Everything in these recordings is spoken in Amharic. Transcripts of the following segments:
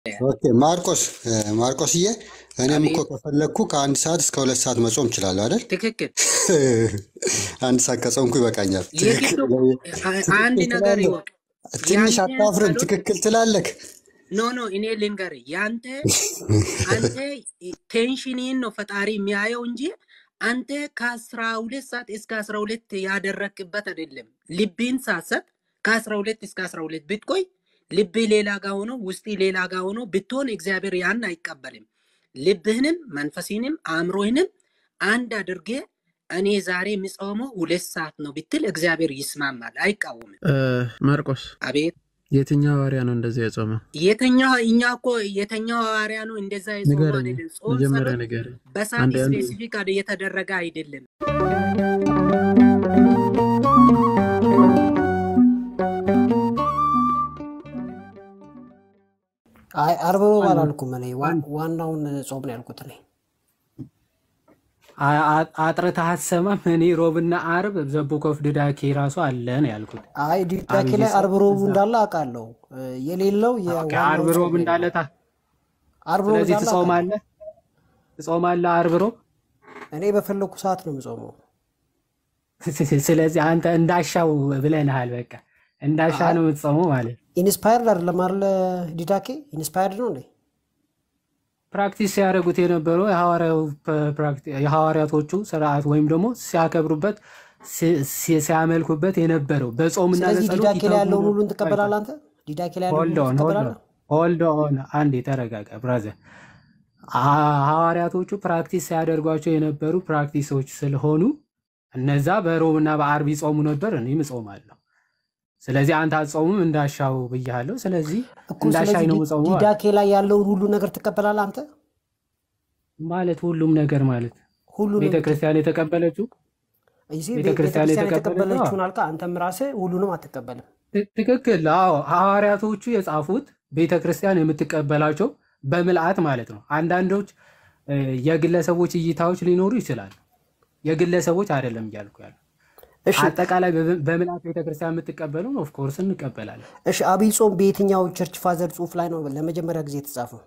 ኦኬ ማርቆስ ማርቆስዬ፣ እኔም እኮ አቤት ከፈለግኩ ከአንድ ሰዓት እስከ ሁለት ሰዓት መጾም እችላለሁ አይደል? ትክክል። አንድ ሰዓት ከጾምኩ ይበቃኛል። የግድ ትክክል አ- አንድ ትክክል ነገር ትላለህ። ይወቅ። ትንሽ ያንተ አታፍርም? ጸሎት ትክክል ትላለህ። ኖ ኖ እኔ ልንገርህ፣ ያንተ አንተ ቴንሽንን ነው ፈጣሪ የሚያየው እንጂ አንተ ከአስራ ሁለት ሰዓት እስከ አስራ ሁለት ያደረክበት አይደለም። ልብን ሳሰጥ ከአስራ ሁለት እስከ አስራ ሁለት ብትቆይ ልብህ ሌላ ጋ ሆኖ ውስጥ ሌላ ጋ ሆኖ ብትሆን እግዚአብሔር ያን አይቀበልም። ልብህንም መንፈስንም አእምሮህንም አንድ አድርጌ እኔ ዛሬ የምጾመው ሁለት ሰዓት ነው ብትል እግዚአብሔር ይስማማል፣ አይቃወምም። እ፣ ማርቆስ አቤት የትኛው ሐዋርያ ነው እንደዚህ የጾመው? የተኛው እኛ እኮ የተኛው ሐዋርያ ነው እንደዛ የጾመው ንገረኝ፣ አይደለም። ጾም መጀመሪያ ጸሎት ንገረኝ። በሰዓት አንድ አንድ ስፔሲፊክ የተደረገ አይደለም። አይ አርብ ሮብ አንድ አላልኩም እኔ ዋ- አንድ ዋናውን ጾም ነው ያልኩት እኔ። አ- አ- አጥርተህ አትሰማም። እኔ ሮብና አርብ ዘቡኮፍ ድዳኬ ራሱ አለ ነው ያልኩት። አይ ዲዳኬ አብይ ላይ ጾም አርብ ሮቡ እዛ እንዳለ አውቃለሁ። እ፣ የሌለው ኦኬ፣ የዋናው አርብ ጾም ሮብ ነው እንዳለ የሌለው። ታ አርብ ሮብ ስለዚህ እንዳለ አውቃለሁ። ትጾማለህ ትጾማለህ አርብ ሮብ። እኔ በፈለግኩ ሰዓት ነው የምጾመው። ስለዚህ አንተ እንዳሻው ብለንሃል። በቃ እንዳሻ አይ ነው የምትጾመው ማለት ነው። ኢንስፓየርድ አይደለም አይደለ? ዲዳኬ ኢንስፓየርድ ነው እንዴ? ፕራክቲስ ሲያደርጉት የነበረው የሐዋርያው ፕ- ፕራክቲ- የሐዋርያቶቹ ስርዓት ወይም ደግሞ ሲያከብሩበት ሲ- ሲ- ሲያመልኩበት የነበረው በጾምና ስለዚህ በጸሎት ዲዳኬ ላይ ይተጉ ያለውን ነው። ሁሉን ቆይ ቆይ ትቀበላለህ አንተ? ዲዳኬ ላይ ያለውን ሆልድ ሁሉ ኦን ሆልድ ኦን ትቀበላለህ? ሆልድ ኦን አንዴ ተረጋጋ ብራዘር። አ- ሐዋርያቶቹ ፕራክቲስ ሲያደርጓቸው የነበሩ ፕራክቲሶች ስለሆኑ እነዛ በሮብና በአርብ ይጾሙ ነበር፣ እኔም እጾማለሁ። ስለዚህ አንተ አትጾሙም እንዳሻው ብያለሁ። ስለዚህ እኮ እንዳሻኝ ስለዚህ ነው ዲ- የምጾመው አለ። ዲዳኬ ላይ ያለውን ሁሉ ነገር ትቀበላለህ አንተ? ማለት ሁሉም ነገር ማለት ሁሉንም ቤተ ክርስቲያን የተቀበለችው ይሲ ቤተ ቤተ ክርስቲያን ክርስቲያን የተቀበለችው አዎ፣ የተቀበለችውን አልካ፣ አንተም ራስህ ሁሉንም አትቀበልም። ት- ትክክል። አዎ ሐዋርያቶቹ የጻፉት ቤተ ክርስቲያን የምትቀበላቸው በምልአት ማለት ነው። አንዳንዶች እ፣ የግለሰቦች እይታዎች ሊኖሩ ይችላሉ። የግለሰቦች አይደለም እያልኩ ያለ እሺ አጠቃላይ በብ- በምልአት ቤተክርስቲያን የምትቀበለውን ኦፍኮርስ እንቀበላለን። እሺ አብይ ጾም በየትኛው ቸርች ፋዘር ጽሑፍ ላይ ነው ለመጀመሪያ ጊዜ የተጻፈው?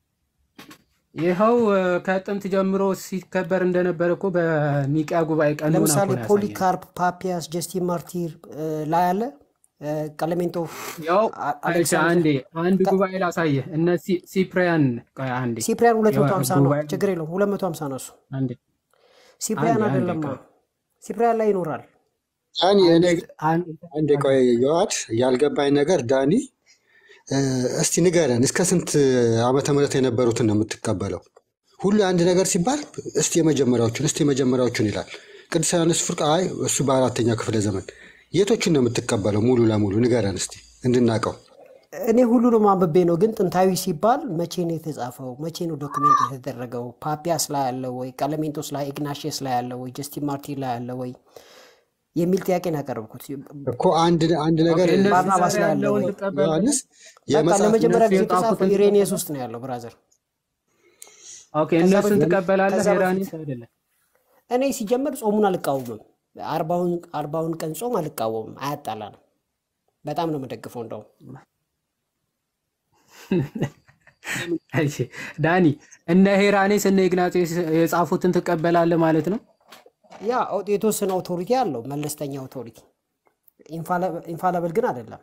ይኸው እ፣ ከጥንት ጀምሮ ሲከበር እንደነበረ እኮ በኒቅያ ጉባኤ ቀኖና እኮ ለምሳሌ ነው ያሳየን። ፖሊካርፕ፣ ፓፒያስ፣ ጀስቲን ማርቲር እ፣ ላይ አለ እ፣ ቀለሜንቶ ያው አ- እሺ፣ አሌክሳንድር አንዴ አንድ ቀ- ጉባኤ ላሳየህ። እነ ሲ- ሲፕሪያን ቆይ አንዴ ሲፕሪያን የዋ- 250 ነው፣ ጉባኤ ችግር የለውም 250 ነው እሱ። አንዴ ሲፕሪያን አንዴ አንዴ አይደለማ፣ ቆይ ሲፕሪያን ላይ ይኖራል። ዳኒ እኔ አንድ አንድ አንዴ ቆይ የዋድ ያልገባኝ ነገር ዳኒ እ፣ እስቲ ንገረን እስከ ስንት ዓመተ ምህረት የነበሩትን ነው የምትቀበለው? ሁሉ አንድ ነገር ሲባል እስቲ የመጀመሪያዎቹን እስቲ የመጀመሪያዎቹን ይላል። ቅዱስ ዮሐንስ ፍርቅ አይ እሱ በአራተኛው ክፍለ ዘመን የቶቹን ነው የምትቀበለው? ሙሉ ለሙሉ ንገረን እስቲ እንድናቀው። እኔ ሁሉንም አንብቤ ነው፣ ግን ጥንታዊ ሲባል መቼ ነው የተጻፈው? መቼ ነው ዶክሜንት የተደረገው? ፓፒያስ ላይ አለ ወይ? ቀለሜንቶስ ላይ፣ ኢግናሽየስ ላይ አለ ወይ? ጀስቲን ማርቲር ላይ አለ ወይ የሚል ጥያቄ ነው ያቀረብኩት። እኮ አንድ አንድ ኦኬ፣ ነገር እነሱ ባርናባስ ዛሬ ላይ አለ ያለውን ወይ? ትቀበላለህ? ዮሐንስ በቃ የመጽሐፍ ለመጀመሪያ እነሱ ጊዜ የተጻፈው የጻፉትን ኢሬኒየስ ትቀበላለህ? ውስጥ ነው ያለው ብራዘር። ኦኬ፣ ከዛ እነሱን በፊት ትቀበላለህ? ከዛ በፊት ሄራኒስ አይደለም። እኔ ሲጀመር ጾሙን አልቃወምም። አርባውን አርባውን ቀን ጾም አልቃወምም። አያጣላንም። በጣም ነው የምደግፈው። እንደውም እሺ ዳኒ፣ እነ ሄራኔስ እነ ኢግናጤስ የጻፉትን ትቀበላለህ ማለት ነው? ያ የተወሰነ ኦቶሪቲ አለው፣ መለስተኛ ኦቶሪቲ። ኢንፋለብል ግን አይደለም።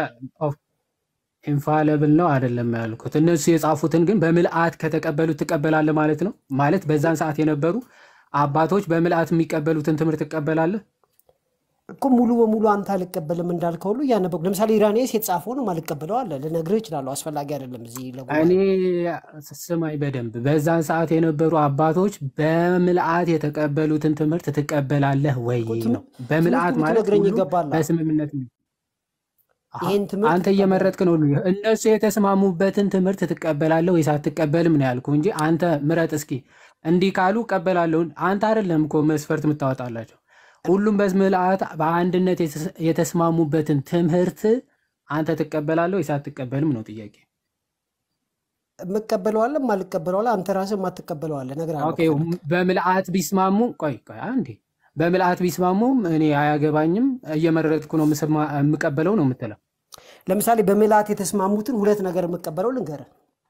ኢንፋለብል ነው አይደለም ያልኩት። እነሱ የጻፉትን ግን በምልአት ከተቀበሉት ትቀበላለህ ማለት ነው። ማለት በዛን ሰዓት የነበሩ አባቶች በምልአት የሚቀበሉትን ትምህርት ትቀበላለህ። እኮ ሙሉ በሙሉ አንተ አልቀበልም እንዳልከው ሁሉ እያነበብኩ ለምሳሌ ኢራኔስ የተጻፈውንም አልቀበለው አለ ልነግርህ እችላለሁ። አስፈላጊ አይደለም እዚህ ለጉባኤ እኔ ስማኝ በደንብ በዛን ሰዓት የነበሩ አባቶች በምልአት የተቀበሉትን ትምህርት ትቀበላለህ ወይ እኮ ትም- ነው። በምልአት ትምህርቱን ማለት ልትነግረኝ ሁሉም ይገባል። በስምምነት ነው። አሃ፣ ይህን ትምህርት አንተ ትቀበላለህ? እየመረጥክ ነው። እነሱ የተስማሙበትን ትምህርት ትቀበላለህ ወይስ አትቀበልም ነው ያልኩህ እንጂ አንተ ምረጥ እስኪ። እንዲህ ካሉ እቀበላለሁ። አንተ አይደለም እኮ መስፈርት የምታወጣላቸው። ሁሉም በምልአት በአንድነት የተስ- የተስማሙበትን ትምህርት አንተ ትቀበላለህ ወይስ አትቀበልም ነው ጥያቄ። የምቀበለዋለ የማልቀበለዋለ አንተ ራስህ የማትቀበለዋለ እነግርሃለሁ ኦኬ ከፈለክ። በምልአት ቢስማሙ ቆይ ቆይ አንዴ በምልአት ቢስማሙም እኔ አያገባኝም እየመረጥኩ ነው የምሰማ- የምቀበለው ነው የምትለው። ለምሳሌ በምልአት የተስማሙትን ሁለት ነገር የምቀበለው ልንገርህ።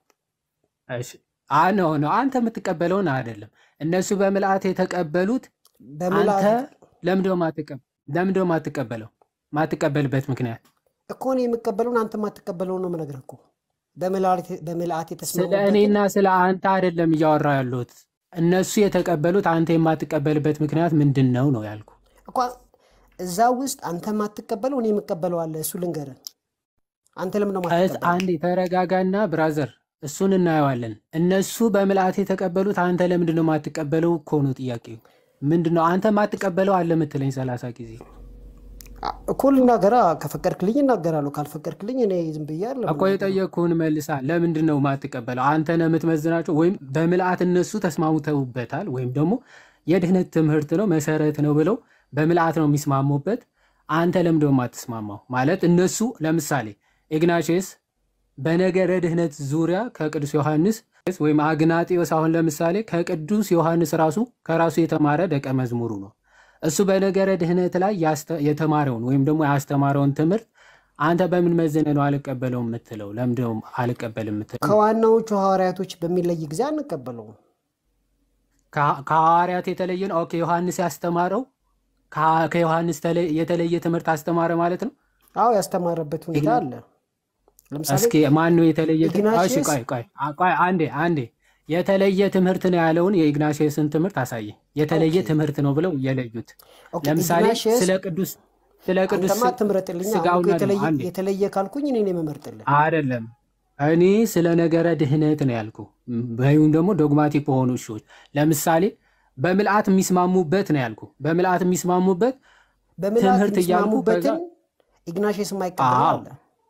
እሺ አ ነው ነው አንተ የምትቀበለውን አይደለም። እነሱ በምልአት የተቀበሉት አንተ በምልአት ለምንድነው ማትቀበል? ለምንድነው ማትቀበለው? ማትቀበልበት ምክንያት እኮ እኔ የምቀበለውን አንተ የማትቀበለውን ነው የምነግርህ እኮ በምልአት በምልአት ስለ የተስማሙበትን እኔና ስለ አንተ አይደለም እያወራ ያለሁት። እነሱ የተቀበሉት አንተ የማትቀበልበት ምክንያት ምንድን ነው ነው ያልኩ። እኮ እዛ ውስጥ አንተ የማትቀበለው እኔ የምቀበለው አለ። እሱ ልንገርህ። አንተ ለምን ነው እስ- የማትቀበለው? አንዴ ተረጋጋና ብራዘር፣ እሱን እናየዋለን። እነሱ በምልአት የተቀበሉት አንተ ለምንድን ነው የማትቀበለው እኮ ነው ጥያቄው። ምንድን ነው አንተ የማትቀበለው አለ የምትለኝ ሰላሳ ጊዜ አ- እኮ ልናገራ። ከፈቀድክልኝ እናገራለሁ፣ ካልፈቀድክልኝ እኔ ዝም ብዬ አይደለም እኮ የምናገረው። የጠየቅኩህን መልሳ። ለምንድን ነው የማትቀበለው? አንተ ነህ የምትመዝናቸው፣ ወይም በምልአት እነሱ ተስማምተውበታል፣ ወይም ደግሞ የድህነት ትምህርት ነው መሰረት ነው ብለው በምልአት ነው የሚስማሙበት። አንተ ለምንድን ነው የማትስማማው? ማለት እነሱ ለምሳሌ ኢግናቼስ በነገረ ድህነት ዙሪያ ከቅዱስ ዮሐንስ ወይም አግናጢዮስ አሁን ለምሳሌ ከቅዱስ ዮሐንስ ራሱ ከራሱ የተማረ ደቀ መዝሙሩ ነው። እሱ በነገረ ድህነት ላይ ያስተ- የተማረውን ወይም ደግሞ ያስተማረውን ትምህርት አንተ በምን መዝነህ ነው አልቀበለውም የምትለው? ለምንድን ነው አልቀበልም የምትለው? ከዋናዎቹ ሐዋርያቶች በሚለይ ጊዜ አንቀበለውም። ከ- ከሐዋርያት የተለየ ነው። ኦኬ ዮሐንስ ያስተማረው ከ- ከዮሐንስ ተለ- የተለየ ትምህርት አስተማረ ማለት ነው። አዎ ያስተማረበት ሁኔታ ኢግና- አለ። ለምሳሌ እስኪ ማን ነው የተለየ? ት- እሺ ኢግናሽየስ ቆይ ቆይ አ- ቆይ አንዴ አንዴ የተለየ ትምህርት ነው ያለውን የኢግናሽየስን ትምህርት አሳየኝ። የተለየ ኦኬ ትምህርት ነው ብለው የለዩት ኦኬ ለምሳሌ ኢግናሽየስ ስለ ቅዱስ ስለ ቅዱስ አንተማ ትምረጥልኝ። አሁን እኮ ስጋውና ደሙ የተለየ አንዴ የተለየ ካልኩኝ እኔ ነው የምመርጥልህ። አይደለም እኔ ስለ ነገረ ድህነት ነው ያልኩ። ወይም ደግሞ ዶግማቲክ በሆኑ እሾች ለምሳሌ በምልአት የሚስማሙበት ነው ያልኩ። በምልአት የሚስማሙበት በምልአት ትምህርት እያልኩ ከዛ የሚስማሙበትን ኢግናሽየስ የማይቀበለው አዎ አለ።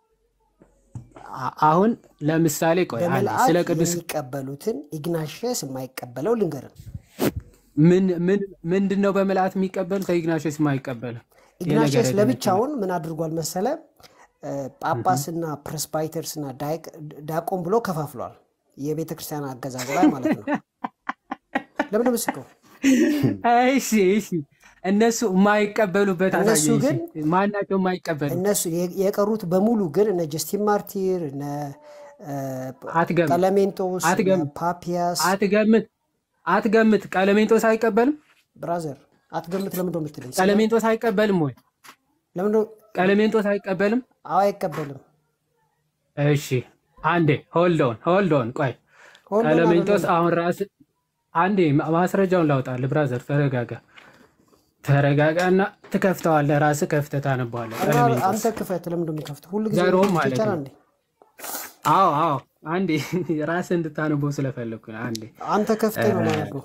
አ- አሁን ለምሳሌ ቆይ አንዴ በምልአት ስለ ቅዱስ የሚቀበሉትን ኢግናሽየስ የማይቀበለው ልንገርህ። ምን ምን ምንድን ነው በምልአት የሚቀበል ከኢግናሽየስ የማይቀበል የነገረ ኢግናሽየስ ድህነት ትምህርት ለብቻውን ምን አድርጓል መሰለ? እ፣ ጳጳስና ፕሬስባይተርስና ዳይቅ- ዲያቆን ብሎ ከፋፍሏል። የቤተ ክርስቲያን አገዛዝ ላይ ማለት ነው። ለምን ነው የምትስቀው? እሺ እሺ እነሱ የማይቀበሉበት እነሱ አሳየኝ። ግን እሺ ማናቸው የማይቀበሉ እነሱ የ- የቀሩት በሙሉ ግን እነ ጀስቲን ማርቲር እነ እ፣ አትገምት ቀለሜንጦስ እነ አትገምት ፓፒያስ አትገምት አትገምት። ቀለሜንጦስ አይቀበልም። ብራዘር አትገምት። ለምን ነው የምትለኝ? ስለ ቀለሜንጦስ አይቀበልም ወይ? ለምን ነው ቀለሜንጦስ አይቀበልም። አዎ አይቀበልም። እሺ አንዴ ሆልዶን ሆልዶን ቆይ ሆልዶን ቀለሜንጦስ አይደለም አሁን ራስ አንዴ ማ- ማስረጃውን ላውጣልህ። ብራዘር ተረጋጋ ተረጋጋና ትከፍተዋለህ። ራስህ ከፍተህ ታነበዋለህ። እና ቀለሜንጦስ አንተ ክፈት። ለምን ነው የሚከፍተው? ሁሉ ጊዜ ዘሮም መክፈት ማለት ይቻላል ነው። እንዴ? አዎ አዎ አንዴ ራስህ እንድታነበው ስለፈለግኩ ነው። አንዴ አንተ ከፍተህ ነው ማነበው።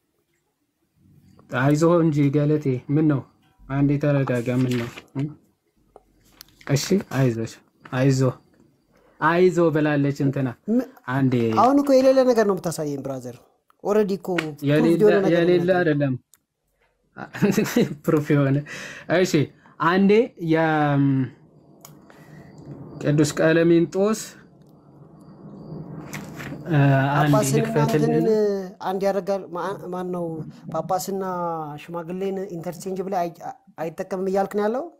አይዞህ እንጂ ገለቴ፣ ምን ነው? አንዴ ተረጋጋ። ምን ነው? እ? እሺ አይዞሽ፣ አይዞ አይዞ ብላለች እንትና። ም- አንዴ አሁን እኮ የሌለ ነገር ነው የምታሳየኝ ብራዘር። ኦልሬዲ እኮ ፕሩቭድ የሌለ የሆነ ነገር ነው የሌለ የምነግርህ። አይደለም ፕሩፍ የሆነ እሺ፣ አንዴ የቅዱስ ቀለሜንጦስ እ፣ አንዴ ጳጳስንና እንትንን ልክፈትልን። አንድ ያደርጋል። ማን ነው ጳጳስና ሽማግሌን ኢንተርቼንጅ ብላ አይጠቀምም እያልክ ነው ያለው?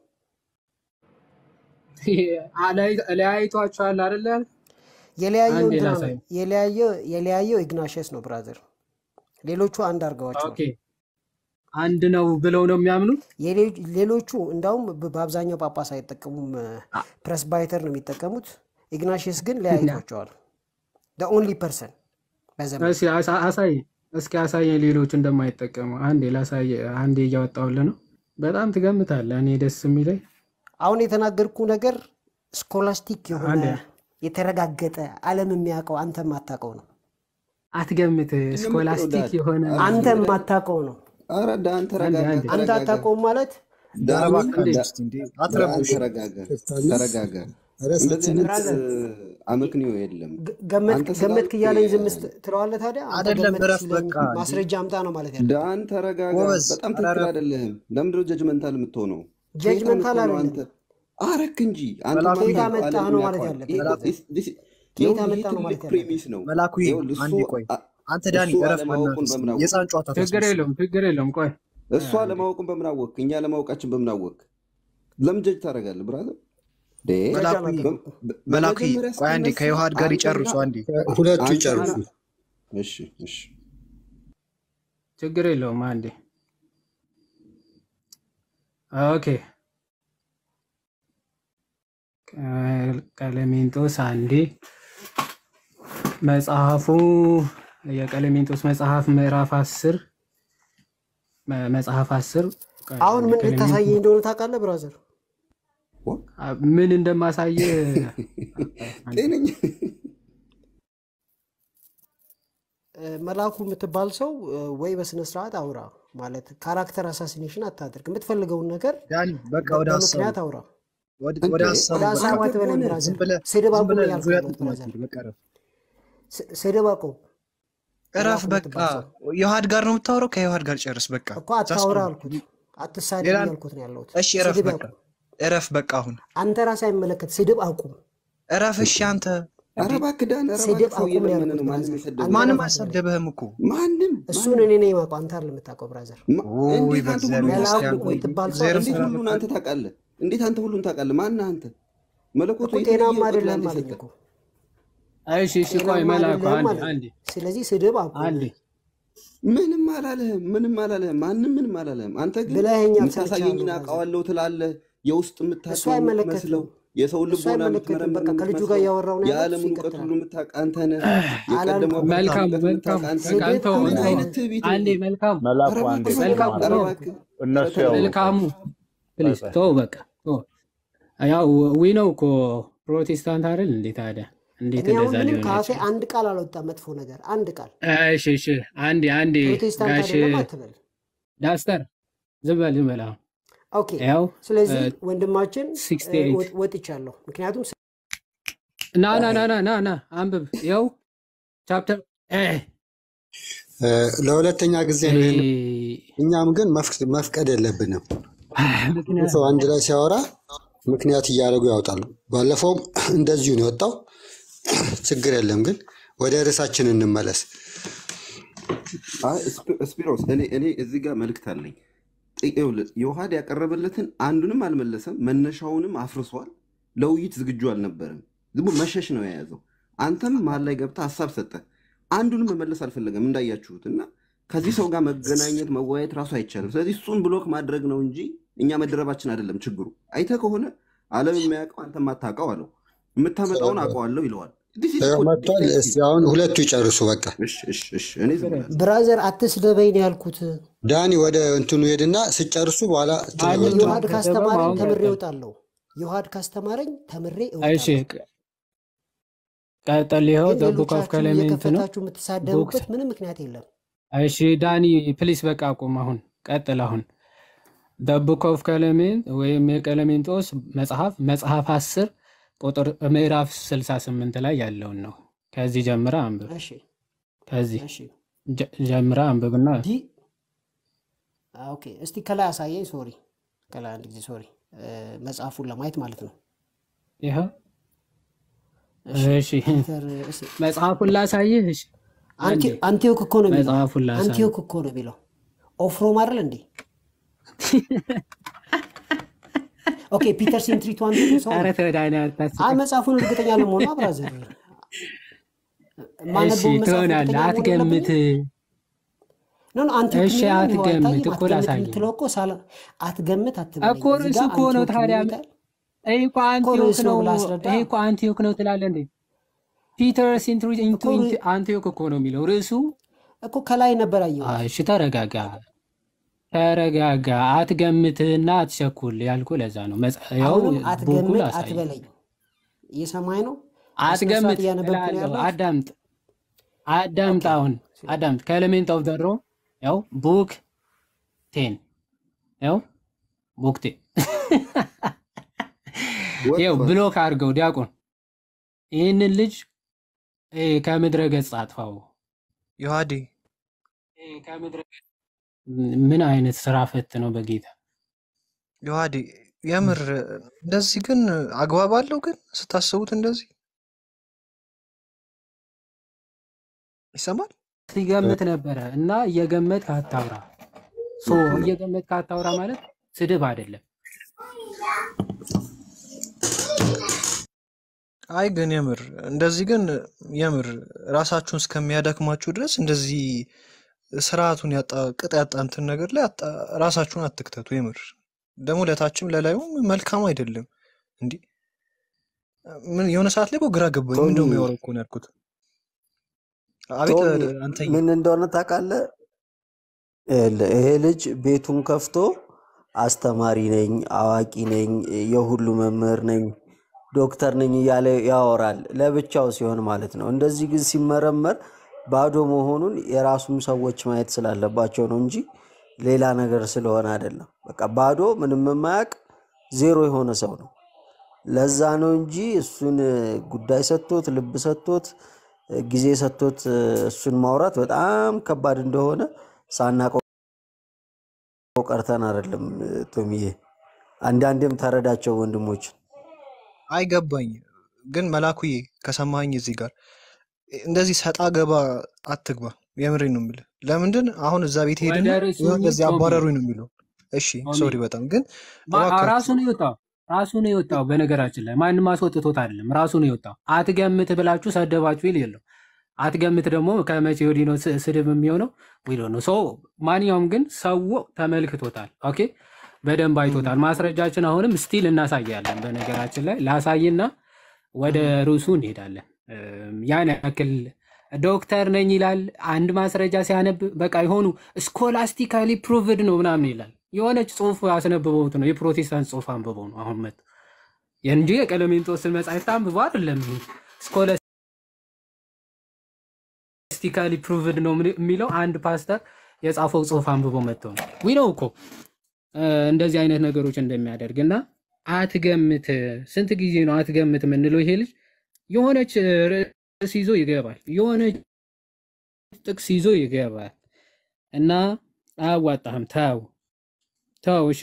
ለያይቷቸዋል አይደለ? የለያየው አንዴ እንትና ላሳይ። ነው የለያየው የለያየው ኢግናሽየስ ነው ብራዘር። ሌሎቹ አንድ አድርገዋቸዋል። ኦኬ አንድ ነው ብለው ነው የሚያምኑት። የሌ- ሌሎቹ እንዳውም በ- በአብዛኛው ጳጳስ አይጠቀሙም፣ ፕሬስባይተር ነው የሚጠቀሙት። ኢግናሽየስ ግን ለያይቷቸዋል። ኦንሊ ፐርሰን በዘመን እስኪ አሳ- አሳይ እስኪ አሳየኝ ሌሎቹ እንደማይጠቀሙ። አንዴ ላሳየ አንዴ እያወጣሁልህ ነው። በጣም ትገምታለህ። እኔ ደስ የሚለኝ አሁን የተናገርኩ ነገር ስኮላስቲክ የሆነ አንዴ የተረጋገጠ ዓለም የሚያውቀው አንተ የማታውቀው ነው። አትገምት። ስኮላስቲክ የሆነ አንተ የማታውቀው ነው። ኧረ ዳን አንዴ ተረጋጋ፣ አንዴ አንተ ተረጋጋ። አታውቀውም ማለት ዳን እባክህ እንዴ ዳ- እስቲ እንዴ ዳን አትረብሹ። ተረጋጋ፣ ከፍታለች ተረጋጋ። እንደዚህ ርዕሳችን አይነት ብራዘር እ፣ አመክንዮ የለም። ገ- ገመትክ አንተ ገመትክ ስላልክ እያለኝ ዝም ስ- ትለዋለህ። ታዲያ አንተ አይደለም ገመትክ እረፍ ሲለኝ በቃ እንዴ ማስረጃ አምጣ ነው ማለት ያለብህ። ዳን ተረጋጋ። ጎበዝ በጣም ኧረ ትክክል እረፍ አይደለህም። ለምንድነው ጀጅመንታል የምትሆነው? ከየት ጀጅመንታል አመጣህ ነው አይደለም። አንተ? አረክ እንጂ አንተ መላኩ ከየት ማታውቀው አመጣህ ዓለም ነው ማለት ያውቀዋል። ያለብህ። ይሄ እኮ መላኩ this- this- ከየት ይኸውልህ፣ ይሄ አመጣህ ነው ትልቅ ማለት ያለብህ። ፕሪሚስ ነው። መላኩ ይኸውልህ እሱ አንዴ ቆይ አ- አንተ ዳኒ እሱ እረፍ በእናትህ አለማወቁን እስቲ በምን አወቅ? የህፃን ጨዋታ ችግር ታስመስል የለውም ችግር የለውም። ቆይ እሱ አንዴ አለማወቁን በምን አወቅ? እኛ አለማወቃችን በምን አወቅ? ለምን ጀጅ ታደርጋለህ ብራዘር? ዴ፣ ጃጅ መላኩ አላደረኩም። በ- መላኩ በመጀመሪያ ቆይ አንዴ ስትነሳ ከዮሐድ ጋር አንተና ይጨርሱ አንዴ ሁለቱ አንተና ይጨርሱ። እሺ እሺ ችግር የለውም። አንዴ ኦኬ። ቀ- ቀለሜንጦስ አንዴ መጽሐፉ የቀለሜንጦስ መጽሐፍ ምዕራፍ አስር መ- መጽሐፍ አስር ቀ- አሁን ምን ቀለሜንጦስ ልታሳየኝ እንደሆነ ታውቃለህ ብራዘር? አ- ምን እንደማሳየ አንዴ ጤነኛ እ፣ መላኩ የምትባል ሰው እ፣ ወይ በስነ ስርዓት አውራ ማለት ካራክተር አሳሲኔሽን አታድርግ። የምትፈልገውን ነገር ዳኒ በቃ በ- ወደ ሀሳቡ በምክንያት አውራ። ወደ እንዴ ወደ ሀሳቡ ወደ በቃ ሀሳብ አትበለኝ ከሆነ ዝም ብራዘር። ብለህ ስድብ ዝም አቁም ብለህ እያልኩ ዙሪያ ነው ጥምጥም ብራዘር። አትሂድ። በቃ እረፍ ስ- ስድብ አቁም። እረፍ መላኩ በቃ የምትባል ሰው ዮሐድ ጋር ነው የምታወራው ከዮሐድ ጋር ጨርስ በቃ እኮ ዛስ አታውራ ኦል አልኩት። አትሳደብ ሌላ እያልኩት ነው ያለሁት። እሺ እረፍ ስድብ በቃ አቁም። እረፍ በቃ አሁን አንተ ራስህ አይመለከት። ስድብ አቁም። እረፍ እሺ አንተ ኧረ እንዴ እባክህ ዳን፣ ኧረ ስድብ እባክህ ሰው አቁም ነው እየለመነ ያልኩት ነው። ማንም ብራዘር። የሰደበው አንተ ማንም እረፍ አትበለኝ። አልሰደበህም እኮ ማንም እሱን ማንም እኔ ነኝ የማውቀው፣ አንተ አይደለም የምታውቀው ብራዘር። ማ- ውይ እንዴት አንተ ሁሉን በእግዚአብሔር መላኩ እስቲ ታውቃለህ? አንተ ቆይ የምትባል ሰው እግዚአብሔርን እንዴት ፍራ ሁሉን በቃ አንተ ታውቃለህ? እንዴት አንተ ሁሉን ታውቃለህ? ማነህ አንተ? መለኮቱ እኮ የተለየ ጤናማ እውቀት አይደለም ለአንተ አለኝ የሰጠህ እኮ እሺ እሺ ቆይ ጤናማ መላኩ አይደለም አንዴ አለኝ። አንዴ ስለዚህ ስድብ አቁም አንዴ ምንም አላለህም፣ ምንም አላለህም፣ ማንም ምንም አላለህም። አንተ ግን ብለኸኛል፣ የምታሳየኝን ሰምቻለሁ ብራዘር። አውቀዋለሁ ትላለህ። የውስጥ እሱ የምታውቀው የምትመስለው አይመለከትም፣ የሰውን እሱ ልቦና አይመለከትም። የምትመረምር በቃ ከልጁ ጋር የምትመስለው እያወራው ነው ያለው። እሱ የዓለምን እውቀት ይቀጥላል። ሁሉ የምታውቅ አንተ ነህ። የቀደመው አላልኩም። መልካም እውቀት መልካም የምታውቅ አንተ በቃ ነህ። አንተው ምን ስድብ አይነት አቁም። ትዕቢት ነው አንዴ ይሄ? መልካም መላኩ ኧረ አንዴ እባክህ መልካም ኧረ ተው እባክህ እነሱ ኧረ ያውሩ። ተረጋጋ። መልካሙ ቆይ ፕሊዝ ቆይ ተው በቃ ተው። ያው ዊ ነው እኮ ፕሮቴስታንት አይደል እንዴ ታዲያ እንዴት እኔ አሁን እንደዛ ምንም ሊሆን ከአፌ አይችልም? አንድ ቃል አልወጣም፣ መጥፎ ነገር አንድ ቃል። እሺ እሺ አንዴ አንዴ ፕሮቴስታንት ጋሽ አይደለም አትበል። ዳስተር ዝም በል ዝም በል አሁን ኦኬ። ያው ስለዚህ ወንድማችን ሲክስቲ እ፣ ኤይት ወጥ- ወጥቻለሁ፣ ምክንያቱም ና ና ና ና ና ና አንብብ ያው ቻፕተር እ እ፣ ለሁለተኛ ጊዜ ነው ይሄን። እኛም ግን መፍቅ- መፍቀድ የለብንም። ብዙ ሰው አንድ ላይ ሲያወራ ምክንያት እያደረጉ ያወጣሉ። ባለፈውም እንደዚሁ ነው የወጣው። ችግር የለም ግን ወደ ርዕሳችን እንመለስ። አይ ስፒ- ስፒሮስ እኔ እኔ እዚህ ጋር መልእክት አለኝ። ጥ- ይኸውልህ ዮሐድ ያቀረበለትን አንዱንም አልመለሰም፣ መነሻውንም አፍርሷል። ለውይይት ዝግጁ አልነበረም። ዝም ብሎ መሸሽ ነው የያዘው። አንተም መሀል ላይ ገብተህ ሀሳብ ሰጠህ፣ አንዱንም መመለስ አልፈለገም እንዳያችሁት እና ከዚህ ሰው ጋር መገናኘት መወያየት ራሱ አይቻልም። ስለዚህ እሱን ብሎክ ማድረግ ነው እንጂ እኛ መደረባችን አይደለም ችግሩ። አይተህ ከሆነ ዓለም የሚያውቀው አንተ የማታውቀው አለው። የምታመጣውን አውቀዋለሁ ይለዋል። This is ያው called መጥቷል። defensive። እስኪ አሁን ሁለቱ ይጨርሱ። በቃ እሺ እሺ እሺ እኔ ዝም ብላለሁ። ብራዘር አትስደበኝ ነው ያልኩት። ዳኒ ወደ እንትኑ ሄድና ስጨርሱ በኋላ አንድ ትነግሩታል። ዮሐድ ከተገባ ካስተማረኝ አሁን ተምሬ ቀጥል። እወጣለሁ። ዮሐድ ካስተማረኝ ተምሬ እሺ እወጣለሁ። ቀጥል። ይኸው ግን ዘ ቡክ ኦፍ ሌሎቻችሁ ክሌሜንት ነው እየከፈታችሁ ቡክ የምትሳደቡበት ምንም ምክንያት የለም። እሺ ዳኒ ፕሊስ በቃ ቁም። አሁን ቀጥል። አሁን ደ ቡክ ኦፍ ቀለሜንት ወይም የቀለሜንጦስ መጽሐፍ መጽሐፍ አስር ቁጥር ምዕራፍ 68 ላይ ያለውን ነው። ከዚህ ጀምረ አንብብ። እሺ ከዚህ እሺ ጀ- ጀምረ አንብብና ዲ ኦኬ፣ እስቲ ከላይ አሳየኝ። ሶሪ ከላይ አንድ ጊዜ ሶሪ፣ መጽሐፉን ለማየት ማለት ነው። ይኸው እሺ እሺ ፒተር እሺ፣ መጽሐፉን ላሳይህ። እሺ አንዴ አንቲ- አንቲዮክ እኮ ነው የሚለው። መጽሐፉን ላሳይህ። አንቲዮክ እኮ ነው የሚለው። ኦፍሮም አይደል እንዴ? ኦኬ ፒተር ሴንትሪቱ አንቲዮክ ሰው ኧረ ነው። ተው ዳኒ አይ አታስቀኝ። መጽሐፉን እርግጠኛ ለመሆኑ ብራዘር እሺ ማነበውን መጽሐፍ ትሆናለህ። እርግጠኛ መሆን አትገምት። የለብኝም። ኖ ኖ አንቲዮክ እሺ የሚለው ይኸው አትገምት አይታይም። እኮ አትገምት ላሳይህ የምትለው እኮ ሳላ አትገምት አትበለኝ። እኮ እዚህ ርዕሱ ጋር እኮ ነው አንቲዮክ ታዲያ የሚለው ይታያል ይሄ እኮ እኮ አንቲዮክ ርዕስ ነው ነው። ብለህ አስረዳ ይሄ እኮ አንቲዮክ ነው ትላለህ እንዴ? ፒተር ሴንትሪ ኢንቱ እኮ ርዕ- አንቲዮክ እኮ ነው የሚለው ርዕሱ። እኮ ከላይ ነበር አየሁት። እሺ ተረጋጋ፣ ተረጋጋ፣ አትገምትና አትቸኩል ያልኩ ለዛ ነው። መጽ- ያው አሁንም ቡኩ አትገምት ላሳይ። አትበለኝ። እየሰማኝ ነው። በስነ ስርዓት አትገምት እያነበብኩ ነው እላለሁ። ያለሁት። አዳምጥ፣ አዳምጥ፣ ኦኬ አሁን አዳምጥ። ከኤሌሜንት ኦፍ ዘ ሮ ያው ቡክ ቴን ያው ቡክ ቴን ያው ወጥቷል። ብሎክ አድርገው ዲያቆን ይህንን ልጅ እ፣ ከምድረ ገጽ አጥፋው። ዮሐዴ እ፣ ከምድረ ገጽ ምን አይነት ስራ ፈት ነው በጌታ ዮሐዴ የምር እንደዚህ ግን አግባብ አለው ግን ስታስቡት እንደዚህ ይሰማል። ሲገምት ነበረ እና እየገመት ካታውራ ሶ እየገመት ካታውራ ማለት ስድብ አይደለም። አይ ግን የምር እንደዚህ ግን የምር ራሳችሁን እስከሚያደክማችሁ ድረስ እንደዚህ ስርዓቱን ያጣ ቅጥ ያጣ እንትን ነገር ላይ አጣ- ራሳችሁን አትክተቱ። የምር ደግሞ ለታችም ለላዩም መልካም አይደለም። እንዲህ ምን የሆነ ሰዓት ላይ እኮ ግራ ገባኝ። ቶሚ ምንድነው የሚያወራው እኮ ነው ያልኩት። አቤት ቶሚ አንተዬ ምን እንደሆነ ታውቃለህ? ይኸውልህ፣ ይሄ ልጅ ቤቱን ከፍቶ አስተማሪ ነኝ፣ አዋቂ ነኝ፣ የሁሉ መምህር ነኝ፣ ዶክተር ነኝ እያለ ያወራል። ለብቻው ሲሆን ማለት ነው። እንደዚህ ግን ሲመረመር ባዶ መሆኑን የራሱም ሰዎች ማየት ስላለባቸው ነው እንጂ ሌላ ነገር ስለሆነ አይደለም። በቃ ባዶ ምንም የማያውቅ ዜሮ የሆነ ሰው ነው። ለዛ ነው እንጂ እሱን ጉዳይ ሰጥቶት ልብ ሰጥቶት ጊዜ ሰጥቶት እሱን ማውራት በጣም ከባድ እንደሆነ ሳናቀው ቀርተን አይደለም። ቶሚዬ አንዳንዴም ተረዳቸው ወንድሞች። አይገባኝ ግን መላኩዬ ከሰማኝ እዚህ ጋር እንደዚህ ሰጣ ገባ አትግባ። የምሬን ነው የምልህ። ለምንድን አሁን እዛ ቤት ወደ ሄድና ርዕሱ የሆነ እንደዚህ ቶሚ አባረሩኝ ነው የሚለው። እሺ ቶሚ ሶሪ በጣም ግን ማ- እባካችሁ ራሱ ነው የወጣው ራሱ ነው የወጣው። በነገራችን ላይ ማንም አስወጥቶት አይደለም፣ ራሱ ነው የወጣው። አትገምት ብላችሁ ሰደባችሁ ይል የለው። አትገምት ደግሞ ከመቼ ወዲህ ነው ስ- ስድብ የሚሆነው? ዊዶ ነው ሰው። ማንኛውም ግን ሰው ተመልክቶታል። ኦኬ በደንብ አይቶታል። ማስረጃችን አሁንም ስቲል እናሳያለን። በነገራችን ላይ ላሳይና ወደ ርዕሱ እንሄዳለን። እም፣ ያን ያክል ዶክተር ነኝ ይላል። አንድ ማስረጃ ሲያነብ በቃ የሆኑ ስኮላስቲካሊ ፕሩቭድ ነው ምናምን ይላል። የሆነች ጽሁፍ አስነብበውት ነው የፕሮቴስታንት ጽሁፍ አንብበው ነው አሁን መጡ እንጂ የቀለሜንጦስን መጽሐፍት አንብበው አይደለም። ስኮላስቲካሊ ፕሩቭድ ነው ምን- የሚለው አንድ ፓስተር የጻፈው ጽሁፍ አንብበው መጥተው ነው ዊ ነው እኮ እ፣ እንደዚህ አይነት ነገሮች እንደሚያደርግ እና አትገምት። ስንት ጊዜ ነው አትገምት የምንለው? ይሄ ልጅ የሆነች ርዕስ ይዞ ይገባል፣ የሆነች ጥቅስ ይዞ ይገባል እና አያዋጣህም። ተው ተው። እሺ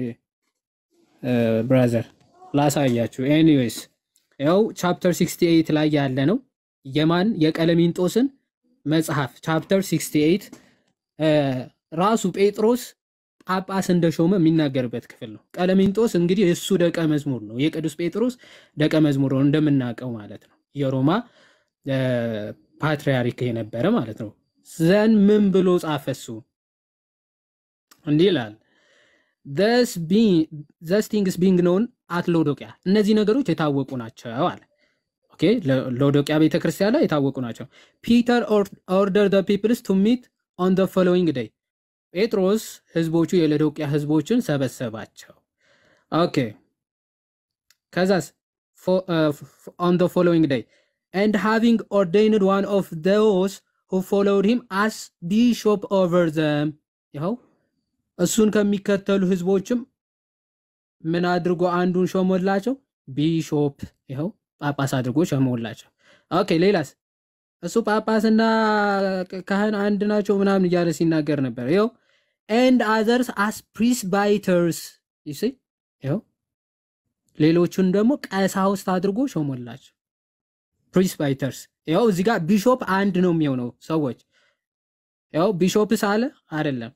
ብራዘር ላሳያችሁ። ኤኒዌይስ ያው ቻፕተር 68 ላይ ያለ ነው። የማን የቀለሚንጦስን መጽሐፍ ቻፕተር 68 እ፣ ራሱ ጴጥሮስ ጳጳስ እንደሾመ የሚናገርበት ክፍል ነው። ቀለሚንጦስ እንግዲህ እሱ ደቀ መዝሙር ነው፣ የቅዱስ ጴጥሮስ ደቀ መዝሙር ነው እንደምናውቀው ማለት ነው። የሮማ እ፣ ፓትርያርክ የነበረ ማለት ነው። ዘን ምን ብሎ ጻፈ እሱ እንዲህ ይላል thus being thus things being known at ሎዶቅያ እነዚህ ነገሮች የታወቁ ናቸው አለ። ኦኬ ሎ- ሎዶቅያ ቤተክርስቲያን ላይ የታወቁ ናቸው። ፒተር ኦርደር the peoples to meet on the following day ጴጥሮስ ህዝቦቹ የሎዶቅያ ህዝቦችን ሰበሰባቸው። ኦኬ ከዛስ fo- uh, f- on the following day and having ordained one of those who followed him as bishop over them ይኸው እሱን ከሚከተሉ ህዝቦችም ምን አድርጎ አንዱን ሾሞላቸው? ቢሾፕ ይኸው ጳጳስ አድርጎ ሾሞላቸው። ኦኬ ሌላስ? እሱ ጳጳስና ካህን አንድ ናቸው ምናምን እያለ ሲናገር ነበር። ይኸው ኤንድ አዘርስ አስ ፕሪስባይተርስ ይስ ይኸው ሌሎቹን ደግሞ ቀሳውስት አድርጎ ሾሞላቸው። ፕሪስባይተርስ ይኸው እዚህ ጋር ቢሾፕ አንድ ነው የሚሆነው ሰዎች ይኸው ቢሾፕስ አለ አይደለም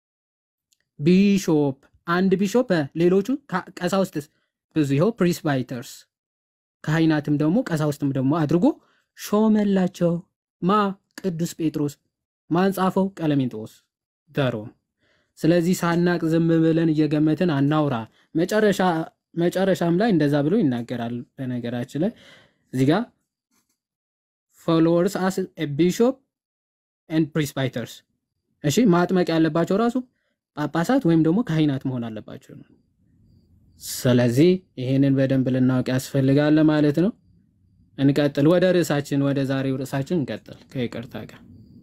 ቢሾፕ አንድ ቢሾፕ እ፣ ሌሎቹ ካ- ቀሳውስትስ ብዙ ይኸው ፕሪስባይተርስ ካህናትም ደግሞ ቀሳውስትም ደግሞ አድርጎ ሾመላቸው። ማ ቅዱስ ጴጥሮስ ማን ጻፈው? ቀለሜንጦስ ደሮም። ስለዚህ ሳናቅ ዝም ብለን እየገመትን አናውራ። መጨረሻ መጨረሻም ላይ እንደዛ ብሎ ይናገራል። በነገራችን ላይ እዚህ ጋር ፎሎወርስ አስ ቢሾፕ ኤንድ ፕሪስባይተርስ እሺ ማጥመቅ ያለባቸው ራሱ ጳጳሳት ወይም ደግሞ ካህናት መሆን አለባቸው ነው። ስለዚህ ይህንን በደንብ ልናውቅ ያስፈልጋል ማለት ነው። እንቀጥል። ወደ ርዕሳችን ወደ ዛሬው ርዕሳችን እንቀጥል ከይቅርታ ጋር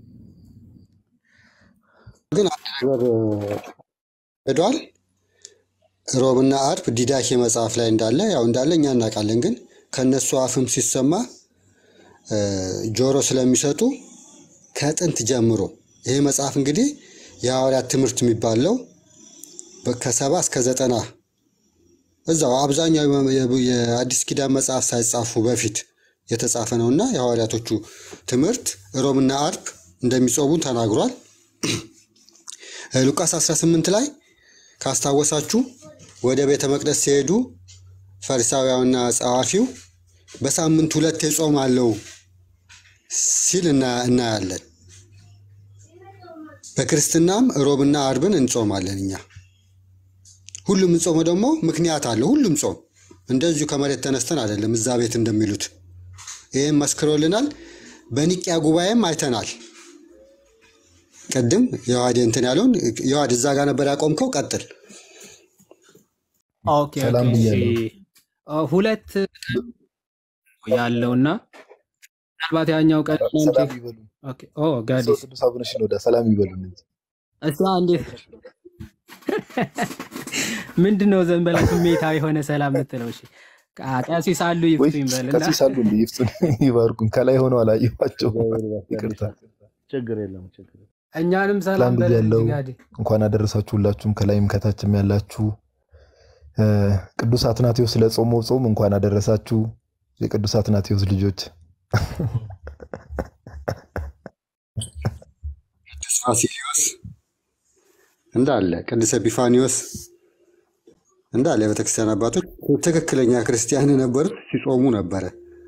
ግን አንድ ነገር ሄዷል። ሮብና አርብ ዲዳኬ መጽሐፍ ላይ እንዳለ ያው እንዳለ እኛ እናውቃለን። ግን ከእነሱ አፍም ሲሰማ እ፣ ጆሮ ስለሚሰጡ ከጥንት ጀምሮ ይሄ መጽሐፍ እንግዲህ የሐዋርያት ትምህርት የሚባለው በ- ከሰባ እስከ ዘጠና እዛው አብዛኛው የ- የአዲስ ኪዳን መጽሐፍ ሳይጻፉ በፊት የተጻፈ ነው እና የሐዋርያቶቹ ትምህርት ሮብና አርብ እንደሚጾሙ ተናግሯል። ሉቃስ 18 ላይ ካስታወሳችሁ ወደ ቤተ መቅደስ ሲሄዱ ፈሪሳውያንና ጸሐፊው በሳምንት ሁለት ጾም አለው ሲል እና- እናያለን። በክርስትናም ሮብና አርብን እንጾማለን እኛ። ሁሉም እንጾመው ደግሞ ምክንያት አለው። ሁሉም ጾም እንደዚሁ ከመሬት ተነስተን አይደለም እዛ ቤት እንደሚሉት ይህም መስክሮልናል። በኒቅያ ጉባኤም አይተናል። ቅድም የዋዴ እንትን ያለውን የዋድ እዛ ጋር ነበር ያቆምከው። ቀጥል። ኦኬ ኦኬ ሰላም እሺ ብያለሁ። አ፣ ሁለት ያለውና ምናልባት ያኛው ቀን እናንተ ሰላም ይበሉ። ኦኬ ኦ ጋዲ ሰው ቅዱስ አቡነ ሽኖዳ ሰላም ይበሉ። እነዚህ እሷ እንዴት ምንድን ነው ዘንበላ ስሜታ የሆነ ሰላም ምትለው? እሺ ቃ- ቀሲስ አሉ ወይ ይፍቱኝ በልና ቀሲስ አሉ እንደ ይፍቱን ይባርኩን። ከላይ ሆነው አላየኋቸው። ይቅርታ። ችግር የለም ችግር የለም። እኛንም ሰላም ሰላም በለን እንጂ ብያለሁ። ጋዲ እንኳን አደረሳችሁ ሁላችሁም፣ ከላይም ከታችም ያላችሁ እ፣ ቅዱስ አትናቴዎስ ለጾመው ጾም እንኳን አደረሳችሁ የቅዱስ አትናቴዎስ ልጆች። ቅዱስ ባሲሊዮስ እንዳለ ቅዱስ ኤጲፋኒዎስ እንዳለ የቤተክርስቲያን አባቶች ትክክለኛ ክርስቲያን የነበሩት ሲጾሙ ነበረ።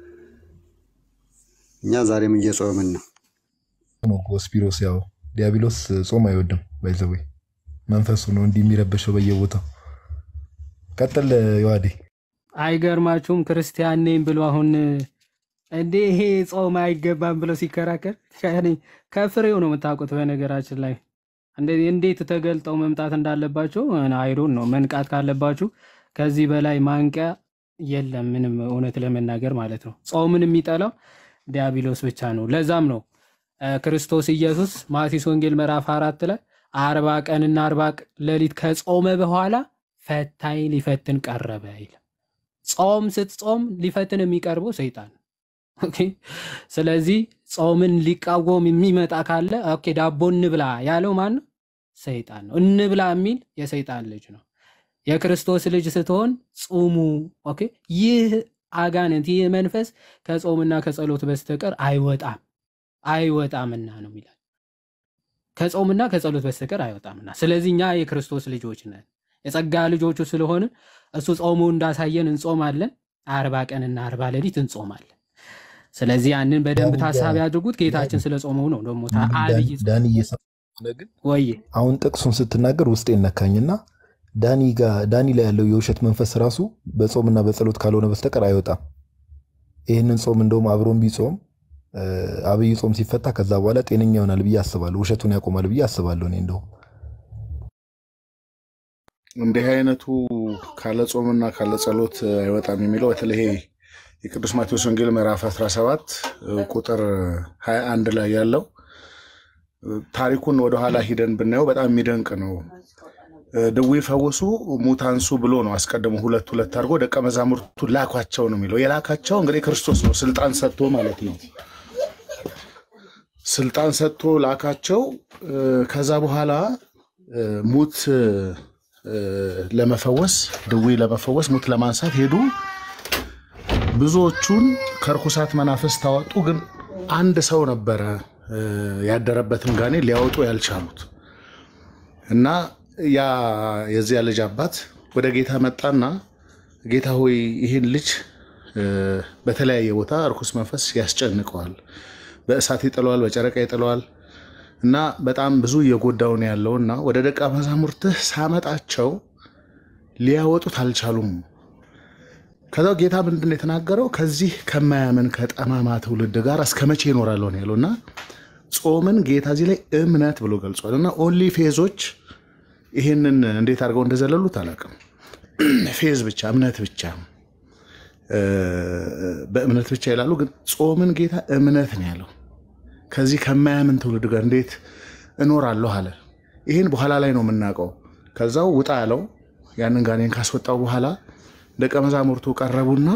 እኛ ዛሬም እየጾምን ነው። ነው ጎስፒሮስ ያው ዲያብሎስ ጾም አይወድም። ባይዘዌ መንፈሱ ነው እንዲህ የሚረበሸው በየቦታው። ቀጥል ዮሐዴ። አይገርማችሁም? ክርስቲያን ነኝ ብሎ አሁን እንዴ ይሄ ጾም አይገባም ብሎ ሲከራከር ያኔ ከፍሬው ነው የምታውቁት። በነገራችን ላይ እንደ- እንዴት ተገልጠው መምጣት እንዳለባቸው አይሮን ነው መንቃት ካለባችሁ ከዚህ በላይ ማንቂያ የለም። ምንም እውነት ለመናገር ማለት ነው። ጾምን የሚጠላው ዲያብሎስ ብቻ ነው። ለዛም ነው እ፣ ክርስቶስ ኢየሱስ ማቴዎስ ወንጌል ምዕራፍ አራት ላይ አርባ ቀንና አርባ ሌሊት ከጾመ በኋላ ፈታኝ ሊፈትን ቀረበ ይላል። ጾም ስትጾም ሊፈትን የሚቀርበው ሰይጣን ነው። ኦኬ። ስለዚህ ጾምን ሊቃወም የሚመጣ ካለ ኦኬ ዳቦ እንብላ ያለው ማን ነው? ሰይጣን ነው። እንብላ የሚል የሰይጣን ልጅ ነው። የክርስቶስ ልጅ ስትሆን ጹሙ። ኦኬ። ይህ አጋንንት ይህ መንፈስ ከጾምና ከጸሎት በስተቀር አይወጣም አይወጣምና ነው ይላል። ከጾምና ከጸሎት በስተቀር አይወጣምና። ስለዚህ እኛ የክርስቶስ ልጆች ነን፣ የጸጋ ልጆቹ ስለሆንን እሱ ጾሙ እንዳሳየን እንጾማለን። አርባ ቀንና አርባ ሌሊት እንጾማለን። ስለዚህ ያንን በደንብ ዳኒ ታሳቢ ጋ- አድርጉት። ጌታችን ስለ ጾመው ነው ደግሞ ታ- አብይ ጾም ዳኒ እየሰማህ ከሆነ ግን ወይ አሁን ጥቅሱን ስትናገር ውስጤ ነካኝና ዳኒ ጋር ዳኒ ላይ ያለው የውሸት መንፈስ ራሱ በጾምና በጸሎት ካልሆነ በስተቀር አይወጣም። ይህንን ጾም እንደውም አብሮን ቢጾም እ፣ አብይ ጾም ሲፈታ ከዛ በኋላ ጤነኛ ይሆናል ብዬ አስባለሁ። ውሸቱን ያቆማል ብዬ አስባለሁ። እኔ እንደውም እንዲህ አይነቱ ካለ ጾምና ካለ ጸሎት አይወጣም የሚለው በተለይ ይሄ የቅዱስ ማቴዎስ ወንጌል ምዕራፍ 17 ቁጥር 21 ላይ ያለው ታሪኩን ወደኋላ ሂደን ብናየው በጣም የሚደንቅ ነው። ድዊ ፈውሱ ሙት አንሱ ብሎ ነው አስቀድሞ ሁለት ሁለት አድርጎ ደቀ መዛሙርቱ ላኳቸው ነው የሚለው። የላካቸው እንግዲህ ክርስቶስ ነው፣ ስልጣን ሰጥቶ ማለት ነው። ስልጣን ሰጥቶ ላካቸው። እ፣ ከዛ በኋላ እ፣ ሙት እ፣ ለመፈወስ ድዊ ለመፈወስ ሙት ለማንሳት ሄዱ። ብዙዎቹን ከርኩሳት መናፍስት ታወጡ። ግን አንድ ሰው ነበረ እ፣ ያደረበትን ጋኔን ሊያወጡ ያልቻሉት እና ያ የዚያ ልጅ አባት ወደ ጌታ መጣና ጌታ ሆይ ይህን ልጅ እ፣ በተለያየ ቦታ እርኩስ መንፈስ ያስጨንቀዋል፣ በእሳት ይጥለዋል፣ በጨረቃ ይጥለዋል እና በጣም ብዙ እየጎዳው ነው ያለው እና ወደ ደቀ መዛሙርትህ ሳመጣቸው ሊያወጡት አልቻሉም። ከዛ ጌታ ምንድን ነው የተናገረው? ከዚህ ከማያምን ከጠማማ ትውልድ ጋር እስከ መቼ ይኖራለሁ ነው ያለው እና ጾምን ጌታ እዚህ ላይ እምነት ብሎ ገልጿል። እና ኦንሊ ፌዞች ይህንን እንዴት አድርገው እንደዘለሉት አላውቅም። ፌዝ ብቻ እምነት ብቻ እ፣ በእምነት ብቻ ይላሉ። ግን ጾምን ጌታ እምነት ነው ያለው። ከዚህ ከማያምን ትውልድ ጋር እንዴት እኖራለሁ አለ። ይህን በኋላ ላይ ነው የምናውቀው። ከዛው ውጣ ያለው ያንን ጋኔን ካስወጣው በኋላ ደቀ መዛሙርቱ ቀረቡና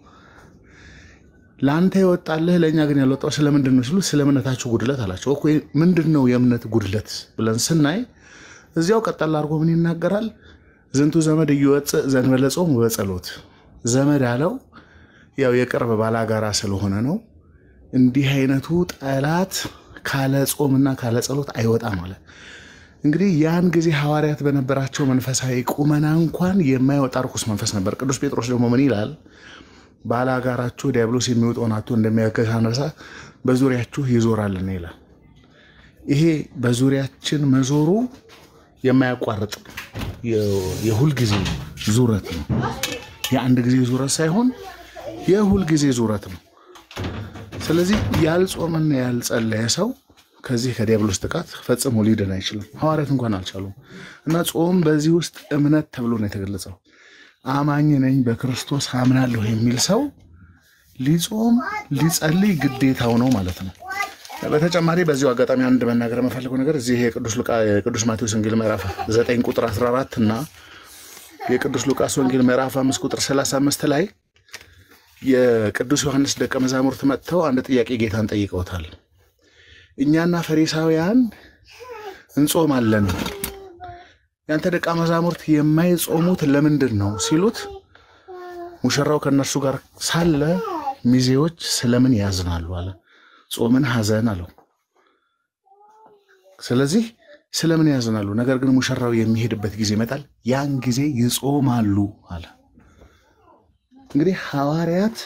ለአንተ የወጣልህ ለእኛ ግን ያልወጣው ስለምንድን ነው ሲሉ ስለ እምነታችሁ ጉድለት አላቸው። እኮ ምንድን ነው የእምነት ጉድለት ብለን ስናይ እዚያው ቀጠል አድርጎ ምን ይናገራል? ዝንቱ ዘመድ እየወፅእ ዘእንበለ ጾም ወጸሎት። ዘመድ አለው ያው የቅርብ ባላጋራ ስለሆነ ነው። እንዲህ አይነቱ ጠላት ካለ ጾምና ካለ ጸሎት አይወጣም አለ። እንግዲህ ያን ጊዜ ሐዋርያት በነበራቸው መንፈሳዊ ቁመና እንኳን የማይወጣ ርኩስ መንፈስ ነበር። ቅዱስ ጴጥሮስ ደግሞ ምን ይላል? ባላጋራችሁ ዲያብሎስ የሚወጣውን አቶ እንደሚያገሳ አንበሳ በዙሪያችሁ ይዞራልና ይላል። ይሄ በዙሪያችን መዞሩ የማያቋርጥ የ- የሁል ጊዜ ዙረት ነው። የአንድ ጊዜ ዙረት ሳይሆን የሁል ጊዜ ዙረት ነው። ስለዚህ ያልጾመና ያልጸለየ ሰው ከዚህ ከዲያብሎስ ጥቃት ፈጽሞ ሊድን አይችልም። ሐዋርያት እንኳን አልቻሉም። እና ጾም በዚህ ውስጥ እምነት ተብሎ ነው የተገለጸው። አማኝ ነኝ በክርስቶስ አምናለሁ የሚል ሰው ሊጾም ሊጸልይ ግዴታው ነው ማለት ነው። በተጨማሪ በዚሁ አጋጣሚ አንድ መናገር የምፈልገው ነገር እዚህ የቅዱስ ሉቃ የቅዱስ ማቴዎስ ወንጌል ምዕራፍ 9 ቁጥር 14 እና የቅዱስ ሉቃስ ወንጌል ምዕራፍ 5 ቁጥር 35 ላይ የቅዱስ ዮሐንስ ደቀ መዛሙርት መጥተው አንድ ጥያቄ ጌታን ጠይቀውታል። እኛና ፈሪሳውያን እንጾማለን፣ ያንተ ደቀ መዛሙርት የማይጾሙት ለምንድን ነው ሲሉት ሙሽራው ከእነርሱ ጋር ሳለ ሚዜዎች ስለምን ያዝናሉ አለ። ጾምን ሐዘን አለው። ስለዚህ ስለምን ያዝናሉ? ነገር ግን ሙሽራው የሚሄድበት ጊዜ ይመጣል፣ ያን ጊዜ ይጾማሉ አለ። እንግዲህ ሐዋርያት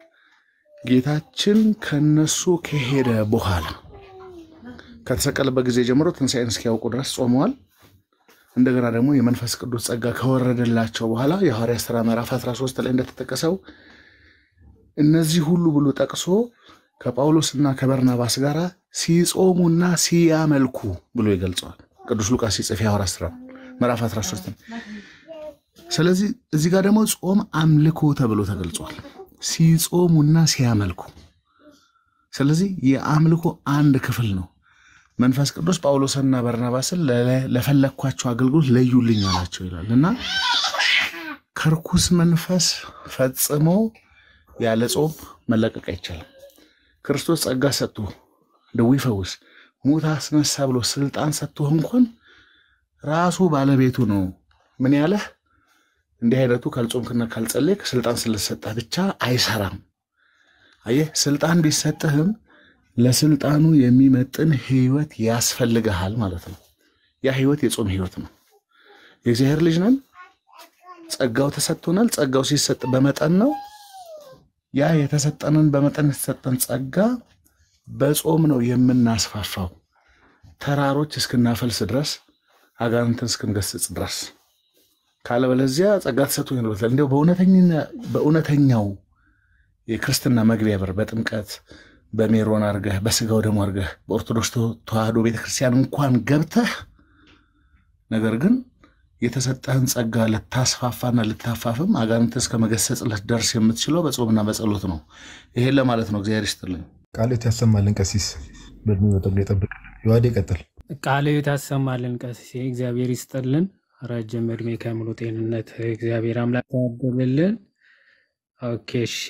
ጌታችን ከነሱ ከሄደ በኋላ ከተሰቀለበት ጊዜ ጀምሮ ትንሣኤን እስኪያውቁ ድረስ ጾመዋል። እንደገና ደግሞ የመንፈስ ቅዱስ ጸጋ ከወረደላቸው በኋላ የሐዋርያት ሥራ ምዕራፍ 13 ላይ እንደተጠቀሰው እነዚህ ሁሉ ብሎ ጠቅሶ ከጳውሎስና ከበርናባስ ጋር ሲጾሙና ሲያመልኩ ብሎ ይገልጸዋል። ቅዱስ ሉቃስ ሲጽፍ የሐዋርያት ሥራ ምዕራፍ 13 ስለዚህ እዚህ ጋር ደግሞ ጾም አምልኮ ተብሎ ተገልጿል። ሲጾሙና ሲያመልኩ። ስለዚህ የአምልኮ አንድ ክፍል ነው። መንፈስ ቅዱስ ጳውሎስና በርናባስን ለ- ለፈለግኳቸው አገልግሎት ለዩልኝ አላቸው ይላል እና ከርኩስ መንፈስ ፈጽሞ ያለ ጾም መለቀቅ አይቻልም። ክርስቶስ ጸጋ ሰጥቶ ደዌ ፈውስ፣ ሙት አስነሳ ብሎ ስልጣን ሰጥቶ እንኳን ራሱ ባለቤቱ ነው ምን ያለህ እንዲህ አይነቱ ካልጾምክና ካልጸለይክ ስልጣን ስለሰጠህ ብቻ አይሰራም። አየህ፣ ስልጣን ቢሰጥህም ለስልጣኑ የሚመጥን ህይወት ያስፈልግሃል ማለት ነው። ያ ህይወት የጾም ህይወት ነው። የእግዚአብሔር ልጅ ነን፣ ጸጋው ተሰጥቶናል። ጸጋው ሲሰጥ በመጠን ነው። ያ የተሰጠንን በመጠን የተሰጠን ጸጋ በጾም ነው የምናስፋፋው፣ ተራሮች እስክናፈልስ ድረስ፣ አጋንንትን እስክንገስጽ ድረስ። ካለበለዚያ ጸጋ ተሰጥቶ ይኖርበታል። እንዲያው በእውነተኛ- በእውነተኛው የክርስትና መግቢያ በር በጥምቀት በሜሮን አርገህ በስጋው ደግሞ አርገህ በኦርቶዶክስ ተዋህዶ ቤተክርስቲያን እንኳን ገብተህ ነገር ግን የተሰጠህን ጸጋ ልታስፋፋና ልታፋፍም አጋንንት እስከ መገሰጽ ልትደርስ የምትችለው በጾምና በጸሎት ነው። ይሄን ለማለት ነው። እግዚአብሔር ይስጥልኝ። ቃልት ያሰማልን ቀሲስ በእድሜ በጠጉር ይጠብቅልን። የዋዴ ይቀጥል። ቃለ ሕይወት ያሰማልን ቀሲሴ፣ እግዚአብሔር ይስጥልን። ረጅም እድሜ ከሙሉ ጤንነት እግዚአብሔር አምላክ ያድልልን። ኦኬ እሺ።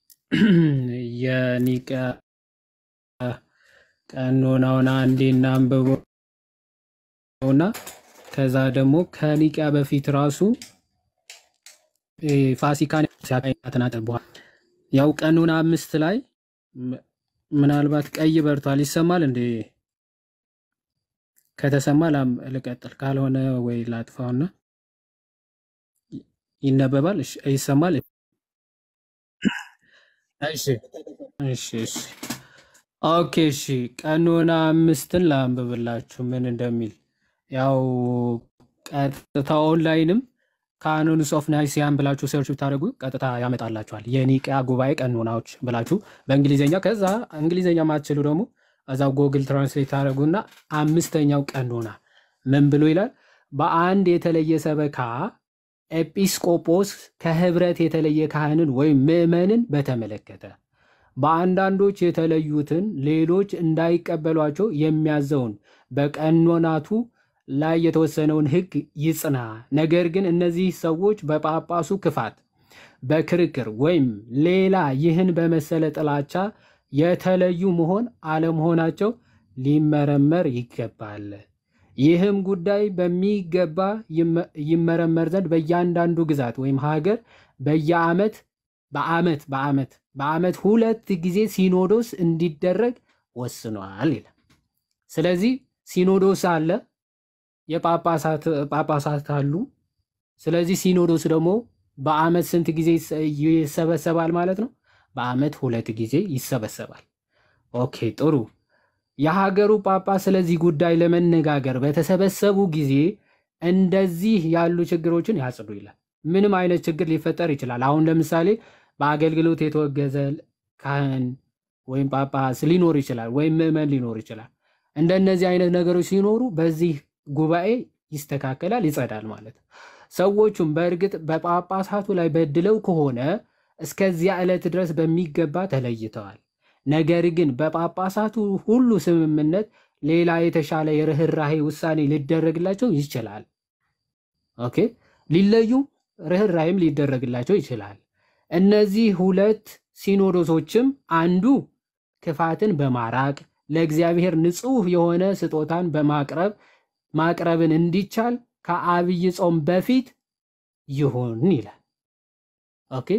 የኒቅያ ቀኖናውን አንዴ እናንብበውና ከዛ ደግሞ ከኒቅያ በፊት ራሱ እ፣ ፋሲካን ሲያቀናጥን በኋላ ያው ቀኖና አምስት ላይ ም- ምናልባት ቀይ በርቷል። ይሰማል እንዴ? ከተሰማ ላም- ልቀጥል፣ ካልሆነ ወይ ላጥፋውና ይነበባል። እሺ፣ ይሰማል። እሺ እሺ እሺ ኦኬ እሺ ቀኖና አምስትን ላንብብላችሁ ምን እንደሚል ያው ቀጥታ ኦንላይንም ካኖንስ ኦፍ ናይሲያን ብላችሁ ሰርች ብታደርጉ ቀጥታ ያመጣላችኋል። የኒቅያ ጉባኤ ቀኖናዎች ብላችሁ በእንግሊዝኛ ከዛ እንግሊዝኛ ማትችሉ ደግሞ እዛው ጎግል ትራንስሌት ታደርጉና አምስተኛው ቀኖና ምን ብሎ ይላል? በአንድ የተለየ ሰበካ ኤጲስቆጶስ ከህብረት የተለየ ካህንን ወይም ምዕመንን በተመለከተ በአንዳንዶች የተለዩትን ሌሎች እንዳይቀበሏቸው የሚያዘውን በቀኖናቱ ላይ የተወሰነውን ሕግ ይጽና። ነገር ግን እነዚህ ሰዎች በጳጳሱ ክፋት፣ በክርክር ወይም ሌላ ይህን በመሰለ ጥላቻ የተለዩ መሆን አለመሆናቸው ሊመረመር ይገባል። ይህም ጉዳይ በሚገባ ይመ- ይመረመር ዘንድ በእያንዳንዱ ግዛት ወይም ሀገር በየዓመት በዓመት በዓመት በዓመት ሁለት ጊዜ ሲኖዶስ እንዲደረግ ወስኗል ይላል። ስለዚህ ሲኖዶስ አለ። የጳጳሳት ጳጳሳት አሉ። ስለዚህ ሲኖዶስ ደግሞ በአመት ስንት ጊዜ ይሰ- ይሰበሰባል ማለት ነው? በአመት ሁለት ጊዜ ይሰበሰባል። ኦኬ ጥሩ። የሀገሩ ጳጳስ ስለዚህ ጉዳይ ለመነጋገር በተሰበሰቡ ጊዜ እንደዚህ ያሉ ችግሮችን ያጽዱ ይላል። ምንም አይነት ችግር ሊፈጠር ይችላል። አሁን ለምሳሌ በአገልግሎት የተወገዘ ካህን ወይም ጳጳስ ሊኖር ይችላል፣ ወይም ምዕመን ሊኖር ይችላል። እንደነዚህ አይነት ነገሮች ሲኖሩ በዚህ ጉባኤ ይስተካከላል፣ ይጸዳል ማለት ነው። ሰዎቹም በእርግጥ በጳጳሳቱ ላይ በድለው ከሆነ እስከዚያ ዕለት ድረስ በሚገባ ተለይተዋል። ነገር ግን በጳጳሳቱ ሁሉ ስምምነት ሌላ የተሻለ የርኅራሄ ውሳኔ ሊደረግላቸው ይችላል። ኦኬ ሊለዩ ርኅራሄም ሊደረግላቸው ይችላል። እነዚህ ሁለት ሲኖዶሶችም አንዱ ክፋትን በማራቅ ለእግዚአብሔር ንጹሕ የሆነ ስጦታን በማቅረብ ማቅረብን እንዲቻል ከአብይ ጾም በፊት ይሁን ይላል። ኦኬ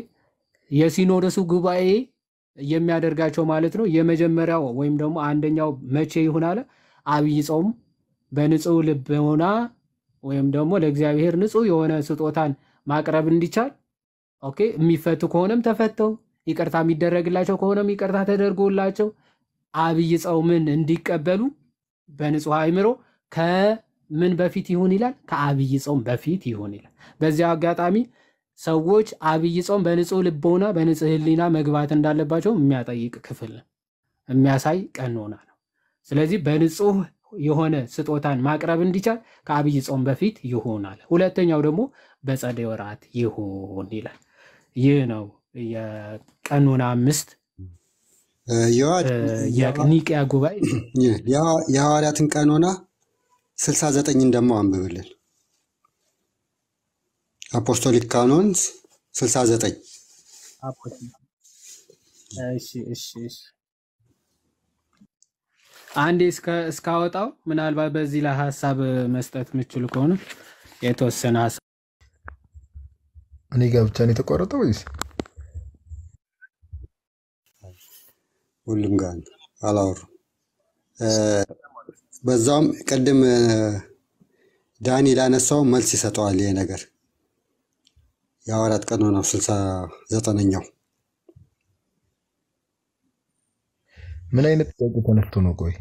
የሲኖዶሱ ጉባኤ የሚያደርጋቸው ማለት ነው። የመጀመሪያው ወይም ደግሞ አንደኛው መቼ ይሁን አለ? አብይ ጾም በንጹሕ ልቦና ወይም ደግሞ ለእግዚአብሔር ንጹሕ የሆነ ስጦታን ማቅረብ እንዲቻል ኦኬ የሚፈቱ ከሆነም ተፈተው ይቅርታ የሚደረግላቸው ከሆነም ይቅርታ ተደርጎላቸው አብይ ጾምን እንዲቀበሉ በንጹሕ አእምሮ ከምን በፊት ይሁን ይላል? ከአብይ ጾም በፊት ይሁን ይላል። በዚያ አጋጣሚ ሰዎች አብይ ጾም በንጹሕ ልቦና በንጹሕ ሕሊና መግባት እንዳለባቸው የሚያጠይቅ ክፍል ነው፣ የሚያሳይ ቀኖና ነው። ስለዚህ በንጹሕ የሆነ ስጦታን ማቅረብ እንዲቻል ከአብይ ጾም በፊት ይሆናል። ሁለተኛው ደግሞ በጸደይ ወራት ይሁን ይላል። ይህ ነው የቀኖና አምስት እ፣ የዋ- የኒቅያ ጉባኤ የሐዋ- የሐዋርያትን ቀኖና ስልሳ ዘጠኝን ደግሞ አንብብልን። አፖስቶሊክ ካኖንስ ስልሳ ዘጠኝ እሺ እሺ እሺ አንዴ እስከ እስካወጣው ምናልባት በዚህ ላይ ሀሳብ መስጠት የምችሉ ከሆነ የተወሰነ ሀሳብ እኔ ጋር ብቻ ነው የተቋረጠው ወይስ ሁሉም ጋር ነው። አላወሩም። እ፣ በዛውም ቅድም እ፣ ዳኒ ላነሳው መልስ ይሰጠዋል። ይሄ ነገር የሐዋርያት ቀኖናው ስልሳ ዘጠነኛው ምን አይነት ጥያቄ ተነስቶ ነው? ቆይ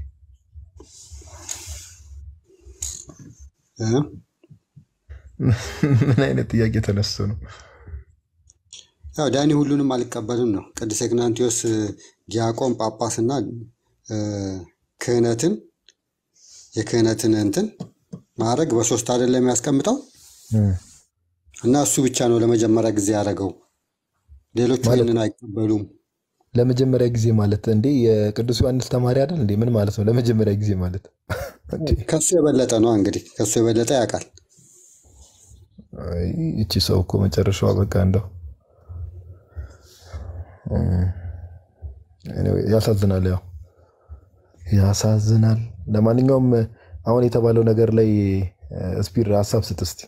እ? ምን አይነት ጥያቄ ተነስቶ ነው? ያው ዳኒ ሁሉንም አልቀበልም ነው። ቅዱስ ኢግናንቲዮስ እ፣ ዲያቆን ጳጳስና እ፣ ክህነትን የክህነትን እንትን ማድረግ በሶስት አይደለም የሚያስቀምጠው እ፣ እና እሱ ብቻ ነው ለመጀመሪያ ጊዜ ያደረገው። ሌሎቹ ማለት ይህንን አይቀበሉም። ለመጀመሪያ ጊዜ ማለት እንዴ የቅዱስ ዮሐንስ ተማሪ አይደል እንዴ? ምን ማለት ነው ለመጀመሪያ ጊዜ ማለት? እንዴ ከሱ የበለጠ ነው እንግዲህ ከሱ የበለጠ ያውቃል። አይ፣ ይቺ ሰው እኮ መጨረሻዋ በቃ እንደው እ፣ anyway፣ ያሳዝናል። ያው ያሳዝናል። ለማንኛውም አሁን የተባለው ነገር ላይ እ፣ ስፒር ሀሳብ ስጥ እስቲ።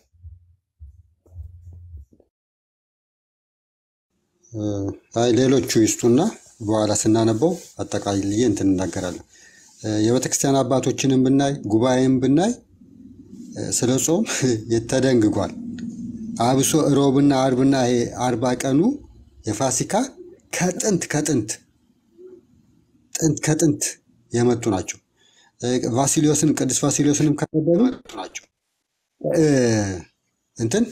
እ፣ አይ ሌሎቹ ይስጡና በኋላ ስናነበው አጠቃልዬ እንትን እናገራለን። እ፣ የቤተክርስቲያን አባቶችንም ብናይ ጉባኤም ብናይ እ፣ ስለ ጾም ተደንግጓል። አብሶ ሮብና አርብና ይሄ አርባ ቀኑ የፋሲካ ከጥንት ከጥንት ጥንት ከጥንት የመጡ ናቸው። እ፣ ቫሲሊዮስን ቅዱስ ቫሲሊዮስንም ከነበሩ ናቸው። እ፣ እንትን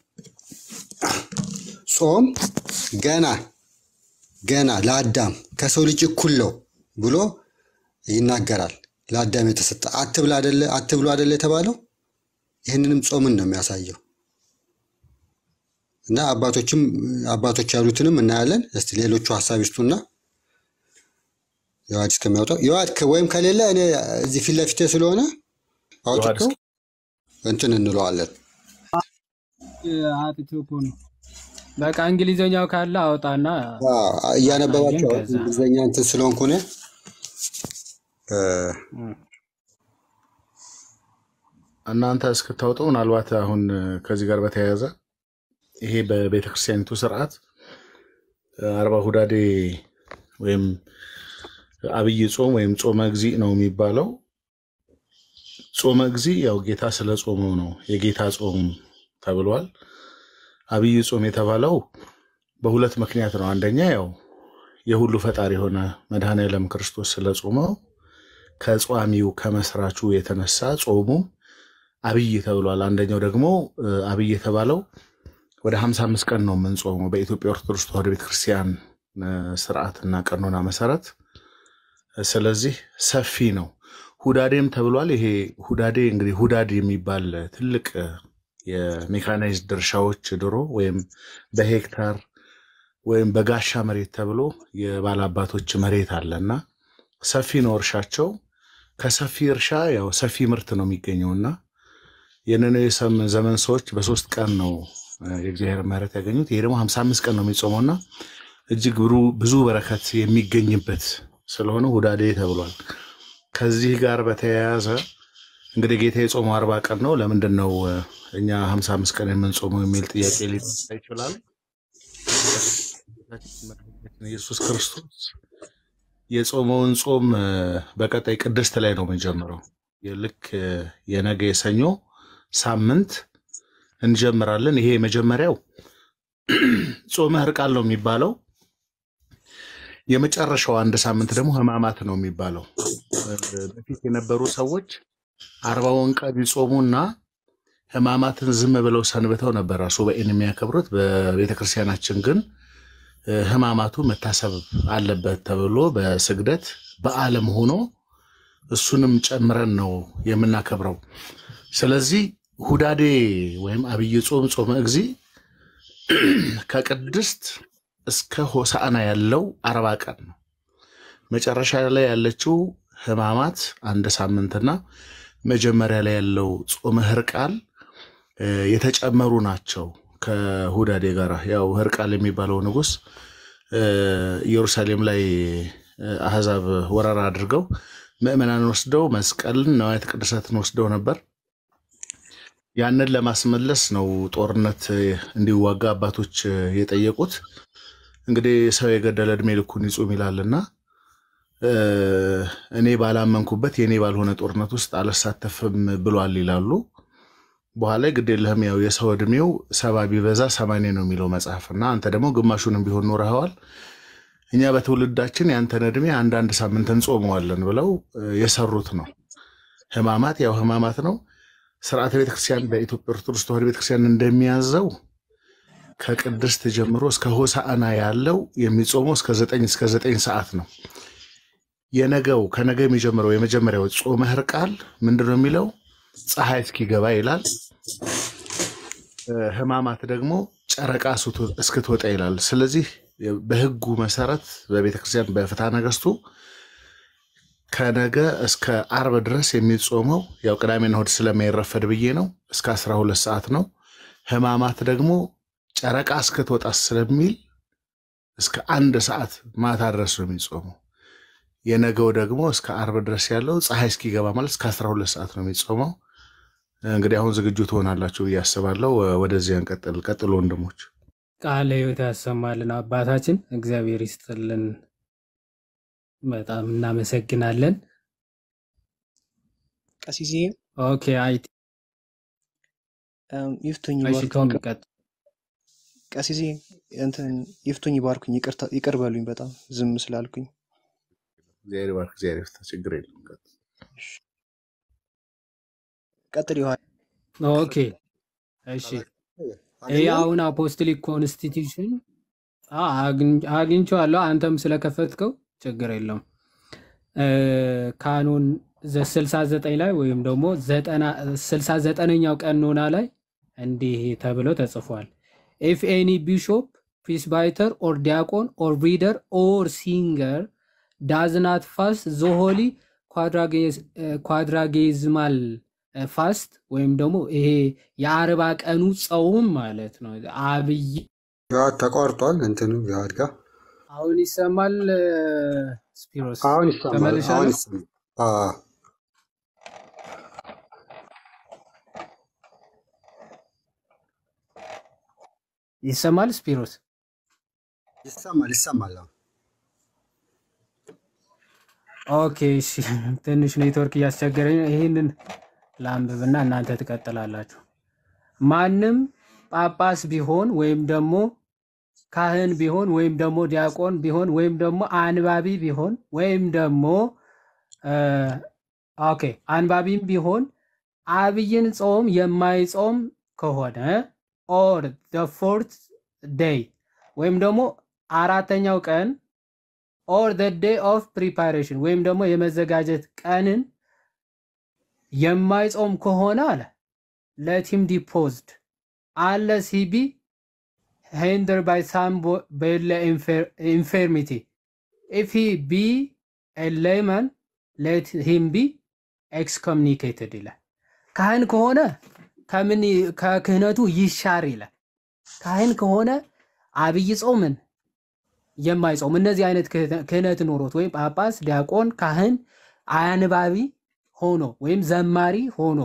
ጾም ገና ገና ለአዳም ከሰው ልጅ እኩል ነው ብሎ ይናገራል። ለአዳም የተሰጠ አትብላ አደለ አትብሉ አደለ የተባለው ይህንንም ጾምን ነው የሚያሳየው። እና አባቶችም አባቶች ያሉትንም እናያለን። እስቲ ሌሎቹ ሀሳብ ይስጡና የዋድ እስከሚያወጣው የዋድ ከ- ወይም ከሌለ እኔ እዚህ ፊት ለፊቴ ስለሆነ ዮሐንስ አውጥቶ እንትን እንለዋለን። አጥቼው እኮ ነው። በቃ እንግሊዘኛው ካለ አውጣና አ፣ አሳየን። እያነበባቸው ከዛ እንግሊዝኛ እንትን ስለሆንኩ እኔ እ፣ እናንተ እስክታወጡ ምናልባት አሁን ከዚህ ጋር በተያያዘ ይሄ በቤተ ክርስቲያኒቱ ስርዓት አርባ ሁዳዴ ወይም አብይ ጾም ወይም ጾመ እግዚእ ነው የሚባለው ጾመ እግዚ ያው ጌታ ስለ ጾመው ነው የጌታ ጾም ተብሏል። አብይ ጾም የተባለው በሁለት ምክንያት ነው። አንደኛ ያው የሁሉ ፈጣሪ የሆነ መድኃኔዓለም ክርስቶስ ስለ ጾመው ከጿሚው ከመስራቹ የተነሳ ጾሙ አብይ ተብሏል። አንደኛው ደግሞ እ፣ አብይ የተባለው ወደ 55 ቀን ነው የምንጾመው በኢትዮጵያ ኦርቶዶክስ ተዋሕዶ ቤተክርስቲያን እ፣ ስርዓትና ቀኖና መሰረት። ስለዚህ ሰፊ ነው። ሁዳዴም ተብሏል። ይሄ ሁዳዴ እንግዲህ ሁዳድ የሚባል ትልቅ እ፣ የሜካናይዝድ እርሻዎች ድሮ ወይም በሄክታር ወይም በጋሻ መሬት ተብሎ የባላባቶች መሬት አለና ሰፊ ነው እርሻቸው። ከሰፊ እርሻ ያው ሰፊ ምርት ነው የሚገኘውና የነነዌ ሰም- ዘመን ሰዎች በሶስት ቀን ነው እ፣ የእግዚአብሔር ምሕረት ያገኙት። ይሄ ደግሞ ሀምሳ አምስት ቀን ነው የሚጾመውና እጅግ ብሩ- ብዙ በረከት የሚገኝበት ስለሆነ ሁዳዴ ተብሏል። ከዚህ ጋር በተያያዘ እንግዲህ ጌታ የጾመው አርባ ቀን ነው። ለምንድን ነው እ፣ እኛ ሀምሳ አምስት ቀን የምንጾመው የሚል ጥያቄ ሊነሳ ይችላል። ጌታችን መድኃኒታችን ኢየሱስ ክርስቶስ የጾመውን ጾም እ፣ በቀጣይ ቅድስት ላይ ነው የምንጀምረው። ልክ እ፣ የነገ የሰኞ ሳምንት እንጀምራለን። ይሄ የመጀመሪያው ጾመ ሕርቃል ነው የሚባለው። የመጨረሻው አንድ ሳምንት ደግሞ ሕማማት ነው የሚባለው። እ፣ በፊት የነበሩ ሰዎች አርባውን ቀን ይጾሙና ሕማማትን ዝም ብለው ሰንብተው ነበረ ሱባኤን የሚያከብሩት። በቤተ ክርስቲያናችን ግን እ፣ ሕማማቱ መታሰብ አለበት ተብሎ በስግደት በዓለም ሆኖ እሱንም ጨምረን ነው የምናከብረው። ስለዚህ ሁዳዴ ወይም አብይ ጾም ጾመ እግዚ ከቅድስት እስከ ሆሳዕና ያለው አርባ ቀን ነው። መጨረሻ ላይ ያለችው ሕማማት አንድ ሳምንትና መጀመሪያ ላይ ያለው ጾመ ሕርቃል እ፣ የተጨመሩ ናቸው ከሁዳዴ ጋር። ያው ሕርቃል የሚባለው ንጉሥ እ፣ ኢየሩሳሌም ላይ እ፣ አሕዛብ ወረራ አድርገው ምዕመናን ወስደው መስቀልን ነዋያተ ቅድሳትን ወስደው ነበር። ያንን ለማስመለስ ነው ጦርነት እ፣ እንዲዋጋ አባቶች እ፣ የጠየቁት። እንግዲህ ሰው የገደለ ዕድሜ ልኩን ይጹም ይላልና እ፣ እኔ ባላመንኩበት የእኔ ባልሆነ ጦርነት ውስጥ አልሳተፍም ብሏል ይላሉ። በኋላ ግድ የለህም ያው የሰው ዕድሜው ሰባ ቢበዛ ሰማንያ ነው የሚለው መጽሐፍ እና አንተ ደግሞ ግማሹንም ቢሆን ኖረኸዋል። እኛ በትውልዳችን ያንተን ዕድሜ አንዳንድ ሳምንት እንጾመዋለን ብለው እ፣ የሰሩት ነው። ሕማማት ያው ሕማማት ነው። ስርዓተ ቤተክርስቲያን በኢትዮጵያ ኦርቶዶክስ ተዋሕዶ ቤተክርስቲያን እንደሚያዘው ከቅድስት ጀምሮ እስከ ሆሳዕና ያለው የሚጾመው እስከ ዘጠኝ እስከ ዘጠኝ ሰዓት ነው። የነገው ከነገ የሚጀምረው የመጀመሪያው ጾመ ሕርቃል ምንድን ነው የሚለው? ፀሐይ እስኪገባ ይላል። እ፣ ሕማማት ደግሞ ጨረቃ እስክትወ- እስክትወጣ ይላል። ስለዚህ በሕጉ መሰረት በቤተክርስቲያን በፍትሐ ነገሥቱ ከነገ እስከ አርብ ድረስ የሚጾመው ያው ቅዳሜና እሑድ ስለማይረፈድ ብዬ ነው እስከ 12 ሰዓት ነው። ሕማማት ደግሞ ጨረቃ እስክትወጣ ስለሚል እስከ አንድ ሰዓት ማታ ድረስ ነው የሚጾመው። የነገው ደግሞ እስከ አርብ ድረስ ያለው ፀሐይ እስኪገባ ማለት እስከ 12 ሰዓት ነው የሚጾመው። እንግዲህ አሁን ዝግጁ ትሆናላችሁ ብዬ አስባለሁ። ወደዚያ እንቀጥል። ቀጥሎ ወንድሞች። ቃለ ሕይወት ያሰማልን አባታችን፣ እግዚአብሔር ይስጥልን። በጣም እናመሰግናለን። ቀሲሴ ኦኬ አይ እም፣ ይፍቱኝ እሺ ባርኩኝ። ቶም ይቅር- ቀጥ ቀሲሴ እንትን ይፍቱኝ ባርኩኝ። ይቅርታ ይቅር በሉኝ በጣም ዝም ስላልኩኝ። እግዚአብሔር ይባርክ፣ እግዚአብሔር ይፍታ። ችግር የለም። ቀጥል። ቀጥል ዮሐን። ኦኬ እሺ ይህ አሁን አፖስቶሊክ ኮንስቲቱሽን አግኝቼዋለሁ። አንተም ስለከፈትከው ችግር የለውም። እ፣ ካኖን ስልሳ ዘጠኝ ላይ ወይም ደግሞ ስልሳ ዘጠነኛው ቀኖና ላይ እንዲህ ተብሎ ተጽፏል። ኢፍ ኤኒ ቢሾፕ ፕሪስባይተር ኦር ዲያቆን ኦር ሪደር ኦር ሲንገር ዳዝ ናት ፋስት ዘሆሊ ኳድራጌዝማል ፋስት ወይም ደግሞ ይሄ የአርባ ቀኑ ጸውም ማለት ነው። አብይ ዮሐድ ተቋርጧል። እንትኑ ዮሐድ ጋር አሁን ይሰማል። ስፒሮስ አሁን ይሰማል። አሁን ተመልሻለሁ። ይሰማል። አዎ፣ ይሰማል ስፒሮስ። ይሰማል ይሰማል። አሁን ኦኬ እሺ፣ ትንሽ ኔትወርክ እያስቸገረኝ ነው። ይህንን ላንብብና እናንተ ትቀጥላላችሁ። ማንም ጳጳስ ቢሆን ወይም ደግሞ ካህን ቢሆን ወይም ደግሞ ዲያቆን ቢሆን ወይም ደግሞ አንባቢ ቢሆን ወይም ደግሞ እ፣ ኦኬ አንባቢም ቢሆን አብይን ጾም የማይጾም ከሆነ ኦር ደ ፎርት ዴይ ወይም ደግሞ አራተኛው ቀን ኦር ደ ዴይ ኦፍ ፕሪፓሬሽን ወይም ደግሞ የመዘጋጀት ቀንን የማይጾም ከሆነ አለ ለት ሂም ዲፖዝድ unless he be hindered by some bo- bodily infer- infirmity. If he be a layman, let him be excommunicated ይላል። ካህን ከሆነ ከምን ከክህነቱ ይሻር ይላል። ካህን ከሆነ አብይ ጾምን የማይጾም እነዚህ አይነት ክህነ- ክህነት ኖሮት ወይም ጳጳስ፣ ዲያቆን፣ ካህን፣ አንባቢ ሆኖ ወይም ዘማሪ ሆኖ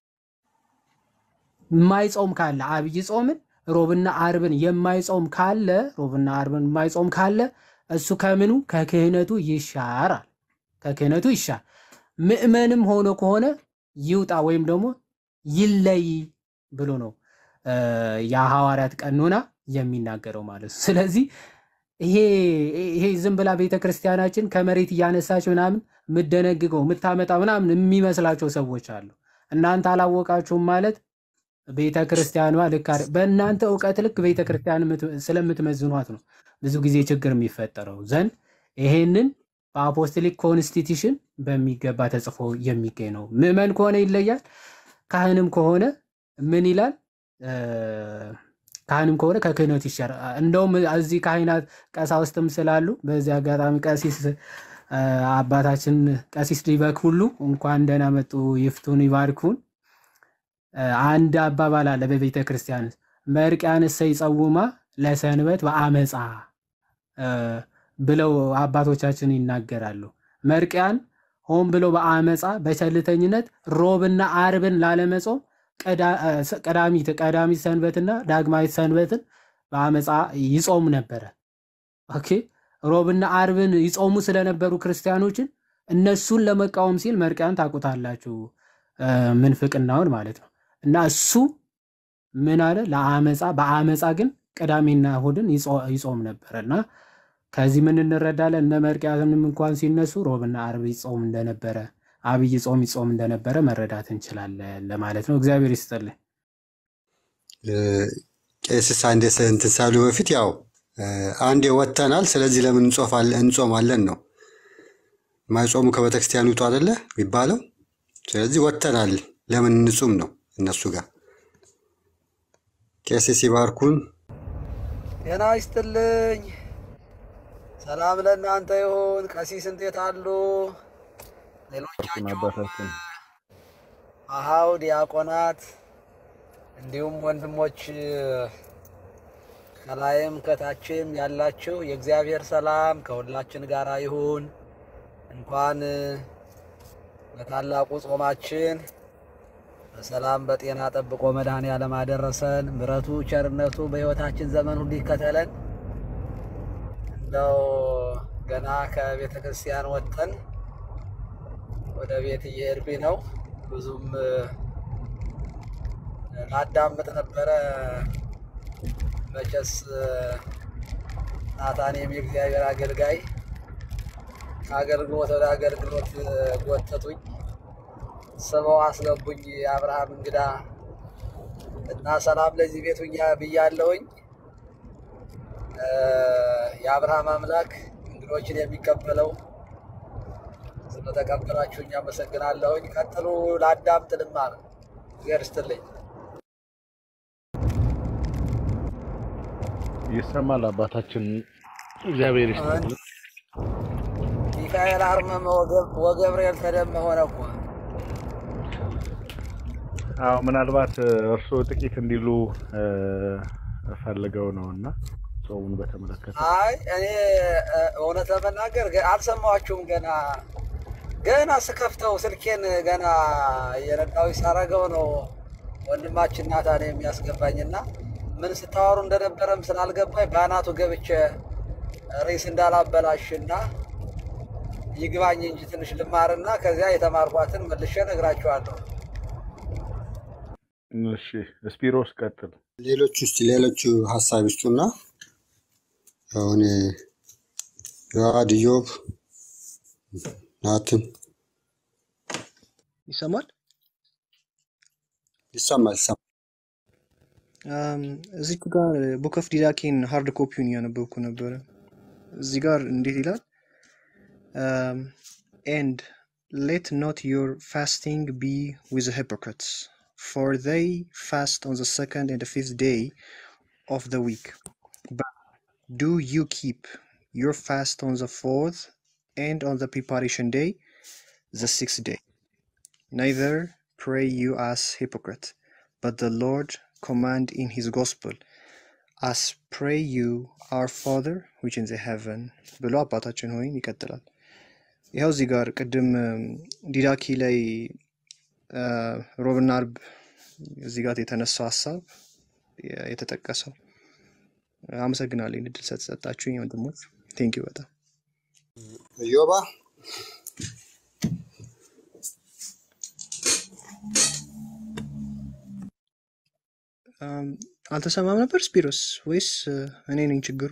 የማይጾም ካለ አብይ ጾምን ሮብና አርብን የማይጾም ካለ ሮብና አርብን የማይጾም ካለ እሱ ከምኑ ከክህነቱ ይሻራል። ከክህነቱ ይሻር። ምእመንም ሆኖ ከሆነ ይውጣ ወይም ደግሞ ይለይ ብሎ ነው እ፣ የሐዋርያት ቀኖና የሚናገረው ማለት ነው። ስለዚህ ይሄ ይሄ ዝም ብላ ቤተ ክርስቲያናችን ከመሬት እያነሳች ምናምን የምደነግገው የምታመጣ ምናምን የሚመስላቸው ሰዎች አሉ። እናንተ አላወቃችሁም ማለት ቤተ ክርስቲያኗ ልክ አይደል- በእናንተ እውቀት ልክ ቤተ ክርስቲያን የምት- ስለምትመዝኗት ነው ብዙ ጊዜ ችግር የሚፈጠረው ዘንድ ይሄንን በአፖስቶሊክ ኮንስቲቱሽን በሚገባ ተጽፎ የሚገኝ ነው። ምዕመን ከሆነ ይለያል። ካህንም ከሆነ ምን ይላል? እ፣ ካህንም ከሆነ ከክህነቱ ይሻራል። እንደውም እዚህ ካህናት ቀሳውስትም ስላሉ በዚህ አጋጣሚ ቀሲስ እ፣ አባታችን ቀሲስ ዲበክ ሁሉ እንኳን ደህና መጡ፣ ይፍቱን፣ ይባርኩን። እ፣ አንድ አባባል አለ በቤተ ክርስቲያን ውስጥ መርቅያንሰ ይጸውማ ለሰንበት በአመፃ እ፣ ብለው አባቶቻችን ይናገራሉ። መርቅያን ሆን ብሎ በአመፃ በቸልተኝነት ሮብና አርብን ላለመጾም ቀዳ- እ፣ ስ- ቀዳሚት ቀዳሚት ሰንበትና ዳግማዊት ሰንበትን በአመፃ ይጾም ነበረ። ኦኬ ሮብና አርብን ይጾሙ ስለነበሩ ክርስቲያኖችን እነሱን ለመቃወም ሲል መርቅያን ታውቁታላችሁ፣ እ፣ ምንፍቅናውን ማለት ነው። እና እሱ ምን አለ? ለአመፃ በአመፃ ግን ቅዳሜና እሁድን ይጾ- ይጾም ነበረ እና ከዚህ ምን እንረዳለን? እነ መርቅያንም እንኳን ሲነሱ ሮብና አርብ ይጾም እንደነበረ አብይ ጾም ይጾም እንደነበረ መረዳት እንችላለን ለማለት ነው። እግዚአብሔር ይስጥልኝ። ቄስስ አንዴ ስ- እንትን ሳሉ በፊት ያው እ፣ አንዴ ወጥተናል፣ ስለዚህ ለምን እንጾፋለን እንጾማለን ነው ማይጾሙ ከቤተክርስቲያን ውጡ አይደለ የሚባለው። ስለዚህ ወጥተናል፣ ለምን እንጹም ነው እነሱ ጋር። ቄስ ሲባርኩን ጤና ይስጥልኝ። ሰላም ለእናንተ ይሁን። ቀሲስ እንዴት አሉ? ሌሎቻችሁም አባታችን አሃው ዲያቆናት፣ እንዲሁም ወንድሞች ከላይም ከታችም ያላችሁ የእግዚአብሔር ሰላም ከሁላችን ጋር ይሁን። እንኳን ለታላቁ ጾማችን በሰላም በጤና ጠብቆ መድኃኔዓለም አደረሰን። ምሕረቱ ቸርነቱ በሕይወታችን ዘመን ሁሉ ይከተለን። እንደው ገና ከቤተ ክርስቲያን ወጥተን ወደ ቤት እየሄድኩኝ ነው። ብዙም እ፣ ላዳምጥ ነበረ። መቼስ እ፣ ናታኔም የእግዚአብሔር አገልጋይ ከአገልግሎት ወደ አገልግሎት እ፣ ጎተቱኝ፣ ስበው አስገቡኝ። የአብርሃም እንግዳ እና ሰላም ለዚህ ቤቱ ብያለሁኝ። እ፣ የአብርሃም አምላክ እንግዶችን የሚቀበለው ስለተቀበላችሁኝ አመሰግናለሁኝ። ቀጥሉ፣ ላዳምጥ፣ ልማር። እግዚአብሔር ይስጥልኝ። ይሰማል አባታችን። እግዚአብሔር ይስጥልን። ሚካኤል አርመመ ወገብ- ወገብርኤል ተደመ ሆነ እኮ አዎ ምናልባት እ፣ እርስዎ ጥቂት እንዲሉ እ፣ ፈልገው ነው እና ጾሙን በተመለከተ አይ እኔ እ፣ እውነት ለመናገር ገ- አልሰማኋችሁም። ገና ገና ስከፍተው ስልኬን ገና የነዳዊ ሳረገው ነው ወንድማችን ናታን የሚያስገባኝና ምን ስታወሩ እንደነበረም ስላልገባኝ በአናቱ ገብቼ ሬስ እንዳላበላሽና ይግባኝ እንጂ ትንሽ ልማርና ከዚያ የተማርኳትን መልሼ እነግራችኋለሁ። እሺ ስፒሮስ ቀጥል። ሌሎቹ ውስጥ ሌሎቹ ሀሳብ ይስጡና አሁን ዮሐድ፣ ኢዮብ፣ ናትን ይሰማል? ይሰማል ይሰማል። አም፣ እዚህ ጋር ቡክ ኦፍ ዲዳኬን ሃርድ ኮፒውን እያነበብኩ ነበረ። እዚህ ጋር እንዴት ይላል? ኤንድ ሌት ኖት ዮር ፋስቲንግ ቢ ዊዝ hypocrites for they fast on the second and the fifth day of the week but do you keep your fast on the fourth and on the preparation day the sixth day neither pray you as hypocrite but the lord command in his gospel as pray you our father which in the heaven ብሎ አባታችን ሆይ ይቀጥላል ይኸው እዚህ ጋር ቅድም እም፣ ዲዳኪ ላይ አ፣ ሮብና አርብ እዚህ ጋር የተነሳው ሀሳብ የ- የተጠቀሰው አመሰግናለሁ ይህን እድል ስለተሰጣችሁኝ ወንድሞች ቴንኪው በጣም ኢዮባ አም፣ አልተሰማም ነበር ስፒሮስ ወይስ እ፣ እኔ ነኝ ችግሩ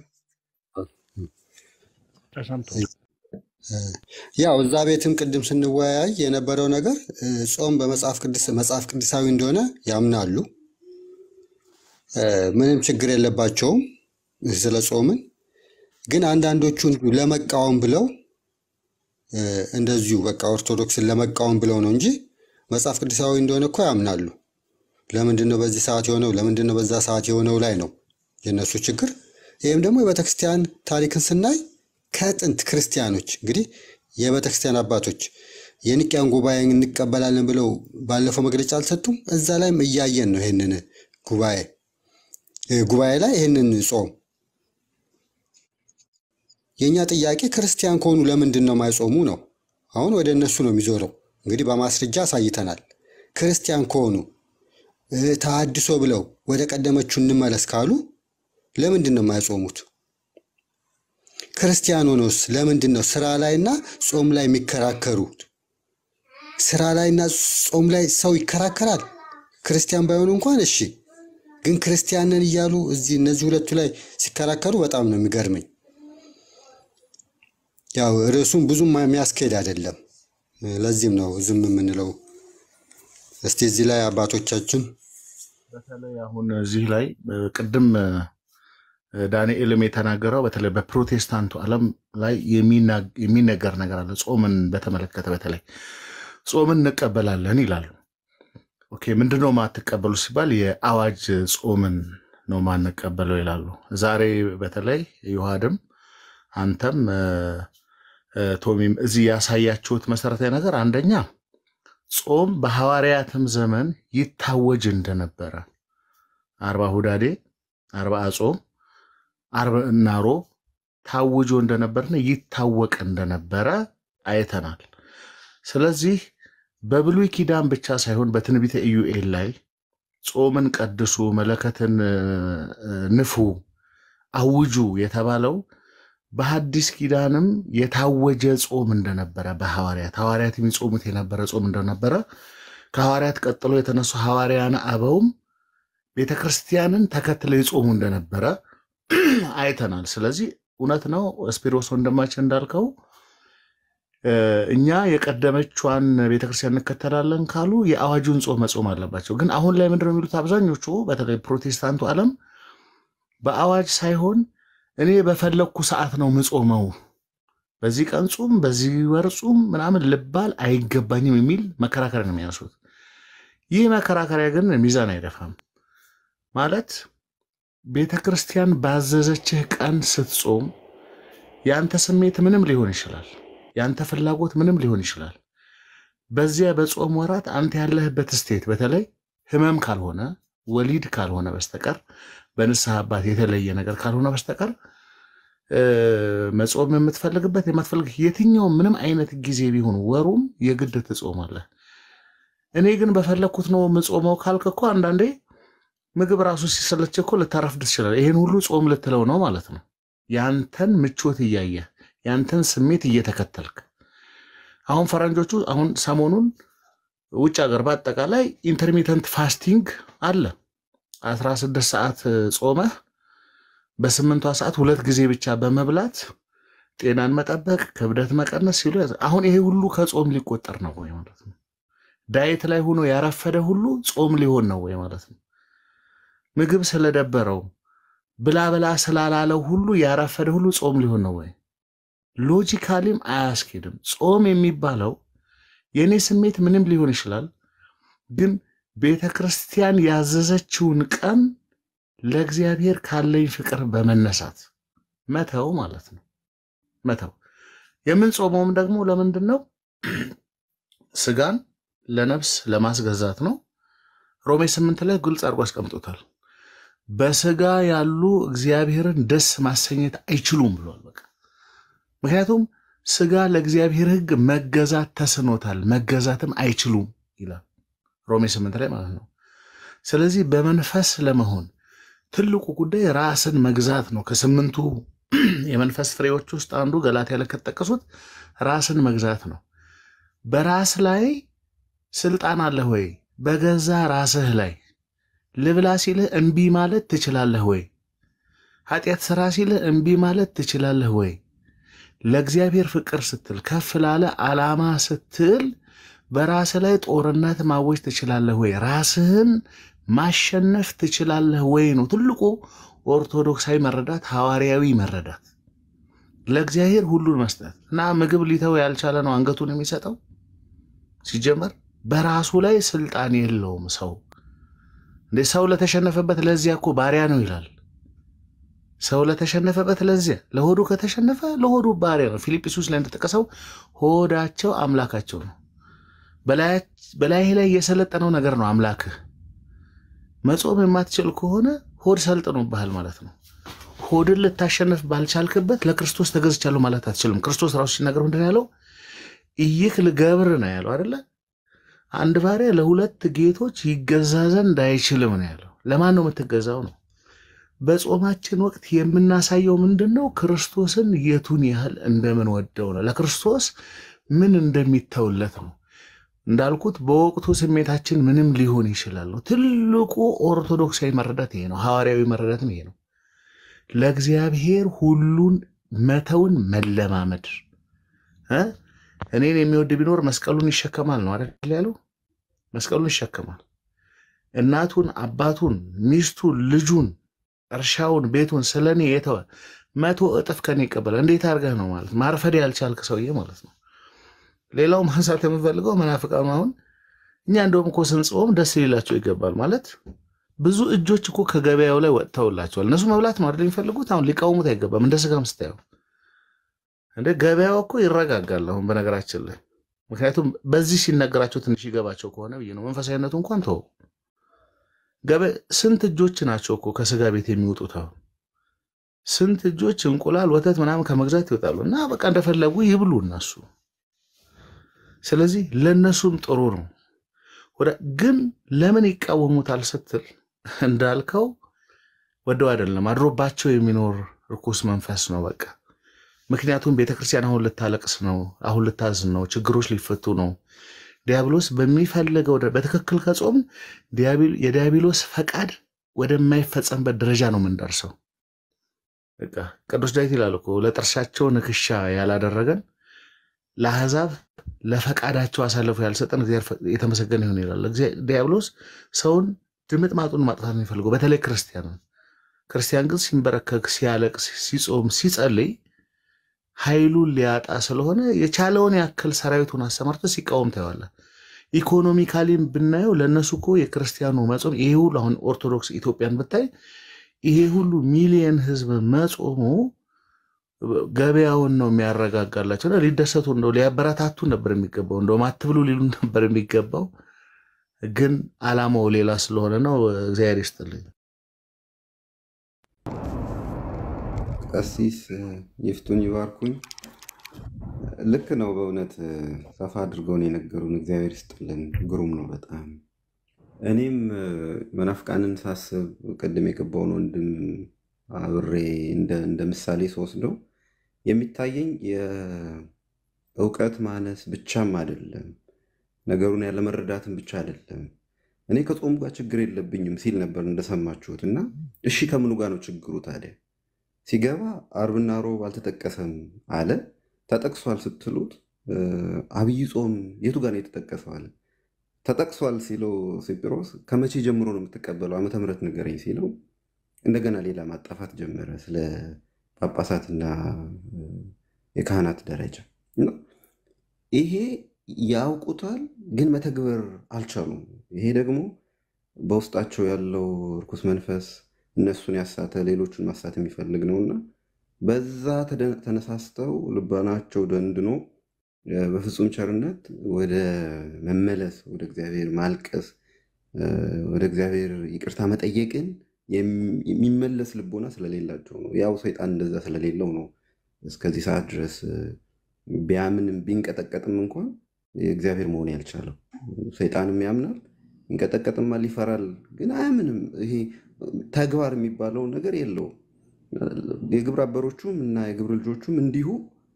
ተሰምቷል። ያው እዛ ቤትም ቅድም ስንወያይ የነበረው ነገር እ፣ ጾም በመጽሐፍ ቅዱስ መጽሐፍ ቅዱሳዊ እንደሆነ ያምናሉ። እ፣ ምንም ችግር የለባቸውም ስለ ጾምን። ግን አንዳንዶቹ እንዲሁ ለመቃወም ብለው እ፣ እንደዚሁ በቃ ኦርቶዶክስን ለመቃወም ብለው ነው እንጂ መጽሐፍ ቅዱሳዊ እንደሆነ እኮ ያምናሉ። ለምንድን ነው በዚህ ሰዓት የሆነው? ለምንድን ነው በዛ ሰዓት የሆነው ላይ ነው የእነሱ ችግር። ይህም ደግሞ የቤተክርስቲያን ታሪክን ስናይ ከጥንት ክርስቲያኖች እንግዲህ የቤተክርስቲያን አባቶች የኒቅያን ጉባኤ እንቀበላለን ብለው ባለፈው መግለጫ አልሰጡም? እዛ ላይም እያየን ነው ይህንን ጉባኤ እ፣ ጉባኤ ላይ ይህንን ጾም የእኛ ጥያቄ ክርስቲያን ከሆኑ ለምንድን ነው ማይጾሙ ነው። አሁን ወደ እነሱ ነው የሚዞረው። እንግዲህ በማስረጃ አሳይተናል። ክርስቲያን ከሆኑ እ፣ ተሐድሶ ብለው ወደ ቀደመችው እንመለስ ካሉ ለምንድን ነው የማይጾሙት? ክርስቲያን ሆኖስ ለምንድን ነው ስራ ላይና ጾም ላይ የሚከራከሩት? ስራ ላይና ጾም ላይ ሰው ይከራከራል። ክርስቲያን ባይሆኑ እንኳን እሺ፣ ግን ክርስቲያን ነን እያሉ እዚህ እነዚህ ሁለቱ ላይ ሲከራከሩ በጣም ነው የሚገርመኝ። ያው ርዕሱም ብዙም የሚያስኬድ አይደለም። ለዚህም ነው ዝም የምንለው። እስቲ እዚህ ላይ አባቶቻችን በተለይ አሁን እዚህ ላይ እ፣ ቅድም እ፣ ዳንኤልም የተናገረው በተለይ በፕሮቴስታንቱ ዓለም ላይ የሚና- የሚነገር ነገር አለ። ጾምን በተመለከተ በተለይ ጾምን እንቀበላለን ይላሉ። ኦኬ ምንድን ነው ማትቀበሉ ሲባል የአዋጅ ጾምን ነው ማንቀበለው ይላሉ። ዛሬ በተለይ ዮሐድም አንተም እ፣ እ፣ ቶሚም እዚህ ያሳያችሁት መሰረታዊ ነገር አንደኛ ጾም በሐዋርያትም ዘመን ይታወጅ እንደነበረ አርባ ሁዳዴ አርባ ጾም አርብ እና ሮብ ታውጆ እንደነበርና ይታወቅ እንደነበረ አይተናል። ስለዚህ በብሉይ ኪዳን ብቻ ሳይሆን በትንቢተ ኢዩኤል ላይ ጾምን ቀድሱ፣ መለከትን እ፣ ንፉ፣ አውጁ የተባለው በሐዲስ ኪዳንም የታወጀ ጾም እንደነበረ በሐዋርያት ሐዋርያት የሚጾሙት የነበረ ጾም እንደነበረ ከሐዋርያት ቀጥሎ የተነሱ ሐዋርያን አበውም ቤተ ክርስቲያንን ተከትለው ይጾሙ እንደነበረ አይተናል። ስለዚህ እውነት ነው ስፒሮስ ወንድማችን እንዳልከው እ፣ እኛ የቀደመቿን ቤተክርስቲያን እንከተላለን ካሉ የአዋጁን ጾም መጾም አለባቸው። ግን አሁን ላይ ምንድነው የሚሉት አብዛኞቹ በተለይ ፕሮቴስታንቱ ዓለም በአዋጅ ሳይሆን እኔ በፈለግኩ ሰዓት ነው ምጾመው፣ በዚህ ቀን ጹም፣ በዚህ ወር ጹም ምናምን ልባል አይገባኝም የሚል መከራከሪያ ነው የሚያነሱት። ይህ መከራከሪያ ግን ሚዛን አይደፋም። ማለት ቤተ ክርስቲያን ባዘዘችህ ቀን ስትጾም የአንተ ስሜት ምንም ሊሆን ይችላል፣ የአንተ ፍላጎት ምንም ሊሆን ይችላል። በዚያ በጾም ወራት አንተ ያለህበት ስቴት በተለይ ህመም ካልሆነ ወሊድ ካልሆነ በስተቀር በንስሐ አባት የተለየ ነገር ካልሆነ በስተቀር እ፣ መጾም የምትፈልግበት የማትፈልግ የትኛውም ምንም አይነት ጊዜ ቢሆን ወሩም የግድ ትጾማለህ። እኔ ግን በፈለግኩት ነው የምጾመው ካልክ እኮ አንዳንዴ ምግብ ራሱ ሲሰለች እኮ ልታረፍድ ትችላለህ። ይሄን ሁሉ ጾም ልትለው ነው ማለት ነው። ያንተን ምቾት እያየህ ያንተን ስሜት እየተከተልክ አሁን ፈረንጆቹ አሁን ሰሞኑን ውጭ ሀገር በአጠቃላይ ኢንተርሚተንት ፋስቲንግ አለ። 16 ሰዓት ጾመህ በስምንቷ ሰዓት ሁለት ጊዜ ብቻ በመብላት ጤናን መጠበቅ፣ ክብደት መቀነስ ሲሉ ያዘ። አሁን ይሄ ሁሉ ከጾም ሊቆጠር ነው ወይ ማለት ነው? ዳየት ላይ ሆኖ ያረፈደ ሁሉ ጾም ሊሆን ነው ወይ ማለት ነው? ምግብ ስለደበረው ብላ ብላ ስላላለው ሁሉ ያረፈደ ሁሉ ጾም ሊሆን ነው ወይ? ሎጂካሊም አያስኬድም። ጾም የሚባለው የእኔ ስሜት ምንም ሊሆን ይችላል፣ ግን ቤተ ክርስቲያን ያዘዘችውን ቀን ለእግዚአብሔር ካለኝ ፍቅር በመነሳት መተው ማለት ነው። መተው የምንጾመውም ደግሞ ለምንድን ነው? ስጋን ለነፍስ ለማስገዛት ነው። ሮሜ ስምንት ላይ ግልጽ አድርጎ አስቀምጦታል። በስጋ ያሉ እግዚአብሔርን ደስ ማሰኘት አይችሉም ብሏል። በቃ ምክንያቱም ስጋ ለእግዚአብሔር ሕግ መገዛት ተስኖታል፣ መገዛትም አይችሉም ይላል ሮሜ ስምንት ላይ ማለት ነው። ስለዚህ በመንፈስ ለመሆን ትልቁ ጉዳይ ራስን መግዛት ነው። ከስምንቱ የመንፈስ ፍሬዎች ውስጥ አንዱ ገላትያ ላይ ከተጠቀሱት ራስን መግዛት ነው። በራስ ላይ ስልጣን አለህ ወይ? በገዛ ራስህ ላይ ልብላ ሲልህ እምቢ ማለት ትችላለህ ወይ? ኃጢአት ስራ ሲልህ እምቢ ማለት ትችላለህ ወይ? ለእግዚአብሔር ፍቅር ስትል ከፍ ላለ ዓላማ ስትል በራስ ላይ ጦርነት ማወጅ ትችላለህ ወይ? ራስህን ማሸነፍ ትችላለህ ወይ ነው ትልቁ ኦርቶዶክሳዊ መረዳት፣ ሐዋርያዊ መረዳት። ለእግዚአብሔር ሁሉን መስጠት እና ምግብ ሊተው ያልቻለ ነው አንገቱን የሚሰጠው። ሲጀመር በራሱ ላይ ስልጣን የለውም ሰው እንዴ። ሰው ለተሸነፈበት ለዚያ እኮ ባሪያ ነው ይላል። ሰው ለተሸነፈበት ለዚያ ለሆዱ ከተሸነፈ ለሆዱ ባሪያ ነው። ፊልጵስዩስ ላይ እንደተጠቀሰው ሆዳቸው አምላካቸው ነው። በላይህ ላይ የሰለጠነው ነገር ነው አምላክህ። መጾም የማትችል ከሆነ ሆድ ሰልጥኖብሃል ማለት ነው። ሆድን ልታሸንፍ ባልቻልክበት ለክርስቶስ ተገዝቻለሁ ማለት አትችልም። ክርስቶስ ራሱ ሲናገር ምንድን ነው ያለው? ይህ ልገብር ነው ያለው አይደለ? አንድ ባሪያ ለሁለት ጌቶች ይገዛ ዘንድ አይችልም ነው ያለው። ለማን ነው የምትገዛው ነው? በጾማችን ወቅት የምናሳየው ምንድን ነው? ክርስቶስን የቱን ያህል እንደምንወደው ነው። ለክርስቶስ ምን እንደሚተውለት ነው። እንዳልኩት በወቅቱ ስሜታችን ምንም ሊሆን ይችላል። ትልቁ ኦርቶዶክሳዊ መረዳት ይሄ ነው። ሐዋርያዊ መረዳትም ይሄ ነው። ለእግዚአብሔር ሁሉን መተውን መለማመድ እ እኔን የሚወድ ቢኖር መስቀሉን ይሸከማል ነው አይደል ያለው? መስቀሉን ይሸከማል። እናቱን፣ አባቱን፣ ሚስቱን፣ ልጁን፣ እርሻውን፣ ቤቱን ስለ እኔ የተወ መቶ እጥፍ ከኔ ይቀበላል። እንዴት አድርገህ ነው ማለት ማርፈድ ያልቻልክ ሰውዬ ማለት ነው። ሌላው ማንሳት የምፈልገው መናፍቃኑ አሁን እኛ እንደውም እኮ ስንጾም ደስ ሊላቸው ይገባል ማለት ብዙ እጆች እኮ ከገበያው ላይ ወጥተውላቸዋል። እነሱ መብላት ነው አይደል የሚፈልጉት። አሁን ሊቃውሙት አይገባም። እንደ ስጋም ስታየው እንደ ገበያው እኮ ይረጋጋል። አሁን በነገራችን ላይ ምክንያቱም በዚህ ሲነገራቸው ትንሽ ይገባቸው ከሆነ ብዬ ነው። መንፈሳዊነቱ እንኳን ተው። ስንት እጆች ናቸው እኮ ከስጋ ቤት የሚወጡት? አሁን ስንት እጆች እንቁላል፣ ወተት ምናምን ከመግዛት ይወጣሉ እና በቃ እንደፈለጉ ይብሉ እነሱ። ስለዚህ ለእነሱም ጥሩ ነው። ግን ለምን ይቃወሙታል ስትል እንዳልከው ወደው አይደለም አድሮባቸው የሚኖር ርኩስ መንፈስ ነው። በቃ ምክንያቱም ቤተክርስቲያን አሁን ልታለቅስ ነው፣ አሁን ልታዝን ነው፣ ችግሮች ሊፈቱ ነው። ዲያብሎስ በሚፈልገው በትክክል ከጾም የዲያብሎስ ፈቃድ ወደማይፈጸምበት ደረጃ ነው የምንደርሰው። በቃ ቅዱስ ዳዊት ይላል እኮ ለጥርሳቸው ንክሻ ያላደረገን ለአሕዛብ ለፈቃዳቸው አሳልፎ ያልሰጠን እግዚአብሔር የተመሰገነ ይሁን ይላል። ዲያብሎስ ሰውን ድምጥ ማጡን ማጥፋት ነው የሚፈልገው፣ በተለይ ክርስቲያንን። ክርስቲያን ግን ሲንበረከክ፣ ሲያለቅስ፣ ሲጾም፣ ሲጸልይ ኃይሉን ሊያጣ ስለሆነ የቻለውን ያክል ሰራዊቱን አሰማርቶ ሲቃወም ታየዋለህ። ኢኮኖሚካሊም ብናየው ለእነሱ እኮ የክርስቲያኑ መጾም ይሄ ሁሉ አሁን ኦርቶዶክስ ኢትዮጵያን ብታይ ይሄ ሁሉ ሚሊየን ህዝብ መጾሙ ገበያውን ነው የሚያረጋጋላቸው። እና ሊደሰቱ እንደው ሊያበረታቱ ነበር የሚገባው፣ እንደውም አትብሉ ሊሉ ነበር የሚገባው። ግን አላማው ሌላ ስለሆነ ነው። እግዚአብሔር ይስጥልኝ። ቀሲስ ይፍቱን ይባርኩኝ። ልክ ነው። በእውነት ሰፋ አድርገውን የነገሩን እግዚአብሔር ይስጥልን። ግሩም ነው በጣም እኔም መናፍቃንን ሳስብ ቅድም የገባውን ወንድም አብሬ እንደ ምሳሌ ስወስደው የሚታየኝ የእውቀት ማነስ ብቻም አይደለም፣ ነገሩን ያለመረዳትን ብቻ አይደለም። እኔ ከጾሙ ጋር ችግር የለብኝም ሲል ነበር እንደሰማችሁት። እና እሺ ከምኑ ጋር ነው ችግሩ ታዲያ? ሲገባ አርብና ሮብ አልተጠቀሰም አለ። ተጠቅሷል ስትሉት እ፣ አብይ ጾም የቱ ጋር ነው የተጠቀሰው አለ። ተጠቅሷል ሲለው ሲጵሮስ ከመቼ ጀምሮ ነው የምትቀበለው ዓመተ ምሕረት ንገረኝ ሲለው እንደገና ሌላ ማጣፋት ጀመረ ስለ ጳጳሳትና እ፣ የካህናት ደረጃ እና ይሄ ያውቁታል፣ ግን መተግበር አልቻሉም። ይሄ ደግሞ በውስጣቸው ያለው እርኩስ መንፈስ እነሱን ያሳተ ሌሎቹን ማሳት የሚፈልግ ነውና በዛ ተደ- ተነሳስተው ልባናቸው ደንድኖ እ፣ በፍጹም ቸርነት ወደ መመለስ ወደ እግዚአብሔር ማልቀስ እ፣ ወደ እግዚአብሔር ይቅርታ መጠየቅን የሚ- የሚመለስ ልቦና ስለሌላቸው ነው። ያው ሰይጣን እንደዛ ስለሌለው ነው እስከዚህ ሰዓት ድረስ እ፣ ቢያምንም ቢንቀጠቀጥም እንኳን የእግዚአብሔር መሆን ያልቻለው። ሰይጣንም ያምናል፣ ይንቀጠቀጥማል፣ ይፈራል፣ ግን አያምንም። ይሄ ተግባር የሚባለው ነገር የለውም። የግብረ አበሮቹም እና የግብረ ልጆቹም እንዲሁ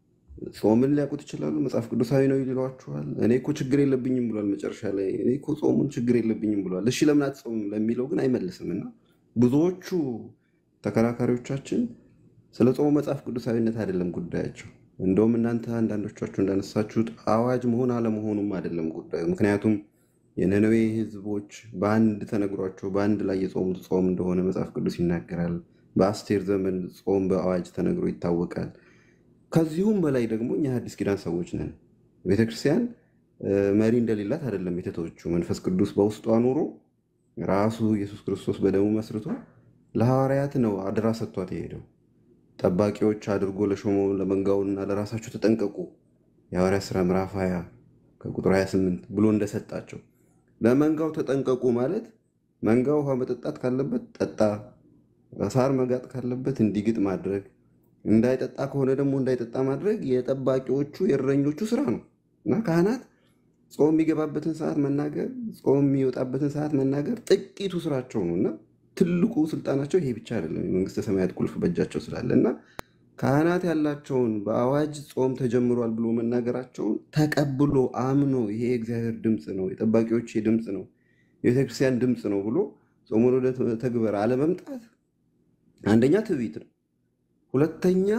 ጾምን ሊያውቁት ይችላሉ። መጽሐፍ ቅዱሳዊ ነው ይሏችኋል። እኔ እኮ ችግር የለብኝም ብሏል። መጨረሻ ላይ እኔ እኮ ጾሙን ችግር የለብኝም ብሏል። እሺ ለምን አትጾምም ለሚለው ግን አይመልስም። እና ብዙዎቹ ተከራካሪዎቻችን ስለ ጾሙ መጽሐፍ ቅዱሳዊነት አይደለም ጉዳያቸው። እንደውም እናንተ አንዳንዶቻችሁ እንዳነሳችሁት አዋጅ መሆን አለመሆኑም አይደለም ጉዳዩ። ምክንያቱም የነነዌ ሕዝቦች በአንድ ተነግሯቸው በአንድ ላይ የጾሙት ጾም እንደሆነ መጽሐፍ ቅዱስ ይናገራል። በአስቴር ዘመን ጾም በአዋጅ ተነግሮ ይታወቃል። ከዚሁም በላይ ደግሞ እኛ አዲስ ኪዳን ሰዎች ነን። ቤተክርስቲያን እ፣ መሪ እንደሌላት አይደለም የተተወችው። መንፈስ ቅዱስ በውስጧ ኑሮ ራሱ ኢየሱስ ክርስቶስ በደሙ መስርቶ ለሐዋርያት ነው አደራ ሰጥቷት የሄደው። ጠባቂዎች አድርጎ ለሾመው ለመንጋውና ለራሳችሁ ተጠንቀቁ የሐዋርያት ሥራ ምዕራፍ 20 ከቁጥር 28 ብሎ እንደሰጣቸው ለመንጋው ተጠንቀቁ ማለት መንጋው ውሃ መጠጣት ካለበት ጠጣ፣ ሳር መጋጥ ካለበት እንዲግጥ ማድረግ፣ እንዳይጠጣ ከሆነ ደግሞ እንዳይጠጣ ማድረግ የጠባቂዎቹ የእረኞቹ ስራ ነው እና ካህናት ጾም የሚገባበትን ሰዓት መናገር፣ ጾም የሚወጣበትን ሰዓት መናገር ጥቂቱ ስራቸው ነው እና ትልቁ ስልጣናቸው ይሄ ብቻ አይደለም። የመንግስተ ሰማያት ቁልፍ በእጃቸው ስላለ እና ካህናት ያላቸውን በአዋጅ ጾም ተጀምሯል ብሎ መናገራቸውን ተቀብሎ አምኖ ይሄ የእግዚአብሔር ድምፅ ነው፣ የጠባቂዎች ድምፅ ነው፣ የቤተክርስቲያን ድምፅ ነው ብሎ ጾሙን ወደ ተግበር አለመምጣት አንደኛ ትዕቢት ነው። ሁለተኛ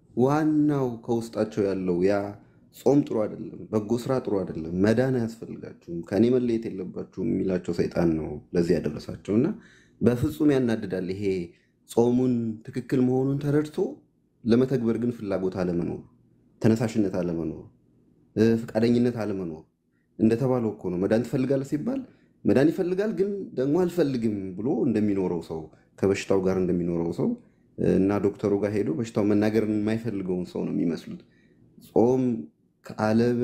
ዋናው ከውስጣቸው ያለው ያ ጾም ጥሩ አይደለም፣ በጎ ስራ ጥሩ አይደለም፣ መዳን አያስፈልጋችሁም፣ ከእኔ መለየት የለባችሁም የሚላቸው ሰይጣን ነው ለዚህ ያደረሳቸው እና በፍጹም ያናድዳል። ይሄ ጾሙን ትክክል መሆኑን ተረድቶ ለመተግበር ግን ፍላጎት አለመኖር፣ ተነሳሽነት አለመኖር፣ እ፣ ፈቃደኝነት አለመኖር። እንደተባለው እኮ ነው መዳን ትፈልጋለህ ሲባል መዳን ይፈልጋል፣ ግን ደግሞ አልፈልግም ብሎ እንደሚኖረው ሰው ከበሽታው ጋር እንደሚኖረው ሰው እ፣ እና ዶክተሩ ጋር ሄዶ በሽታው መናገር የማይፈልገውን ሰው ነው የሚመስሉት። ጾም ከዓለም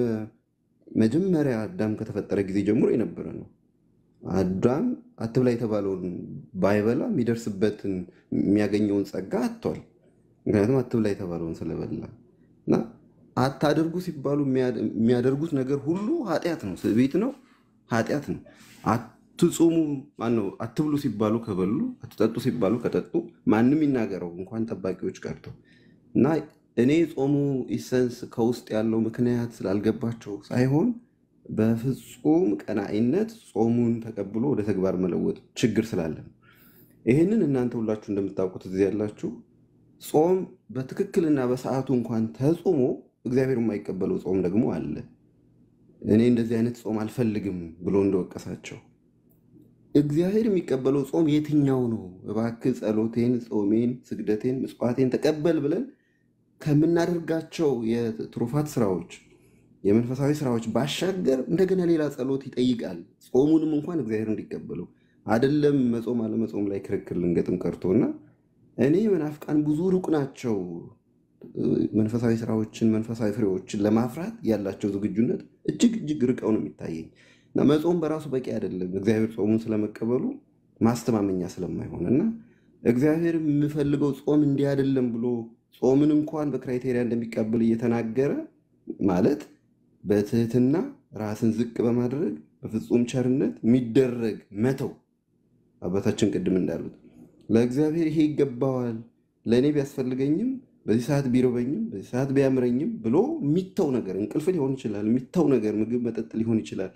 መጀመሪያ አዳም ከተፈጠረ ጊዜ ጀምሮ የነበረ ነው። አዳም አትብላ የተባለውን ባይበላ የሚደርስበትን የሚያገኘውን ጸጋ አጥቷል። ምክንያቱም አትብላ የተባለውን ስለበላ እና አታደርጉ ሲባሉ የሚያ- የሚያደርጉት ነገር ሁሉ ኃጢአት ነው፣ ትዕቢት ነው፣ ኃጢአት ነው። አትጹሙ ማነው አትብሉ ሲባሉ ከበሉ፣ አትጠጡ ሲባሉ ከጠጡ ማንም ይናገረው እንኳን ጠባቂዎች ቀርተው እና እኔ ጾሙ ኢሰንስ ከውስጥ ያለው ምክንያት ስላልገባቸው ሳይሆን በፍጹም ቀናኢነት ጾሙን ተቀብሎ ወደ ተግባር መለወጥ ችግር ስላለ ነው። ይህንን እናንተ ሁላችሁ እንደምታውቁት እዚህ ያላችሁ ጾም በትክክልና በሰዓቱ እንኳን ተጾሞ እግዚአብሔር የማይቀበለው ጾም ደግሞ አለ። እኔ እንደዚህ አይነት ጾም አልፈልግም ብሎ እንደወቀሳቸው እግዚአብሔር የሚቀበለው ጾም የትኛው ነው? እባክህ ጸሎቴን፣ ጾሜን፣ ስግደቴን፣ ምጽዋቴን ተቀበል ብለን ከምናደርጋቸው የትሩፋት ስራዎች የመንፈሳዊ ስራዎች ባሻገር እንደገና ሌላ ጸሎት ይጠይቃል። ጾሙንም እንኳን እግዚአብሔር እንዲቀበለው አይደለም መጾም አለመጾም ላይ ክርክር ልንገጥም ቀርቶና እኔ መናፍቃን ብዙ ሩቅ ናቸው። መንፈሳዊ ስራዎችን መንፈሳዊ ፍሬዎችን ለማፍራት ያላቸው ዝግጁነት እጅግ እጅግ ርቀው ነው የሚታየኝ እና መጾም በራሱ በቂ አይደለም እግዚአብሔር ጾሙን ስለመቀበሉ ማስተማመኛ ስለማይሆን እና እግዚአብሔር የምፈልገው ጾም እንዲህ አይደለም ብሎ ጾምን እንኳን በክራይቴሪያ እንደሚቀበል እየተናገረ ማለት በትህትና ራስን ዝቅ በማድረግ በፍጹም ቸርነት የሚደረግ መተው አባታችን ቅድም እንዳሉት ለእግዚአብሔር ይሄ ይገባዋል፣ ለእኔ ቢያስፈልገኝም በዚህ ሰዓት ቢርበኝም በዚህ ሰዓት ቢያምረኝም ብሎ የሚተው ነገር እንቅልፍ ሊሆን ይችላል፣ የሚተው ነገር ምግብ መጠጥ ሊሆን ይችላል።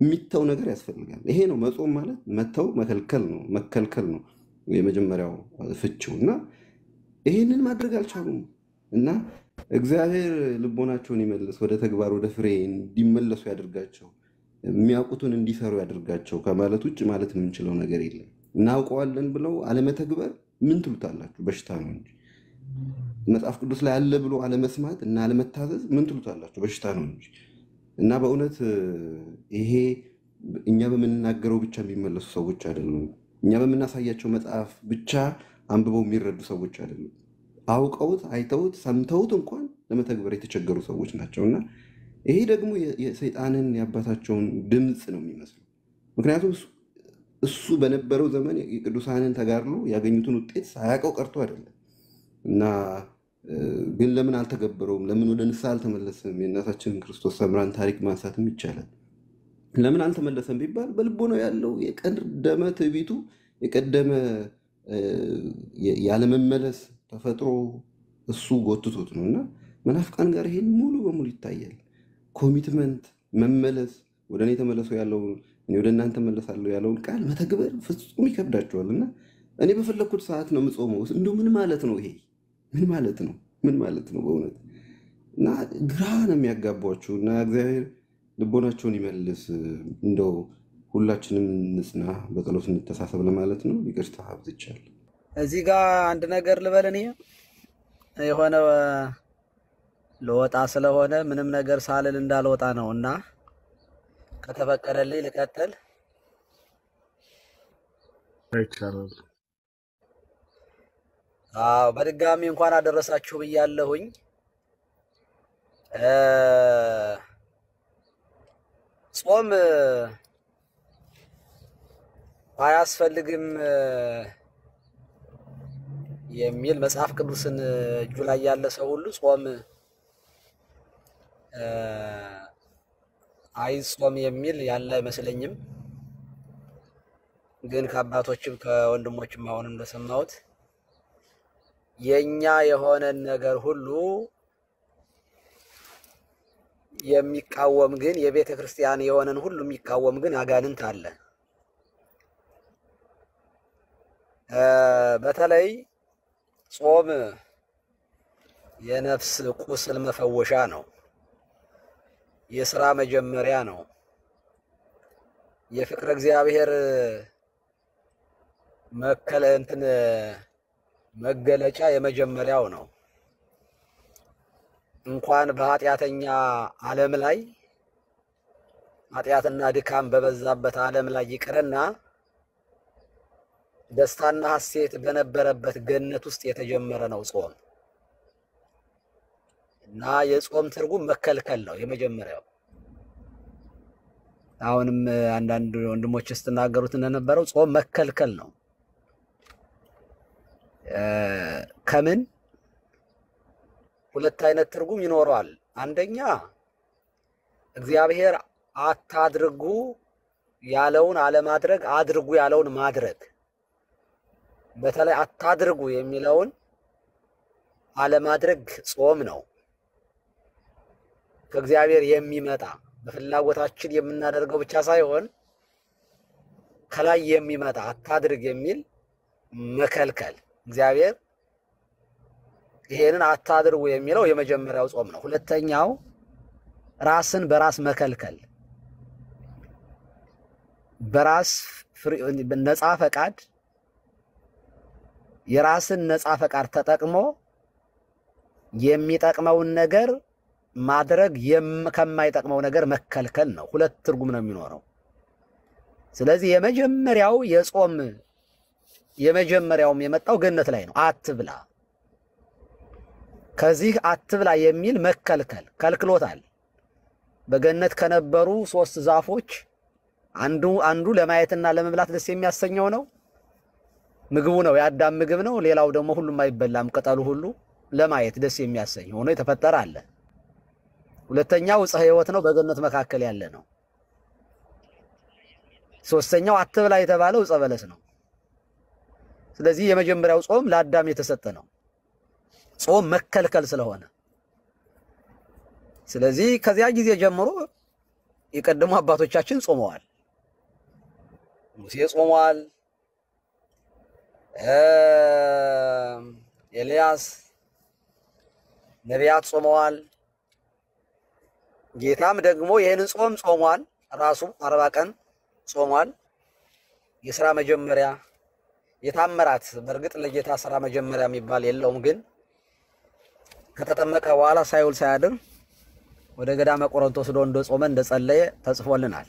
የሚተው ነገር ያስፈልጋል። ይሄ ነው መጾም ማለት መተው መከልከል ነው መከልከል ነው የመጀመሪያው ፍቺው እና ይሄንን ማድረግ አልቻሉም እና እግዚአብሔር ልቦናቸውን ይመልስ፣ ወደ ተግባር ወደ ፍሬ እንዲመለሱ ያደርጋቸው፣ የሚያውቁትን እንዲሰሩ ያደርጋቸው ከማለት ውጭ ማለት የምንችለው ነገር የለም። እናውቀዋለን ብለው አለመተግበር ምን ትሉታላችሁ? በሽታ ነው እንጂ መጽሐፍ ቅዱስ ላይ አለ ብሎ አለመስማት እና አለመታዘዝ ምን ትሉታላችሁ? በሽታ ነው እንጂ እና በእውነት ይሄ እኛ በምንናገረው ብቻ የሚመለሱ ሰዎች አይደሉም። እኛ በምናሳያቸው መጽሐፍ ብቻ አንብበው የሚረዱ ሰዎች አይደሉም። አውቀውት አይተውት ሰምተውት እንኳን ለመተግበር የተቸገሩ ሰዎች ናቸው እና ይሄ ደግሞ የ- የሰይጣንን የአባታቸውን ድምፅ ነው የሚመስለው። ምክንያቱም እሱ እሱ በነበረው ዘመን የቅዱሳንን ተጋድሎ ያገኙትን ውጤት ሳያውቀው ቀርቶ አይደለም እና እ፣ ግን ለምን አልተገበረውም? ለምን ወደ ንስሐ አልተመለሰም? የእናታችንን ክርስቶስ ሰምራን ታሪክ ማንሳትም ይቻላል። ለምን አልተመለሰም ቢባል በልቦ ነው ያለው የቀደመ ትዕቢቱ የቀደመ እ፣ የ- ያለመመለስ ተፈጥሮ እሱ ጎትቶት ነው እና መናፍቃን ጋር ይሄን ሙሉ በሙሉ ይታያል። ኮሚትመንት መመለስ ወደ እኔ ተመለሱ ያለውን እኔ ወደ እናንተ መለሳለሁ ያለውን ቃል መተግበር ፍጹም ይከብዳቸዋል እና እኔ በፈለግኩት ሰዓት ነው የምጾመው። እንደው ምን ማለት ነው ይሄ? ምን ማለት ነው? ምን ማለት ነው በእውነት እና ግራ ነው የሚያጋቧችሁ እና እግዚአብሔር ልቦናቸውን ይመልስ። እንደው ሁላችንም እንጽና፣ በጸሎት እንተሳሰብ ለማለት ነው። ይቅርታ አብዝቻለሁ። እዚህ ጋር አንድ ነገር ልበል እኔ የሆነ ልወጣ ስለሆነ ምንም ነገር ሳልል እንዳልወጣ ነው እና ከተፈቀደልኝ ልቀጥል። ይቻላል። አዎ በድጋሚ እንኳን አደረሳችሁ ብያለሁኝ። እ፣ ጾም አያስፈልግም እ፣ የሚል መጽሐፍ ቅዱስን እጁ ላይ ያለ ሰው ሁሉ ጾም እ፣ አይጾም የሚል ያለ አይመስለኝም። ግን ከአባቶችም ከወንድሞችም አሁን እንደሰማሁት የኛ የሆነን ነገር ሁሉ የሚቃወም ግን የቤተ ክርስቲያን የሆነን ሁሉ የሚቃወም ግን አጋንንት አለ። እ፣ በተለይ ጾም የነፍስ ቁስል መፈወሻ ነው። የስራ መጀመሪያ ነው። የፍቅረ እግዚአብሔር መከለ እንትን መገለጫ የመጀመሪያው ነው። እንኳን በኃጢአተኛ ዓለም ላይ ኃጢአትና ድካም በበዛበት ዓለም ላይ ይቅርና ደስታና ሐሴት በነበረበት ገነት ውስጥ የተጀመረ ነው ጾም እና የጾም ትርጉም መከልከል ነው የመጀመሪያው። አሁንም አንዳንድ ወንድሞች ስትናገሩት እንደነበረው ጾም መከልከል ነው። እ፣ ከምን ሁለት አይነት ትርጉም ይኖረዋል። አንደኛ እግዚአብሔር አታድርጉ ያለውን አለማድረግ፣ አድርጉ ያለውን ማድረግ። በተለይ አታድርጉ የሚለውን አለማድረግ ጾም ነው። ከእግዚአብሔር የሚመጣ በፍላጎታችን የምናደርገው ብቻ ሳይሆን ከላይ የሚመጣ አታድርግ የሚል መከልከል። እግዚአብሔር ይሄንን አታድርጉ የሚለው የመጀመሪያው ጾም ነው። ሁለተኛው ራስን በራስ መከልከል፣ በራስ ፍሪ- ነፃ ፈቃድ የራስን ነፃ ፈቃድ ተጠቅሞ የሚጠቅመውን ነገር ማድረግ የም- ከማይጠቅመው ነገር መከልከል ነው። ሁለት ትርጉም ነው የሚኖረው። ስለዚህ የመጀመሪያው የጾም የመጀመሪያውም የመጣው ገነት ላይ ነው። አትብላ፣ ከዚህ አትብላ የሚል መከልከል ከልክሎታል። በገነት ከነበሩ ሶስት ዛፎች አንዱ አንዱ ለማየትና ለመብላት ደስ የሚያሰኘው ነው ምግቡ ነው፣ የአዳም ምግብ ነው። ሌላው ደግሞ ሁሉም አይበላም፣ ቅጠሉ ሁሉ ለማየት ደስ የሚያሰኝ ሆኖ የተፈጠረ አለ። ሁለተኛው ዕፀ ሕይወት ነው፣ በገነት መካከል ያለ ነው። ሶስተኛው አትብላ የተባለው ዕፀ በለስ ነው። ስለዚህ የመጀመሪያው ጾም ለአዳም የተሰጠ ነው፣ ጾም መከልከል ስለሆነ። ስለዚህ ከዚያ ጊዜ ጀምሮ የቀደሙ አባቶቻችን ጾመዋል። ሙሴ ጾሟል። ኤልያስ ነቢያት ጾመዋል። ጌታም ደግሞ ይህንን ጾም ጾሟል። ራሱ አርባ ቀን ጾሟል። የስራ መጀመሪያ የታምራት በእርግጥ ለጌታ ስራ መጀመሪያ የሚባል የለውም፣ ግን ከተጠመቀ በኋላ ሳይውል ሳያድር ወደ ገዳመ ቆሮንቶስ ዶ እንደጾመ እንደጸለየ ተጽፎልናል።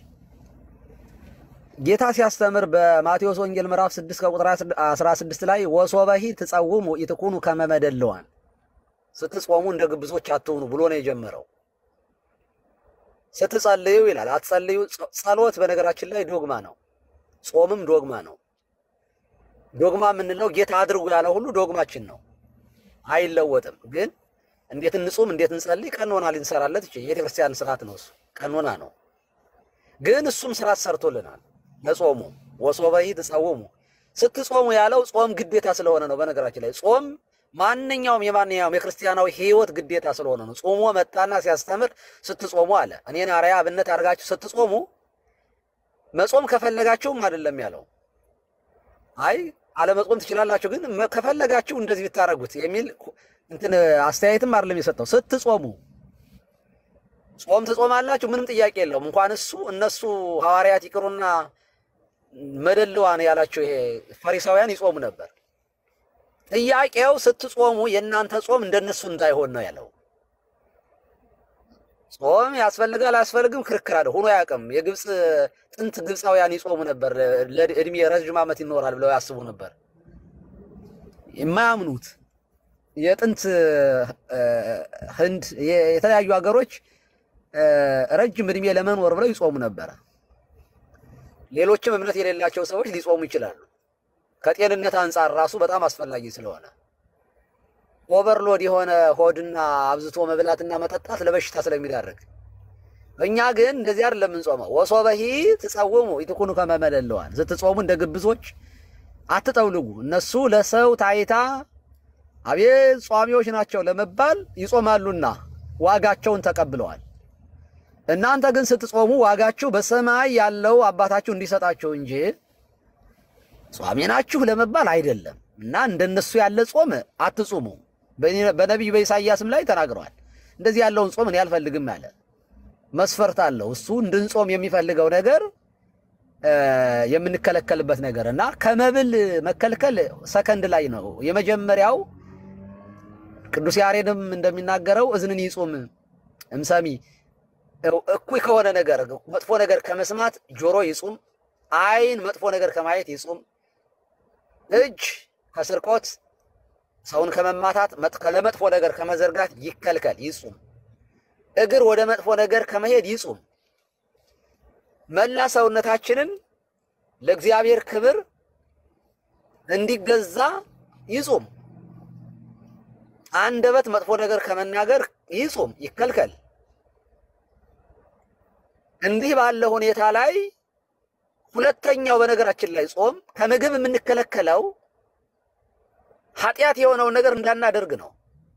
ጌታ ሲያስተምር በማቴዎስ ወንጌል ምዕራፍ 6 ከቁጥር 16 ላይ ወሶበሂ ትጸውሙ ኢትኩኑ ከመ መደልዋን ስትጾሙ እንደ ግብዞች አትሁኑ ብሎ ነው የጀመረው። ስትጸልዩ ይላል አትጸልዩ። ጸሎት በነገራችን ላይ ዶግማ ነው፣ ጾምም ዶግማ ነው። ዶግማ የምንለው ጌታ አድርጉ ያለው ሁሉ ዶግማችን ነው፣ አይለወጥም። ግን እንዴት እንጹም፣ እንዴት እንጸልይ ቀኖና ልንሰራለት ይችላል። የቤተክርስቲያን ስርዓት ነው እሱ፣ ቀኖና ነው። ግን እሱም ስርዓት ሰርቶልናል ለጾሙ ወሶበሂ ትጸውሙ ስትጾሙ ያለው ጾም ግዴታ ስለሆነ ነው። በነገራችን ላይ ጾም ማንኛውም የማንኛውም የክርስቲያናዊ ሕይወት ግዴታ ስለሆነ ነው። ጾሞ መጣና ሲያስተምር ስትጾሙ አለ። እኔን አርአያ አብነት አድርጋችሁ ስትጾሙ መጾም ከፈለጋችሁም አይደለም ያለው። አይ አለመጾም ትችላላችሁ፣ ግን ከፈለጋችሁ እንደዚህ ብታደርጉት የሚል እንትን አስተያየትም አይደለም የሰጠው። ስትጾሙ ጾም ትጾማላችሁ፣ ምንም ጥያቄ የለውም። እንኳን እሱ እነሱ ሐዋርያት ይቅሩና መደልዋን ያላቸው ይሄ ፈሪሳውያን ይጾሙ ነበር። ጥያቄው ስትጾሙ የእናንተ ጾም እንደነሱ እንዳይሆን ነው ያለው። ጾም ያስፈልጋል አያስፈልግም ክርክር አለ ሆኖ አያውቅም። የግብፅ ጥንት ግብፃውያን ይጾሙ ነበር፣ ለእድሜ ረዥም ዓመት ይኖራል ብለው ያስቡ ነበር። የማያምኑት የጥንት ህንድ፣ የተለያዩ ሀገሮች ረጅም እድሜ ለመኖር ብለው ይጾሙ ነበረ። ሌሎችም እምነት የሌላቸው ሰዎች ሊጾሙ ይችላሉ። ከጤንነት አንጻር ራሱ በጣም አስፈላጊ ስለሆነ ኦቨርሎድ የሆነ ሆድና አብዝቶ መብላትና መጠጣት ለበሽታ ስለሚዳርግ፣ እኛ ግን እንደዚህ አይደለም የምንጾመው። ወሶበሂ ትጸውሙ ኢትኩኑ ከመ መደልዋን ስትጾሙ እንደ ግብዞች አትጠውልጉ። እነሱ ለሰው ታይታ አቤት ጿሚዎች ናቸው ለመባል ይጾማሉና ዋጋቸውን ተቀብለዋል። እናንተ ግን ስትጾሙ ዋጋችሁ በሰማይ ያለው አባታችሁ እንዲሰጣችሁ እንጂ ጿሚ ናችሁ ለመባል አይደለም። እና እንደነሱ ያለ ጾም አትጹሙ። በነቢዩ በኢሳይያስም ላይ ተናግረዋል። እንደዚህ ያለውን ጾም እኔ አልፈልግም አለ። መስፈርት አለው እሱ እንድንጾም የሚፈልገው ነገር የምንከለከልበት ነገር እና ከመብል መከልከል ሰከንድ ላይ ነው። የመጀመሪያው ቅዱስ ያሬድም እንደሚናገረው እዝንን ይጹም እምሰሚ እኩይ ከሆነ ነገር መጥፎ ነገር ከመስማት ጆሮ ይጹም፣ ዓይን መጥፎ ነገር ከማየት ይጹም፣ እጅ ከስርቆት ሰውን ከመማታት ለመጥፎ ነገር ከመዘርጋት ይከልከል ይጹም፣ እግር ወደ መጥፎ ነገር ከመሄድ ይጹም። መላ ሰውነታችንን ለእግዚአብሔር ክብር እንዲገዛ ይጹም። አንደበት መጥፎ ነገር ከመናገር ይጹም ይከልከል። እንዲህ ባለ ሁኔታ ላይ ሁለተኛው በነገራችን ላይ ጾም ከምግብ የምንከለከለው ኃጢአት የሆነውን ነገር እንዳናደርግ ነው።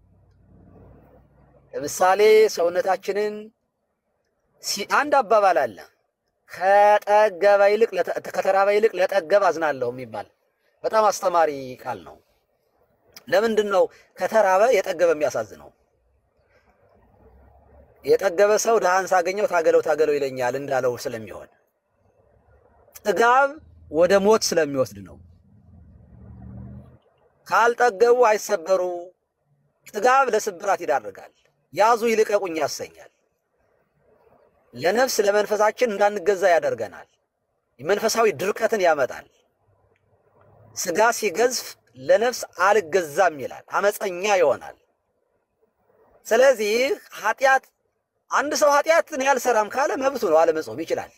ለምሳሌ ሰውነታችንን አንድ አባባል አለ ከጠገበ ይልቅ ከተራበ ይልቅ ለጠገበ አዝናለሁ የሚባል በጣም አስተማሪ ቃል ነው። ለምንድን ነው ከተራበ የጠገበ የሚያሳዝነው? የጠገበ ሰው ድሃን ሳገኘው ታገለው ታገለው ይለኛል እንዳለው ስለሚሆን ጥጋብ ወደ ሞት ስለሚወስድ ነው። ካልጠገቡ አይሰበሩ። ጥጋብ ለስብራት ይዳርጋል። ያዙ ይልቀቁኝ ያሰኛል። ለነፍስ ለመንፈሳችን እንዳንገዛ ያደርገናል። መንፈሳዊ ድርቀትን ያመጣል። ስጋ ሲገዝፍ ለነፍስ አልገዛም ይላል፣ አመፀኛ ይሆናል። ስለዚህ ኃጢአት አንድ ሰው ኃጢአትን ያልሰራም ካለ መብቱ ነው፣ አለመጾም ይችላል።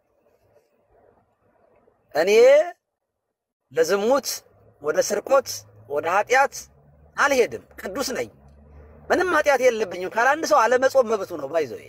እኔ ለዝሙት ወደ ስርቆት ወደ ኃጢአት አልሄድም፣ ቅዱስ ነኝ፣ ምንም ኃጢአት የለብኝም ካለ አንድ ሰው አለመጾም መብቱ ነው። ባይዘው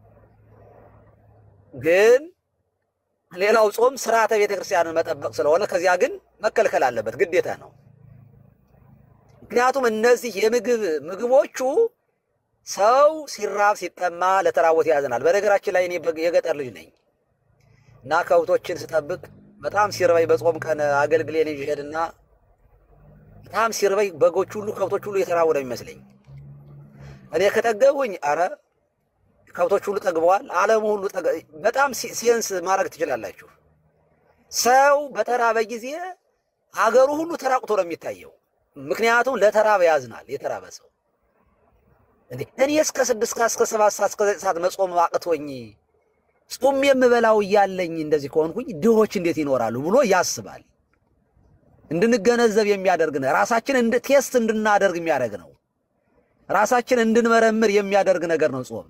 ግን ሌላው ጾም ስርዓተ ቤተ ክርስቲያንን መጠበቅ ስለሆነ ከዚያ ግን መከልከል አለበት፣ ግዴታ ነው። ምክንያቱም እነዚህ የምግብ ምግቦቹ ሰው ሲራብ ሲጠማ ለተራቦት ያዝናል። በነገራችን ላይ እኔ በግ- የገጠር ልጅ ነኝ እና ከብቶችን ስጠብቅ በጣም ሲርበኝ በጾም ቀን አገልግሌን ይዤ እሄድና በጣም ሲርበኝ በጎች ሁሉ ከብቶች ሁሉ የተራቡ ነው የሚመስለኝ። እኔ ከጠገቡኝ አረ ከብቶች ሁሉ ጠግበዋል፣ ዓለሙ ሁሉ ጠገ- በጣም ሲ- ሴንስ ማድረግ ትችላላችሁ። ሰው በተራበ ጊዜ ሀገሩ ሁሉ ተራቁቶ ነው የሚታየው። ምክንያቱም ለተራበ ያዝናል። የተራበ ሰው እንዴ እኔ እስከ ስድስት ሰዓት እስከ ሰባት ሰዓት እስከ ዘጠኝ ሰዓት መጾም አቅቶኝ ጾም የምበላው እያለኝ እንደዚህ ከሆንኩኝ ድሆች እንዴት ይኖራሉ ብሎ ያስባል። እንድንገነዘብ የሚያደርግ ነው። ራሳችን እንድ ቴስት እንድናደርግ የሚያደርግ ነው። ራሳችን እንድንመረምር የሚያደርግ ነገር ነው ጾም።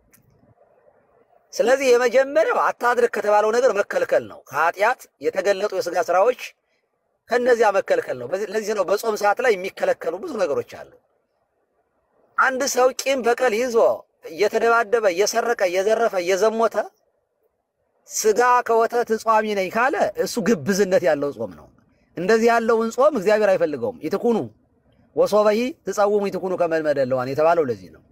ስለዚህ የመጀመሪያው አታድርግ ከተባለው ነገር መከልከል ነው። ከኃጢአት የተገለጡ የስጋ ስራዎች ከነዚያ መከልከል ነው። በዚህ- ለዚህ ነው በጾም ሰዓት ላይ የሚከለከሉ ብዙ ነገሮች አሉ። አንድ ሰው ቂም በቀል ይዞ እየተደባደበ እየሰረቀ እየዘረፈ እየዘሞተ ስጋ ከወተት ጿሚ ነኝ ካለ እሱ ግብዝነት ያለው ጾም ነው። እንደዚህ ያለውን ጾም እግዚአብሔር አይፈልገውም። ይትኩኑ ወሶበሂ ትጸውሙ ይትኩኑ ከመልመደለዋን የተባለው ለዚህ ነው።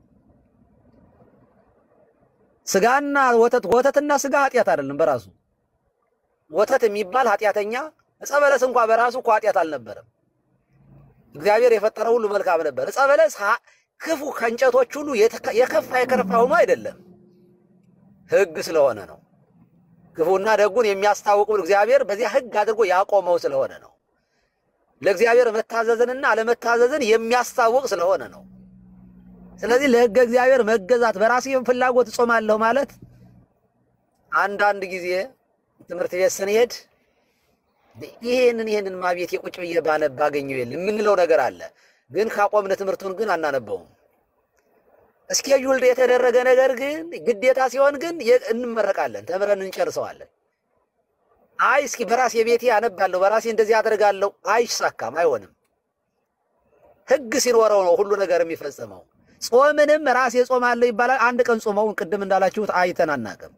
ስጋና ወተት ወተትና ስጋ ኃጢአት አይደለም በራሱ ወተት የሚባል ኃጢአተኛ ዕፀ በለስ እንኳ በራሱ እኮ ኃጢአት አልነበረም። እግዚአብሔር የፈጠረው ሁሉ መልካም ነበር። ዕፀ በለስ ሀ- ክፉ ከእንጨቶች ሁሉ የተከ- የከፋ የከረፋ ሆኖ አይደለም፣ ሕግ ስለሆነ ነው። ክፉና ደጉን የሚያስታውቁን እግዚአብሔር በዚያ ሕግ አድርጎ ያቆመው ስለሆነ ነው። ለእግዚአብሔር መታዘዝንና አለመታዘዝን የሚያስታውቅ ስለሆነ ነው። ስለዚህ ለሕገ እግዚአብሔር መገዛት በራሴ ፍላጎት እጾማለሁ ማለት አንዳንድ ጊዜ ትምህርት ቤት ስንሄድ ይሄንን ይሄንን ማቤት የቁጭ ብዬ ባነብ ባገኘው የለ የምንለው ነገር አለ። ግን ካቆምን ትምህርቱን ግን አናነበውም። እስኬጁልድ የተደረገ ነገር ግን ግዴታ ሲሆን ግን የ- እንመረቃለን፣ ተምረን እንጨርሰዋለን። አይ እስኪ በራሴ ቤቴ አነባለሁ፣ በራሴ እንደዚህ አደርጋለሁ፣ አይሳካም፣ አይሆንም። ህግ ሲኖረው ነው ሁሉ ነገር የሚፈጸመው። ጾምንም ራሴ ጾማለሁ ይባላል። አንድ ቀን ጾመውን ቅድም እንዳላችሁት አይተን አናውቅም፣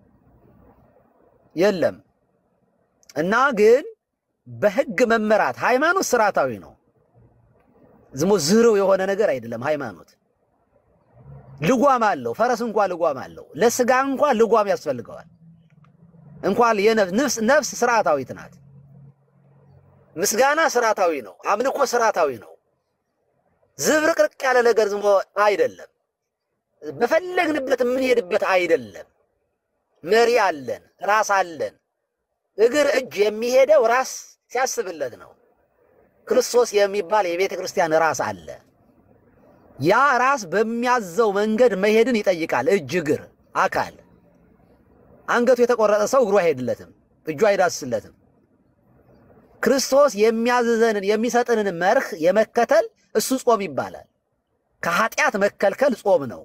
የለም እና ግን በህግ መመራት ሃይማኖት ስርዓታዊ ነው። ዝሞ ዝርው የሆነ ነገር አይደለም። ሃይማኖት ልጓም አለው። ፈረስ እንኳ ልጓም አለው። ለስጋ እንኳ ልጓም ያስፈልገዋል። እንኳን የነፍስ ነፍስ ነፍስ ስርዓታዊት ናት። ምስጋና ስርዓታዊ ነው። አምልኮ ስርዓታዊ ነው። ዝብርቅርቅ ያለ ነገር ዝሞ አይደለም። በፈለግንበት የምንሄድበት አይደለም። መሪ አለን፣ ራስ አለን። እግር እጅ የሚሄደው ራስ ሲያስብለት ነው። ክርስቶስ የሚባል የቤተ ክርስቲያን ራስ አለ። ያ ራስ በሚያዘው መንገድ መሄድን ይጠይቃል። እጅ፣ እግር፣ አካል። አንገቱ የተቆረጠ ሰው እግሩ አይሄድለትም፣ እጁ አይዳስለትም። ክርስቶስ የሚያዝዘንን የሚሰጥንን መርህ የመከተል እሱ ጾም ይባላል። ከኃጢአት መከልከል ጾም ነው።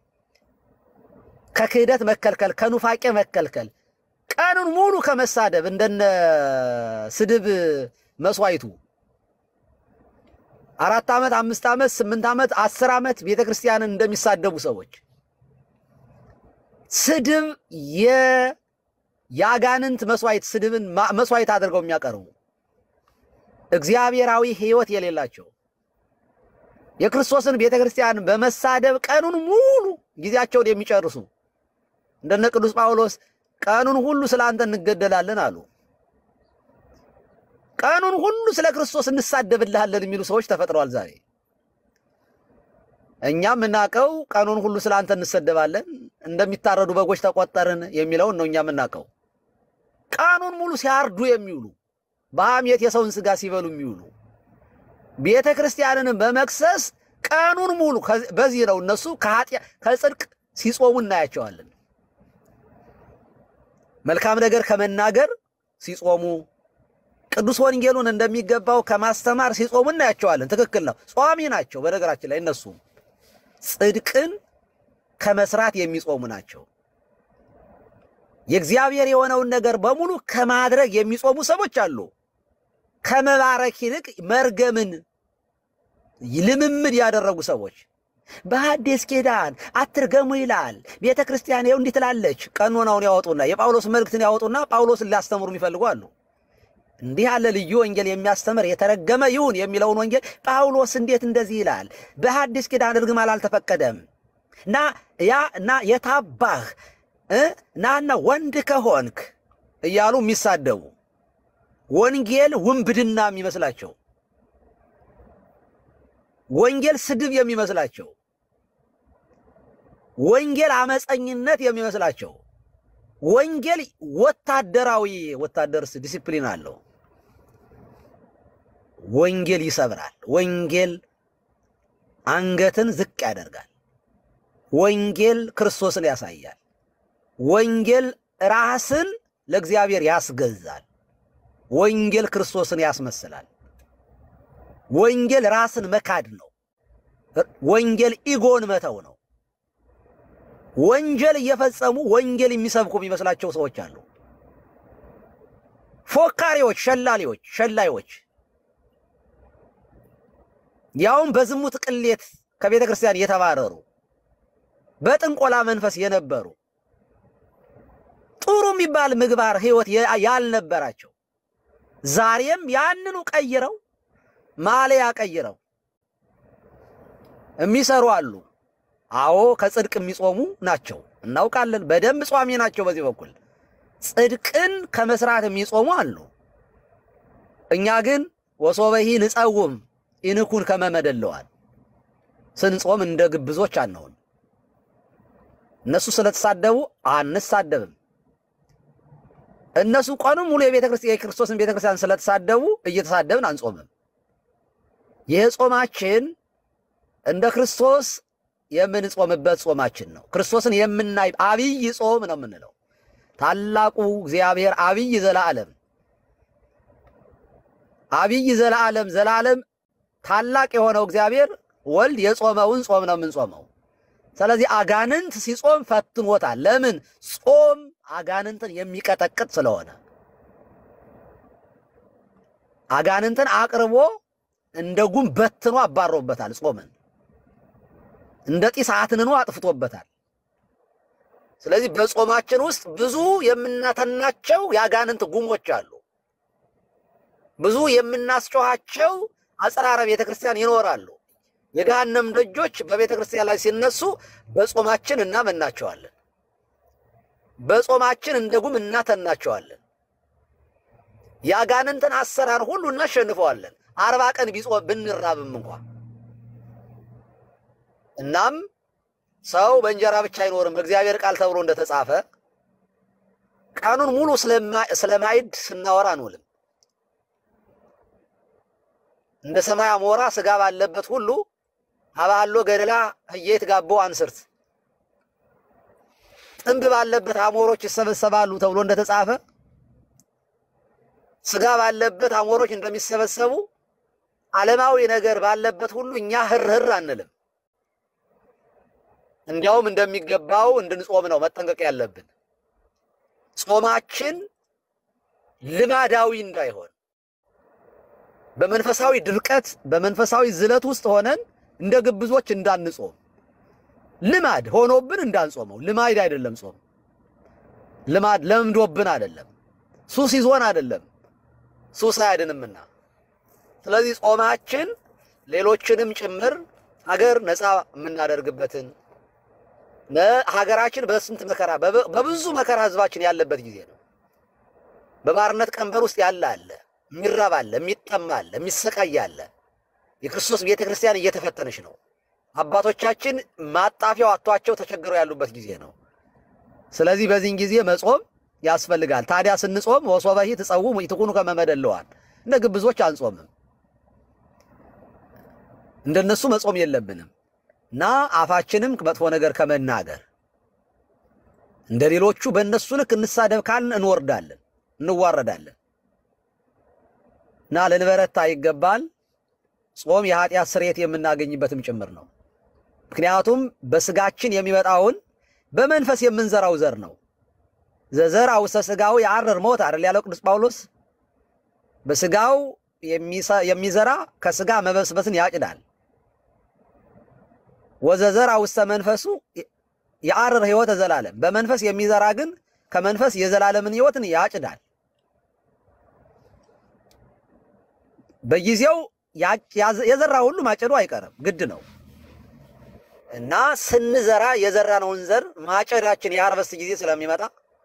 ከክህደት መከልከል፣ ከኑፋቄ መከልከል፣ ቀኑን ሙሉ ከመሳደብ እንደነ ስድብ መስዋዕቱ አራት ዓመት አምስት ዓመት ስምንት ዓመት አስር ዓመት ቤተ ክርስቲያንን እንደሚሳደቡ ሰዎች ስድብ የ- የአጋንንት መስዋዕት ስድብን ማ- መስዋዕት አድርገው የሚያቀርቡ እግዚአብሔራዊ ሕይወት የሌላቸው የክርስቶስን ቤተ ክርስቲያን በመሳደብ ቀኑን ሙሉ ጊዜያቸውን የሚጨርሱ እንደነ ቅዱስ ጳውሎስ ቀኑን ሁሉ ስለ አንተ እንገደላለን አሉ። ቀኑን ሁሉ ስለ ክርስቶስ እንሳደብልሃለን የሚሉ ሰዎች ተፈጥረዋል ዛሬ። እኛም የምናውቀው ቀኑን ሁሉ ስለ አንተ እንሰደባለን፣ እንደሚታረዱ በጎች ተቆጠርን የሚለውን ነው እኛ የምናውቀው። ቀኑን ሙሉ ሲያርዱ የሚውሉ በሐሜት የሰውን ስጋ ሲበሉ የሚውሉ ቤተ ክርስቲያንንም በመክሰስ ቀኑን ሙሉ ከዚ- በዚህ ነው እነሱ ከኃጢአ- ከጽድቅ ሲጾሙ እናያቸዋለን። መልካም ነገር ከመናገር ሲጾሙ ቅዱስ ወንጌሉን እንደሚገባው ከማስተማር ሲጾሙ እናያቸዋለን። ትክክል ነው። ጿሚ ናቸው። በነገራችን ላይ እነሱ ጽድቅን ከመስራት የሚጾሙ ናቸው። የእግዚአብሔር የሆነውን ነገር በሙሉ ከማድረግ የሚጾሙ ሰዎች አሉ። ከመባረክ ይልቅ መርገምን ልምምድ ያደረጉ ሰዎች በሐዲስ ኪዳን አትርገሙ ይላል። ቤተ ክርስቲያን ይኸው እንዲህ ትላለች። ቀኖናውን ያወጡና የጳውሎስ መልእክትን ያወጡና ጳውሎስን ሊያስተምሩ የሚፈልጉ አሉ። እንዲህ ያለ ልዩ ወንጌል የሚያስተምር የተረገመ ይሁን የሚለውን ወንጌል ጳውሎስ እንዴት እንደዚህ ይላል? በሐዲስ ኪዳን እርግማን አልተፈቀደም። እና ያ እና የታባህ እ ናና ወንድ ከሆንክ እያሉ የሚሳደቡ ወንጌል ውንብድና የሚመስላቸው ወንጌል ስድብ የሚመስላቸው ወንጌል አመፀኝነት የሚመስላቸው ወንጌል ወታደራዊ ወታደርስ ዲሲፕሊን አለው። ወንጌል ይሰብራል። ወንጌል አንገትን ዝቅ ያደርጋል። ወንጌል ክርስቶስን ያሳያል። ወንጌል ራስን ለእግዚአብሔር ያስገዛል። ወንጌል ክርስቶስን ያስመስላል። ወንጌል ራስን መካድ ነው። ወንጌል ኢጎን መተው ነው። ወንጀል እየፈጸሙ ወንጌል የሚሰብኩ የሚመስላቸው ሰዎች አሉ። ፎካሪዎች፣ ሸላሊዎች፣ ሸላዮች ያውም በዝሙት ቅሌት ከቤተ ክርስቲያን የተባረሩ በጥንቆላ መንፈስ የነበሩ ጥሩ የሚባል ምግባር ሕይወት ያልነበራቸው ዛሬም ያንኑ ቀይረው ማሊያ ቀይረው የሚሰሩ አሉ። አዎ ከጽድቅ የሚጾሙ ናቸው፣ እናውቃለን። በደንብ ጿሚ ናቸው። በዚህ በኩል ጽድቅን ከመስራት የሚጾሙ አሉ። እኛ ግን ወሶበሂ ንጸውም ኢንኩን ከመመደለዋል ስንጾም እንደ ግብዞች አንሆን። እነሱ ስለተሳደቡ አንሳደብም። እነሱ ቀኑን ሙሉ የቤተ ክርስቲያን የክርስቶስን ቤተ ክርስቲያን ስለተሳደቡ እየተሳደብን አንጾምም። ይህ ጾማችን እንደ ክርስቶስ የምንጾምበት ጾማችን ነው። ክርስቶስን የምናይ አብይ ጾም ነው የምንለው። ታላቁ እግዚአብሔር አብይ ዘለዓለም አብይ ዘለዓለም ዘላለም ታላቅ የሆነው እግዚአብሔር ወልድ የጾመውን ጾም ነው የምንጾመው። ስለዚህ አጋንንት ሲጾም ፈትኖታል። ለምን? ጾም አጋንንትን የሚቀጠቅጥ ስለሆነ አጋንንትን አቅርቦ እንደ ጉም በትኖ አባሮበታል። ጾምን እንደ ጢስ አትንኖ አጥፍቶበታል። ስለዚህ በጾማችን ውስጥ ብዙ የምናተናቸው የአጋንንት ጉሞች አሉ። ብዙ የምናስጮኋቸው አጽራረ ቤተ ክርስቲያን ይኖራሉ። የገሃነም ደጆች በቤተ ክርስቲያን ላይ ሲነሱ በጾማችን እናመናቸዋለን። በጾማችን እንደ ጉም እናተናቸዋለን። የአጋንንትን አሰራር ሁሉ እናሸንፈዋለን። አርባ ቀን ቢጾም ብንራብም እንኳ እናም ሰው በእንጀራ ብቻ አይኖርም በእግዚአብሔር ቃል ተብሎ እንደተጻፈ ቀኑን ሙሉ ስለማይድ ስናወራ አንውልም። እንደ ሰማይ አሞራ ስጋ ባለበት ሁሉ አባሎ ገደላ ህየት ጋቦ አንስርት ጥንብ ባለበት አሞሮች ይሰበሰባሉ ተብሎ እንደተጻፈ ስጋ ባለበት አሞሮች እንደሚሰበሰቡ ዓለማዊ ነገር ባለበት ሁሉ እኛ ህርህር አንልም። እንዲያውም እንደሚገባው እንድንጾም ነው መጠንቀቅ ያለብን። ጾማችን ልማዳዊ እንዳይሆን በመንፈሳዊ ድርቀት በመንፈሳዊ ዝለት ውስጥ ሆነን እንደ ግብዞች እንዳንጾም ልማድ ሆኖብን እንዳንጾመው። ልማድ አይደለም ጾም፣ ልማድ ለምዶብን አይደለም፣ ሱስ ይዞን አይደለም፣ ሱስ አያድንምና። ስለዚህ ጾማችን ሌሎችንም ጭምር ሀገር ነፃ የምናደርግበትን ሀገራችን በስንት መከራ በብዙ መከራ ህዝባችን ያለበት ጊዜ ነው። በባርነት ቀንበር ውስጥ ያለ አለ፣ የሚራብ አለ፣ የሚጠማ አለ፣ የሚሰቃይ አለ። የክርስቶስ ቤተ ክርስቲያን እየተፈተነች ነው። አባቶቻችን ማጣፊያው አቷቸው ተቸግረው ያሉበት ጊዜ ነው። ስለዚህ በዚህን ጊዜ መጾም ያስፈልጋል። ታዲያ ስንጾም ወሶበሂ ትጸውሙ ኢትኩኑ ከመ መደለዋል። እንደ ግብዞች አንጾምም። እንደነሱ መጾም የለብንም እና አፋችንም መጥፎ ነገር ከመናገር እንደ ሌሎቹ በእነሱ ልክ እንሳደብ ካልን እንወርዳለን፣ እንዋረዳለን እና ልንበረታ ይገባል። ጾም የኃጢአት ስርየት የምናገኝበትም ጭምር ነው። ምክንያቱም በስጋችን የሚመጣውን በመንፈስ የምንዘራው ዘር ነው። ዘዘር ውስተ ስጋው የአረር ሞት አይደል ያለው ቅዱስ ጳውሎስ። በስጋው የሚዘራ ከስጋ መበስበስን ያጭዳል። ወዘዘር ውስተ መንፈሱ የአረር ሕይወተ ዘላለም፣ በመንፈስ የሚዘራ ግን ከመንፈስ የዘላለምን ሕይወትን ያጭዳል። በጊዜው የዘራ ሁሉ ማጨዱ አይቀርም፣ ግድ ነው። እና ስንዘራ የዘራነውን ዘር ማጨዳችን የሃርቨስት ጊዜ ስለሚመጣ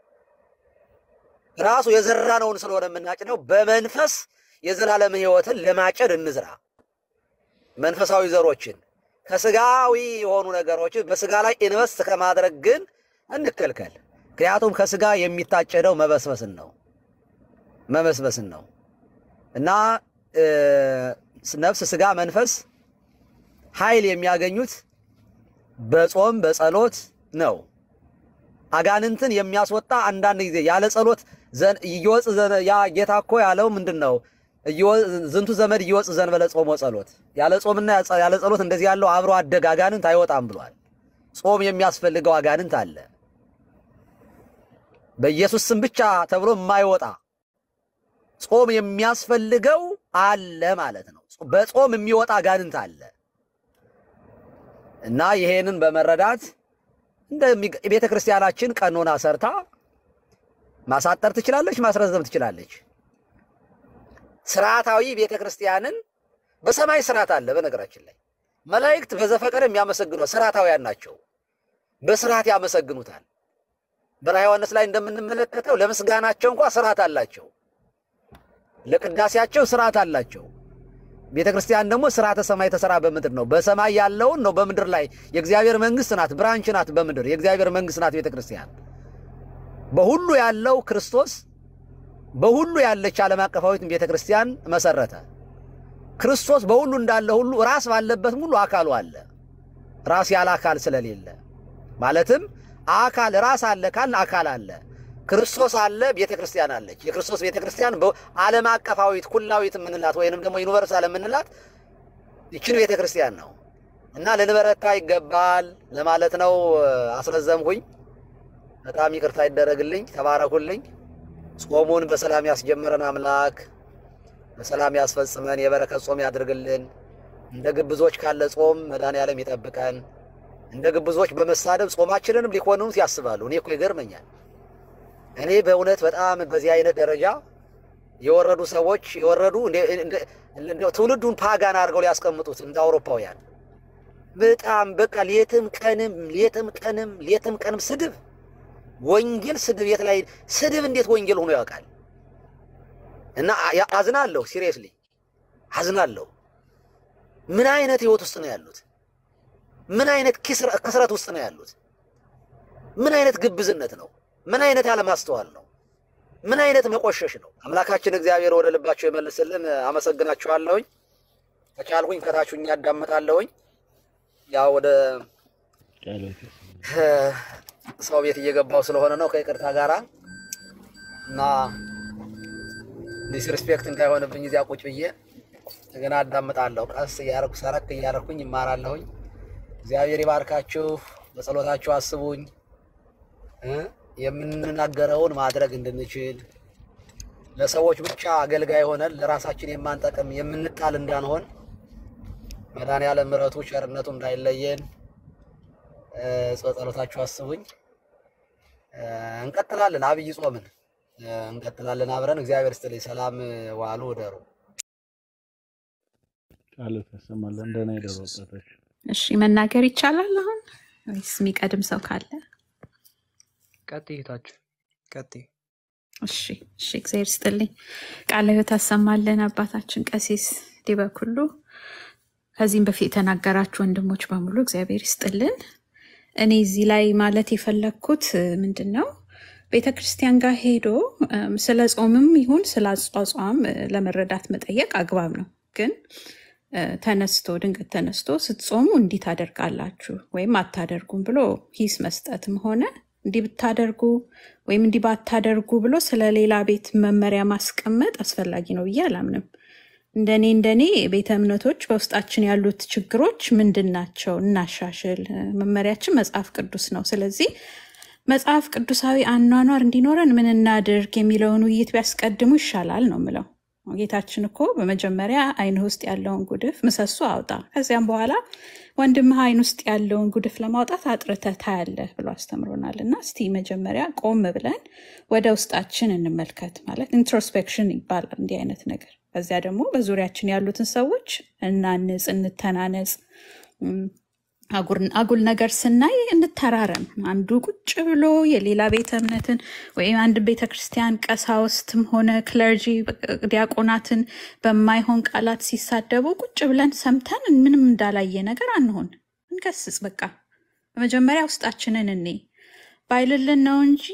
ራሱ የዘራነውን ስለሆነ የምናጭደው በመንፈስ የዘላለም ሕይወትን ለማጨድ እንዝራ። መንፈሳዊ ዘሮችን ከስጋዊ የሆኑ ነገሮችን በስጋ ላይ ኢንቨስት ከማድረግ ግን እንከልከል። ምክንያቱም ከስጋ የሚታጨደው መበስበስን ነው መበስበስን ነው እና እ፣ ነፍስ፣ ስጋ፣ መንፈስ ኃይል የሚያገኙት በጾም በጸሎት ነው። አጋንንትን የሚያስወጣ አንዳንድ ጊዜ ያለ ጸሎት ዘን እየወፅ ዘነ ያ ጌታ እኮ ያለው ምንድን ነው? እየወ- ዝንቱ ዘመድ እየወፅ ዘንበለ ጾም ወጸሎት፣ ያለ ጾምና ያጸ- ያለ ጸሎት እንደዚህ ያለው አብሮ አደግ አጋንንት አይወጣም ብሏል። ጾም የሚያስፈልገው አጋንንት አለ። በኢየሱስ ስም ብቻ ተብሎ የማይወጣ ጾም የሚያስፈልገው አለ ማለት ነው። በጾም የሚወጣ አጋንንት አለ እና ይሄንን በመረዳት እንደ ቤተ ክርስቲያናችን ቀኖና ሰርታ ማሳጠር ትችላለች፣ ማስረዘም ትችላለች። ስርዓታዊ ቤተ ክርስቲያንን በሰማይ ስርዓት አለ። በነገራችን ላይ መላእክት በዘፈቀደ የሚያመሰግኗት ስርዓታውያን ናቸው። በስርዓት ያመሰግኑታል። በራዕየ ዮሐንስ ላይ እንደምንመለከተው ለምስጋናቸው እንኳ ስርዓት አላቸው። ለቅዳሴያቸው ስርዓት አላቸው። ቤተ ክርስቲያን ደግሞ ስርዓተ ሰማይ ተሰራ በምድር ነው። በሰማይ ያለውን ነው በምድር ላይ የእግዚአብሔር መንግስት ናት፣ ብራንች ናት። በምድር የእግዚአብሔር መንግስት ናት ቤተ ክርስቲያን። በሁሉ ያለው ክርስቶስ በሁሉ ያለች ዓለም አቀፋዊትን ቤተ ክርስቲያን መሰረተ። ክርስቶስ በሁሉ እንዳለ ሁሉ ራስ ባለበትም ሁሉ አካሉ አለ። ራስ ያለ አካል ስለሌለ ማለትም አካል ራስ አለ ካልን አካል አለ። ክርስቶስ አለ፣ ቤተ ክርስቲያን አለች። የክርስቶስ ቤተ ክርስቲያን ዓለም አቀፋዊት ኩላዊት የምንላት ወይንም ደግሞ ዩኒቨርሳል የምንላት ይችን ቤተ ክርስቲያን ነው እና ልንበረታ ይገባል ለማለት ነው። አስረዘምኩኝ። በጣም ይቅርታ ይደረግልኝ። ተባረኩልኝ። ጾሙን በሰላም ያስጀምረን አምላክ በሰላም ያስፈጽመን፣ የበረከት ጾም ያድርግልን። እንደ ግብዞች ካለ ጾም መድኃኔዓለም ይጠብቀን። እንደ ግብዞች በመሳደብ ጾማችንንም ሊኮንኑት ያስባሉ። እኔ እኮ ይገርመኛል። እኔ በእውነት በጣም በዚህ አይነት ደረጃ የወረዱ ሰዎች የወረዱ እንደ- እንደ- እንደው ትውልዱን ፓጋን አድርገው ሊያስቀምጡት እንደ አውሮፓውያን በጣም በቃ ሌትም ቀንም ሌትም ቀንም ሌትም ቀንም ስድብ ወንጌል ስድብ የት ላይ ስድብ እንዴት ወንጌል ሆኖ ያውቃል? እና ያ- አዝናለሁ። ሲሪየስሊ አዝናለሁ። ምን አይነት ህይወት ውስጥ ነው ያሉት? ምን አይነት ክስረ- ክስረት ውስጥ ነው ያሉት? ምን አይነት ግብዝነት ነው? ምን አይነት ያለማስተዋል ነው? ምን አይነት መቆሸሽ ነው? አምላካችን እግዚአብሔር ወደ ልባቸው የመልስልን። አመሰግናችኋለሁኝ። ከቻልኩኝ ከታችሁኝ ያዳምጣለሁኝ። ያው ወደ ሰው ቤት እየገባው ስለሆነ ነው ከይቅርታ ጋራ እና ዲስሪስፔክት እንዳይሆንብኝ እዚያ ቁጭ ብዬ እንደገና አዳምጣለሁ። ቀስ እያረኩ ሰረክ እያረኩኝ ይማራለሁኝ። እግዚአብሔር ይባርካችሁ። በጸሎታችሁ አስቡኝ እ የምንናገረውን ማድረግ እንድንችል ለሰዎች ብቻ አገልጋይ ሆነን ለራሳችን የማንጠቅም የምንጣል እንዳንሆን መድኃኔዓለም ምሕረቱ ቸርነቱ እንዳይለየን እ በጸሎታችሁ አስቡኝ። እ እንቀጥላለን። አብይ ጾምን እ እንቀጥላለን አብረን። እግዚአብሔር ይስጥልኝ። ሰላም ዋሉ እደሩ። ቃል ታሰማለህ እንደና የደሮ ወጣቶች እሺ መናገር ይቻላል አሁን ወይስ የሚቀድም ሰው ካለ? ቀጥይ እህታችን ቀጥይ። እሺ እሺ፣ እግዚአብሔር ይስጥልኝ። ቃለ ሕይወት ታሰማለን አባታችን ቀሲስ ዲበኩሉ፣ ከዚህም በፊት የተናገራችሁ ወንድሞች በሙሉ እግዚአብሔር ይስጥልን። እኔ እዚህ ላይ ማለት የፈለግኩት እ፣ ምንድን ነው ቤተ ክርስቲያን ጋር ሄዶ እም፣ ስለ ጾምም ይሁን ስለ አጿጿም እ፣ ለመረዳት መጠየቅ አግባብ ነው ግን እ፣ ተነስቶ ድንገት ተነስቶ ስትጾሙ እንዲህ ታደርጋላችሁ ወይም አታደርጉም ብሎ ሂስ መስጠትም ሆነ እንዲህ ብታደርጉ ወይም እንዲህ ባታደርጉ ብሎ ስለ ሌላ ቤት መመሪያ ማስቀመጥ አስፈላጊ ነው ብዬ አላምንም። እንደኔ እንደኔ ቤተ እምነቶች በውስጣችን ያሉት ችግሮች ምንድን ናቸው? እናሻሽል። እ፣ መመሪያችን መጽሐፍ ቅዱስ ነው። ስለዚህ መጽሐፍ ቅዱሳዊ አኗኗር እንዲኖረን ምን እናድርግ የሚለውን ውይይት ቢያስቀድሙ ይሻላል ነው ምለው። ጌታችን እኮ በመጀመሪያ ዓይንህ ውስጥ ያለውን ጉድፍ ምሰሶ አውጣ፣ ከዚያም በኋላ ወንድምህ ዓይን ውስጥ ያለውን ጉድፍ ለማውጣት አጥርተህ ታያለህ ብሎ አስተምሮናል። እና እስቲ መጀመሪያ ቆም ብለን ወደ ውስጣችን እንመልከት። ማለት ኢንትሮስፔክሽን ይባላል እንዲህ አይነት ነገር። ከዚያ ደግሞ በዙሪያችን ያሉትን ሰዎች እናንጽ፣ እንተናነጽ። እም፣ አጉር- አጉል ነገር ስናይ እንተራረም። አንዱ ቁጭ ብሎ የሌላ ቤተ እምነትን ወይም አንድ ቤተ ክርስቲያን ቀሳውስትም ሆነ ክለርጂ ዲያቆናትን በማይሆን ቃላት ሲሳደቡ ቁጭ ብለን ሰምተን ምንም እንዳላየ ነገር አንሆን፣ እንገስጽ። በቃ በመጀመሪያ ውስጣችንን እኔ ባይልልን ነው እንጂ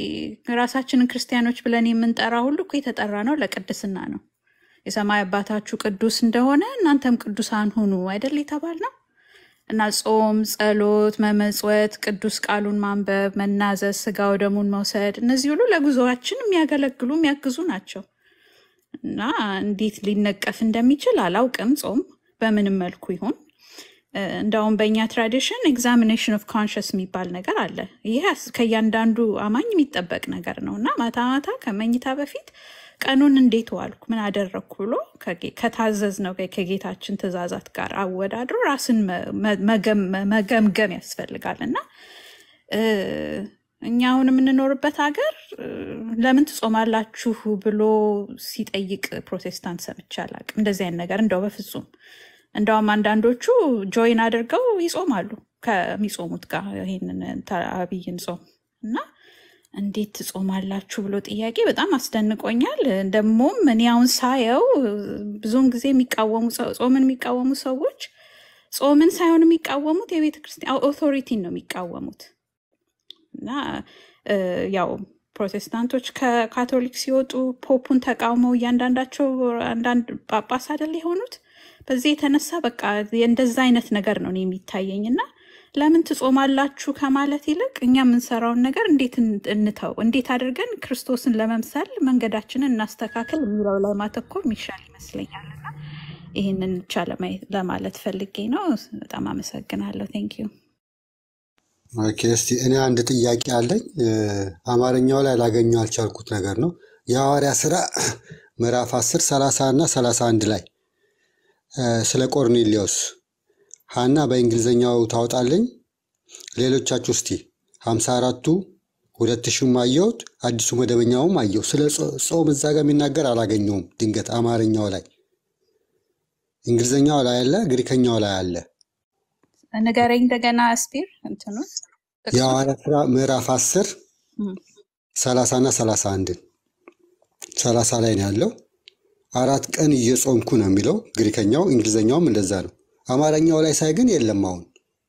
ራሳችንን ክርስቲያኖች ብለን የምንጠራ ሁሉ እኮ የተጠራ ነው ለቅድስና ነው። የሰማይ አባታችሁ ቅዱስ እንደሆነ እናንተም ቅዱሳን ሁኑ አይደል የተባል ነው። እና ጾም፣ ጸሎት፣ መመጽወት፣ ቅዱስ ቃሉን ማንበብ፣ መናዘዝ፣ ስጋው ደሙን መውሰድ እነዚህ ሁሉ ለጉዞአችን የሚያገለግሉ የሚያግዙ ናቸው። እና እንዴት ሊነቀፍ እንደሚችል አላውቅም። ጾም በምንም መልኩ ይሁን እ፣ እንደውም በእኛ ትራዲሽን ኤግዛሚኔሽን ኦፍ ኮንሽስ የሚባል ነገር አለ። ይህ አስ- ከእያንዳንዱ አማኝ የሚጠበቅ ነገር ነው እና ማታ ማታ ከመኝታ በፊት ቀኑን እንዴት ዋልኩ፣ ምን አደረግኩ ብሎ ከጌ- ከታዘዝነው ከ- ከጌታችን ትእዛዛት ጋር አወዳድሮ ራስን መ- መ- መገም- መገምገም ያስፈልጋል እና እ፣ እኛ አሁን የምንኖርበት ሀገር እ፣ ለምን ትጾማላችሁ ብሎ ሲጠይቅ ፕሮቴስታንት ሰምቼ አላውቅም። እንደዚህ አይነት ነገር እንደው በፍጹም እንደውም አንዳንዶቹ ጆይን አድርገው ይጾማሉ ከሚጾሙት ጋር ይሄንን ተ- አብይን ጾም እና እንዴት ትጾማላችሁ ብሎ ጥያቄ በጣም አስደንቆኛል። ደግሞም እኔ አሁን ሳየው ብዙውን ጊዜ የሚቃወሙ ሰው- ጾምን የሚቃወሙ ሰዎች ጾምን ሳይሆን የሚቃወሙት የቤተ ክርስቲያን ኦቶሪቲን ነው የሚቃወሙት እና እ፣ ያው ፕሮቴስታንቶች ከካቶሊክ ሲወጡ ፖፑን ተቃውመው እያንዳንዳቸው አንዳንድ ጳጳስ አይደል የሆኑት። በዚህ የተነሳ በቃ እንደዛ አይነት ነገር ነው እኔ የሚታየኝ እና ለምን ትጾማላችሁ ከማለት ይልቅ እኛ የምንሰራውን ነገር እንዴት እን- እንተው፣ እንዴት አድርገን ክርስቶስን ለመምሰል መንገዳችንን እናስተካከል የሚለው ላይ ማተኮር የሚሻል ይመስለኛል እና ይህንን ብቻ ለማየት- ለማለት ፈልጌ ነው። በጣም አመሰግናለሁ። ቴንክ ዩ። ኦኬ፣ እስቲ እኔ አንድ ጥያቄ አለኝ። እ፣ አማርኛው ላይ ላገኘው ያልቻልኩት ነገር ነው። የሐዋርያ ስራ ምዕራፍ 10 30 እና 31 ላይ እ፣ ስለ ቆርኔሌዎስ ሀና በእንግሊዝኛው ታወጣለኝ። ሌሎቻችሁ እስቲ 54ቱ ሁለት ሺህም አየሁት አዲሱ መደበኛውም አየሁ። ስለ ጾ- ጾም እዛ ጋር የሚናገር አላገኘውም። ድንገት አማርኛው ላይ እንግሊዝኛው ላይ አለ፣ ግሪከኛው ላይ አለ። ንገረኝ እንደገና ስፒር እንትኑ ጥቅሱ የሐዋርያ ስራ ምዕራፍ 10 እም፣ 30 እና 31 30 ላይ ነው ያለው። አራት ቀን እየጾምኩ ነው የሚለው ግሪከኛው፣ እንግሊዝኛውም እንደዛ ነው። አማርኛው ላይ ሳይ ግን የለም። አሁን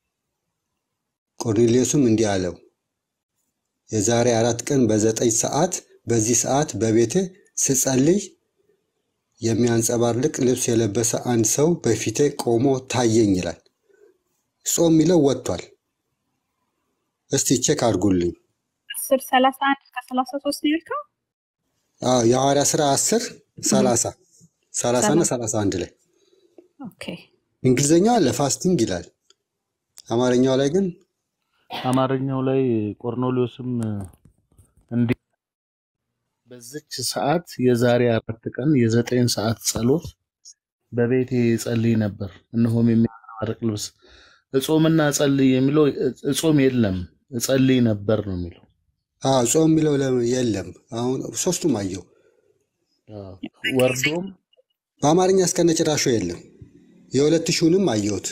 ቆርኔሌዎስም እንዲህ አለው፣ የዛሬ አራት ቀን በዘጠኝ ሰዓት በዚህ ሰዓት በቤቴ ስጸልይ የሚያንጸባርቅ ልብስ የለበሰ አንድ ሰው በፊቴ ቆሞ ታየኝ ይላል። ጾም የሚለው ወጥቷል። እስቲ ቼክ አድርጉልኝ። አስር ሰላሳ አንድ እስከ ሰላሳ ሶስት ነው ያልከው? አዎ የሐዋርያ ሥራ 10 30 30 እና ሰላሳ 31 ላይ ኦኬ። እንግሊዝኛው አለ ፋስቲንግ ይላል። አማርኛው ላይ ግን አማርኛው ላይ ቆርኔሌዎስም እንዲህ በዚች ሰዓት የዛሬ አራት ቀን የዘጠኝ ሰዓት ጸሎት በቤቴ ጸልይ ነበር፣ እነሆም የሚያንጸባርቅ ልብስ እጾምና ጸልይ የሚለው እጾም የለም እጸልይ ነበር ነው የሚለው። አዎ ጾም የሚለው ለ- የለም። አሁን ሶስቱም አየው። አዎ፣ ወርዶም በአማርኛ እስከነ ጭራሹ የለም። የሁለት ሺውንም አየሁት።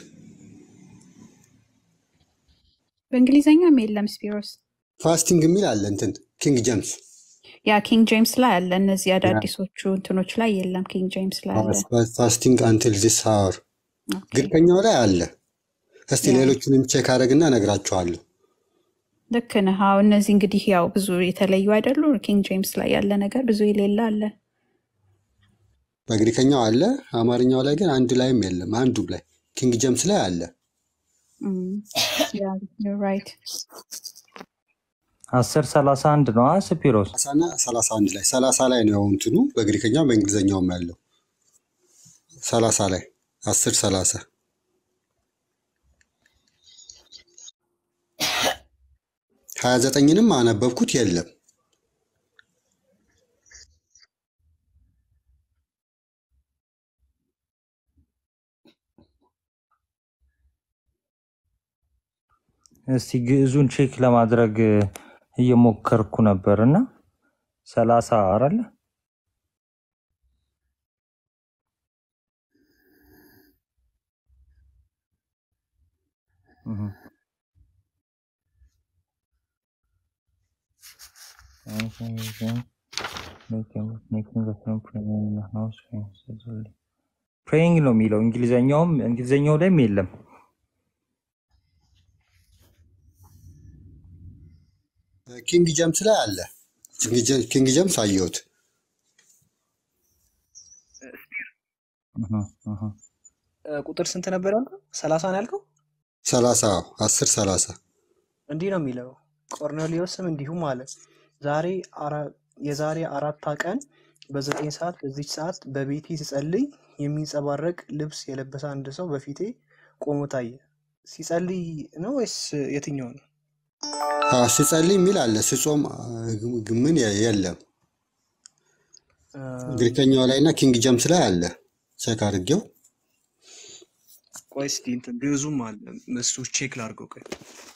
በእንግሊዝኛም የለም ስፒሮስ። ፋስቲንግ የሚል አለ እንትን ኪንግ ጀምስ ያ ኪንግ ጄምስ ላይ አለ። እነዚህ አዳዲሶቹ እንትኖች ላይ የለም። ኪንግ ጄምስ ላይ አለ። ፋስቲንግ አንቲል ዲስ አወር ኦኬ። ግሪከኛው ላይ አለ። እስቲ ያ ሌሎቹንም ቼክ አደረግና እነግራችኋለሁ። ልክ ነህ። አዎ እነዚህ እንግዲህ ያው ብዙ የተለዩ አይደሉ። ኪንግ ጄምስ ላይ ያለ ነገር ብዙ የሌለ አለ። በግሪከኛው አለ፣ አማርኛው ላይ ግን አንድ ላይም የለም። አንዱም ላይ ኪንግ ጀምስ ላይ አለ። ራይት አስር ሰላሳ አንድ ነው ስፒሮስ ሰላሳና ሰላሳ አንድ ላይ ሰላሳ ላይ ነው እንትኑ በግሪከኛው በእንግሊዝኛውም ያለው ሰላሳ ላይ አስር ሰላሳ ሀያ ዘጠኝንም አነበብኩት የለም። እስቲ ግዕዙን ቼክ ለማድረግ እየሞከርኩ ነበር እና ሰላሳ አለ እህ። ፕሬይንግ ነው የሚለው እንግሊዘኛውም እንግሊዘኛው ላይም የለም። ኪንግ ጀምስ ላይ አለ። ኪንግ ጀምስ አየሁት። እህ፣ እህ። እ፣ ቁጥር ስንት ነበር ያልከው? ሰላሳ ነው ያልከው? ሰላሳ አስር ሰላሳ እንዲህ ነው የሚለው ቆርኔሌዎስም እንዲሁም አለ ዛሬ አራ- የዛሬ አራት ቀን በዘጠኝ ሰዓት በዚች ሰዓት በቤቴ ስጸልይ የሚንጸባረቅ ልብስ የለበሰ አንድ ሰው በፊቴ ቆሞ ታየ። ሲጸልይ ነው ወይስ የትኛው ነው? አዎ፣ ስጸልይ የሚል አለ። ስጾም አ፣ ግ- ምን የ- የለም። እ፣ ግሪከኛው ላይ እና ኪንግ ጀምስ ላይ አለ። ቼክ አድርጌው ቆይ እስኪ እንትን ግዕዙም አለ እሱ ቼክ ላድርገው። ቆይ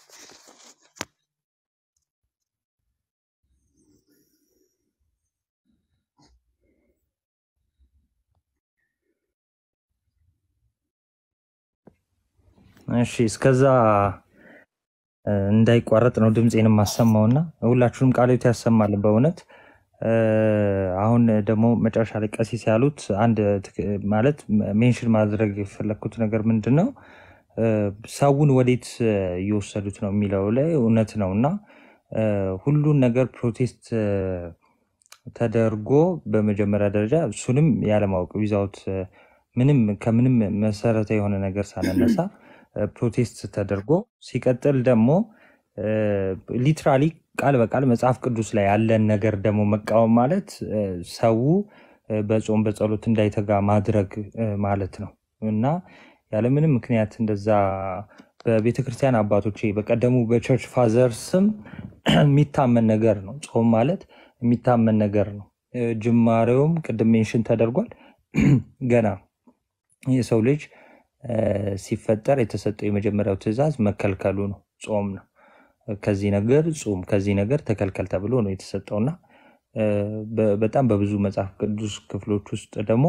እሺ እስከዛ እ፣ እንዳይቋረጥ ነው ድምፄን የማሰማውና ሁላችሁንም ቃሎት ያሰማልን በእውነት እ፣ አሁን ደግሞ መጨረሻ ላይ ቀሲስ ያሉት አንድ ትክ- ማለት ሜንሽን ማድረግ የፈለግኩት ነገር ምንድን ነው እ፣ ሰውን ወዴት እ፣ እየወሰዱት ነው የሚለው ላይ እውነት ነው እና እ፣ ሁሉን ነገር ፕሮቴስት እ፣ ተደርጎ በመጀመሪያ ደረጃ እሱንም ያለማወቅ ዊዛውት ምንም ከምንም መሰረታዊ የሆነ ነገር ሳነነሳ እ፣ ፕሮቴስት ተደርጎ ሲቀጥል ደግሞ ሊትራሊ ቃል በቃል መጽሐፍ ቅዱስ ላይ ያለን ነገር ደግሞ መቃወም ማለት እ፣ ሰው እ፣ በጾም በጸሎት እንዳይተጋ ማድረግ እ፣ ማለት ነው እና ያለምንም ምክንያት እንደዛ በቤተ ክርስቲያን አባቶቼ በቀደሙ በቸርች ፋዘር ስም የሚታመን ነገር ነው። ጾም ማለት የሚታመን ነገር ነው። እ፣ ጅማሬውም ቅድም ሜንሽን ተደርጓል። ገና የሰው ልጅ እ፣ ሲፈጠር የተሰጠው የመጀመሪያው ትእዛዝ መከልከሉ ነው፣ ጾም ነው። ከዚህ ነገር ጹም፣ ከዚህ ነገር ተከልከል ተብሎ ነው የተሰጠውና እ፣ በ- በጣም በብዙ መጽሐፍ ቅዱስ ክፍሎች ውስጥ ደግሞ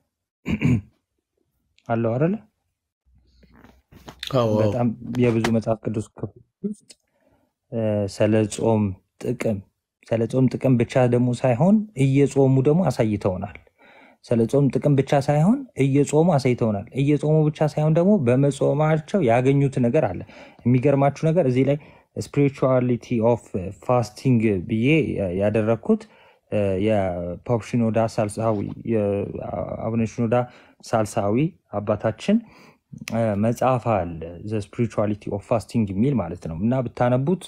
አለው አይደለ? አዎ አዎ በጣም የብዙ መጽሐፍ ቅዱስ ክፍሎች ውስጥ እ፣ ስለ ጾም ጥቅም ስለ ጾም ጥቅም ብቻ ደግሞ ሳይሆን እየጾሙ ደግሞ አሳይተውናል። ስለ ጾም ጥቅም ብቻ ሳይሆን እየጾሙ አሳይተውናል። እየጾሙ ብቻ ሳይሆን ደግሞ በመጾማቸው ያገኙት ነገር አለ። የሚገርማችሁ ነገር እዚህ ላይ ስፒሪቹዋሊቲ ኦፍ ፋስቲንግ ብዬ ያደረግኩት እ፣ የፖፕ ሽኖዳ ሳልሳዊ የአቡነ ሽኖዳ ሳልሳዊ አባታችን እ፣ መጽሐፍ አለ ዘ ስፒሪቹዋሊቲ ኦፍ ፋስቲንግ የሚል ማለት ነው እና ብታነቡት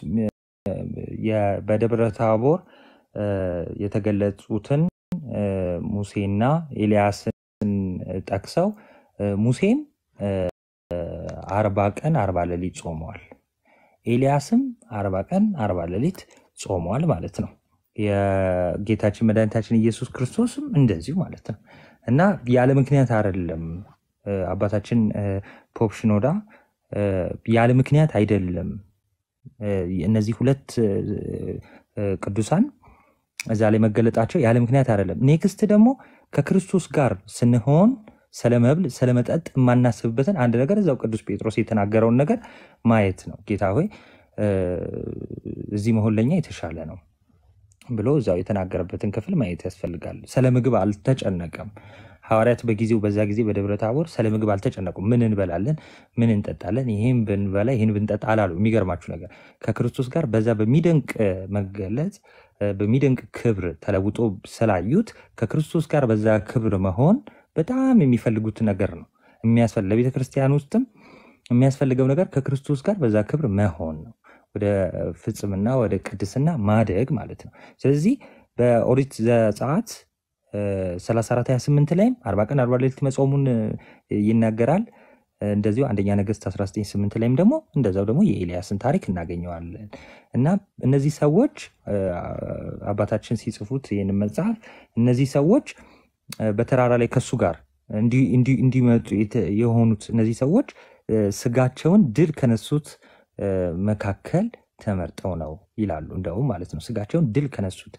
የ- በደብረ ታቦር እ፣ የተገለጹትን እ፣ ሙሴና ኤልያስን ጠቅሰው እ፣ ሙሴም እ፣ አርባ ቀን አርባ ሌሊት ጾመዋል። ኤልያስም አርባ ቀን አርባ ሌሊት ጾመዋል ማለት ነው። የጌታችን መድኃኒታችን ኢየሱስ ክርስቶስም እንደዚሁ ማለት ነው እና ያለ ምክንያት አይደለም እ፣ አባታችን እ፣ ፖፕ ሽኖዳ እ፣ ያለ ምክንያት አይደለም እ፣ እነዚህ ሁለት እ፣ እ፣ ቅዱሳን እዛ ላይ መገለጣቸው ያለ ምክንያት አይደለም። ኔክስት ደግሞ ከክርስቶስ ጋር ስንሆን ስለ መብል ስለ መጠጥ የማናስብበትን አንድ ነገር እዛው ቅዱስ ጴጥሮስ የተናገረውን ነገር ማየት ነው። ጌታ ሆይ እ፣ እዚህ መሆን ለኛ የተሻለ ነው ብሎ እዛው የተናገረበትን ክፍል ማየት ያስፈልጋል። ስለ ምግብ አልተጨነቀም። ሐዋርያት በጊዜው በዛ ጊዜ በደብረ ታቦር ስለ ምግብ አልተጨነቁም። ምን እንበላለን፣ ምን እንጠጣለን፣ ይህን ብንበላ ይህን ብንጠጣ አላሉ። የሚገርማችሁ ነገር ከክርስቶስ ጋር በዛ በሚደንቅ እ፣ መገለጽ እ፣ በሚደንቅ ክብር ተለውጦ ስላዩት ከክርስቶስ ጋር በዛ ክብር መሆን በጣም የሚፈልጉት ነገር ነው። የሚያስፈልግ ለቤተ ክርስቲያን ውስጥም የሚያስፈልገው ነገር ከክርስቶስ ጋር በዛ ክብር መሆን ነው። ወደ ፍጽምና ወደ ቅድስና ማደግ ማለት ነው። ስለዚህ በኦሪት ዘጸአት እ፣ 34 28 ላይም አርባ ቀን አርባ ሌሊት መጾሙን እ፣ ይናገራል። እ፣ እንደዚሁ አንደኛ ነገሥት 19 8 ላይም ደግሞ እንደዛው ደግሞ የኤልያስን ታሪክ እናገኘዋለን እና እነዚህ ሰዎች እ፣ አባታችን ሲጽፉት ይህንን መጽሐፍ እነዚህ ሰዎች እ፣ በተራራ ላይ ከሱ ጋር እንዲ- እንዲ- እንዲመጡ የተ- የሆኑት እነዚህ ሰዎች እ፣ ስጋቸውን ድል ከነሱት እ፣ መካከል ተመርጠው ነው ይላሉ። እንደውም ማለት ነው ስጋቸውን ድል ከነሱት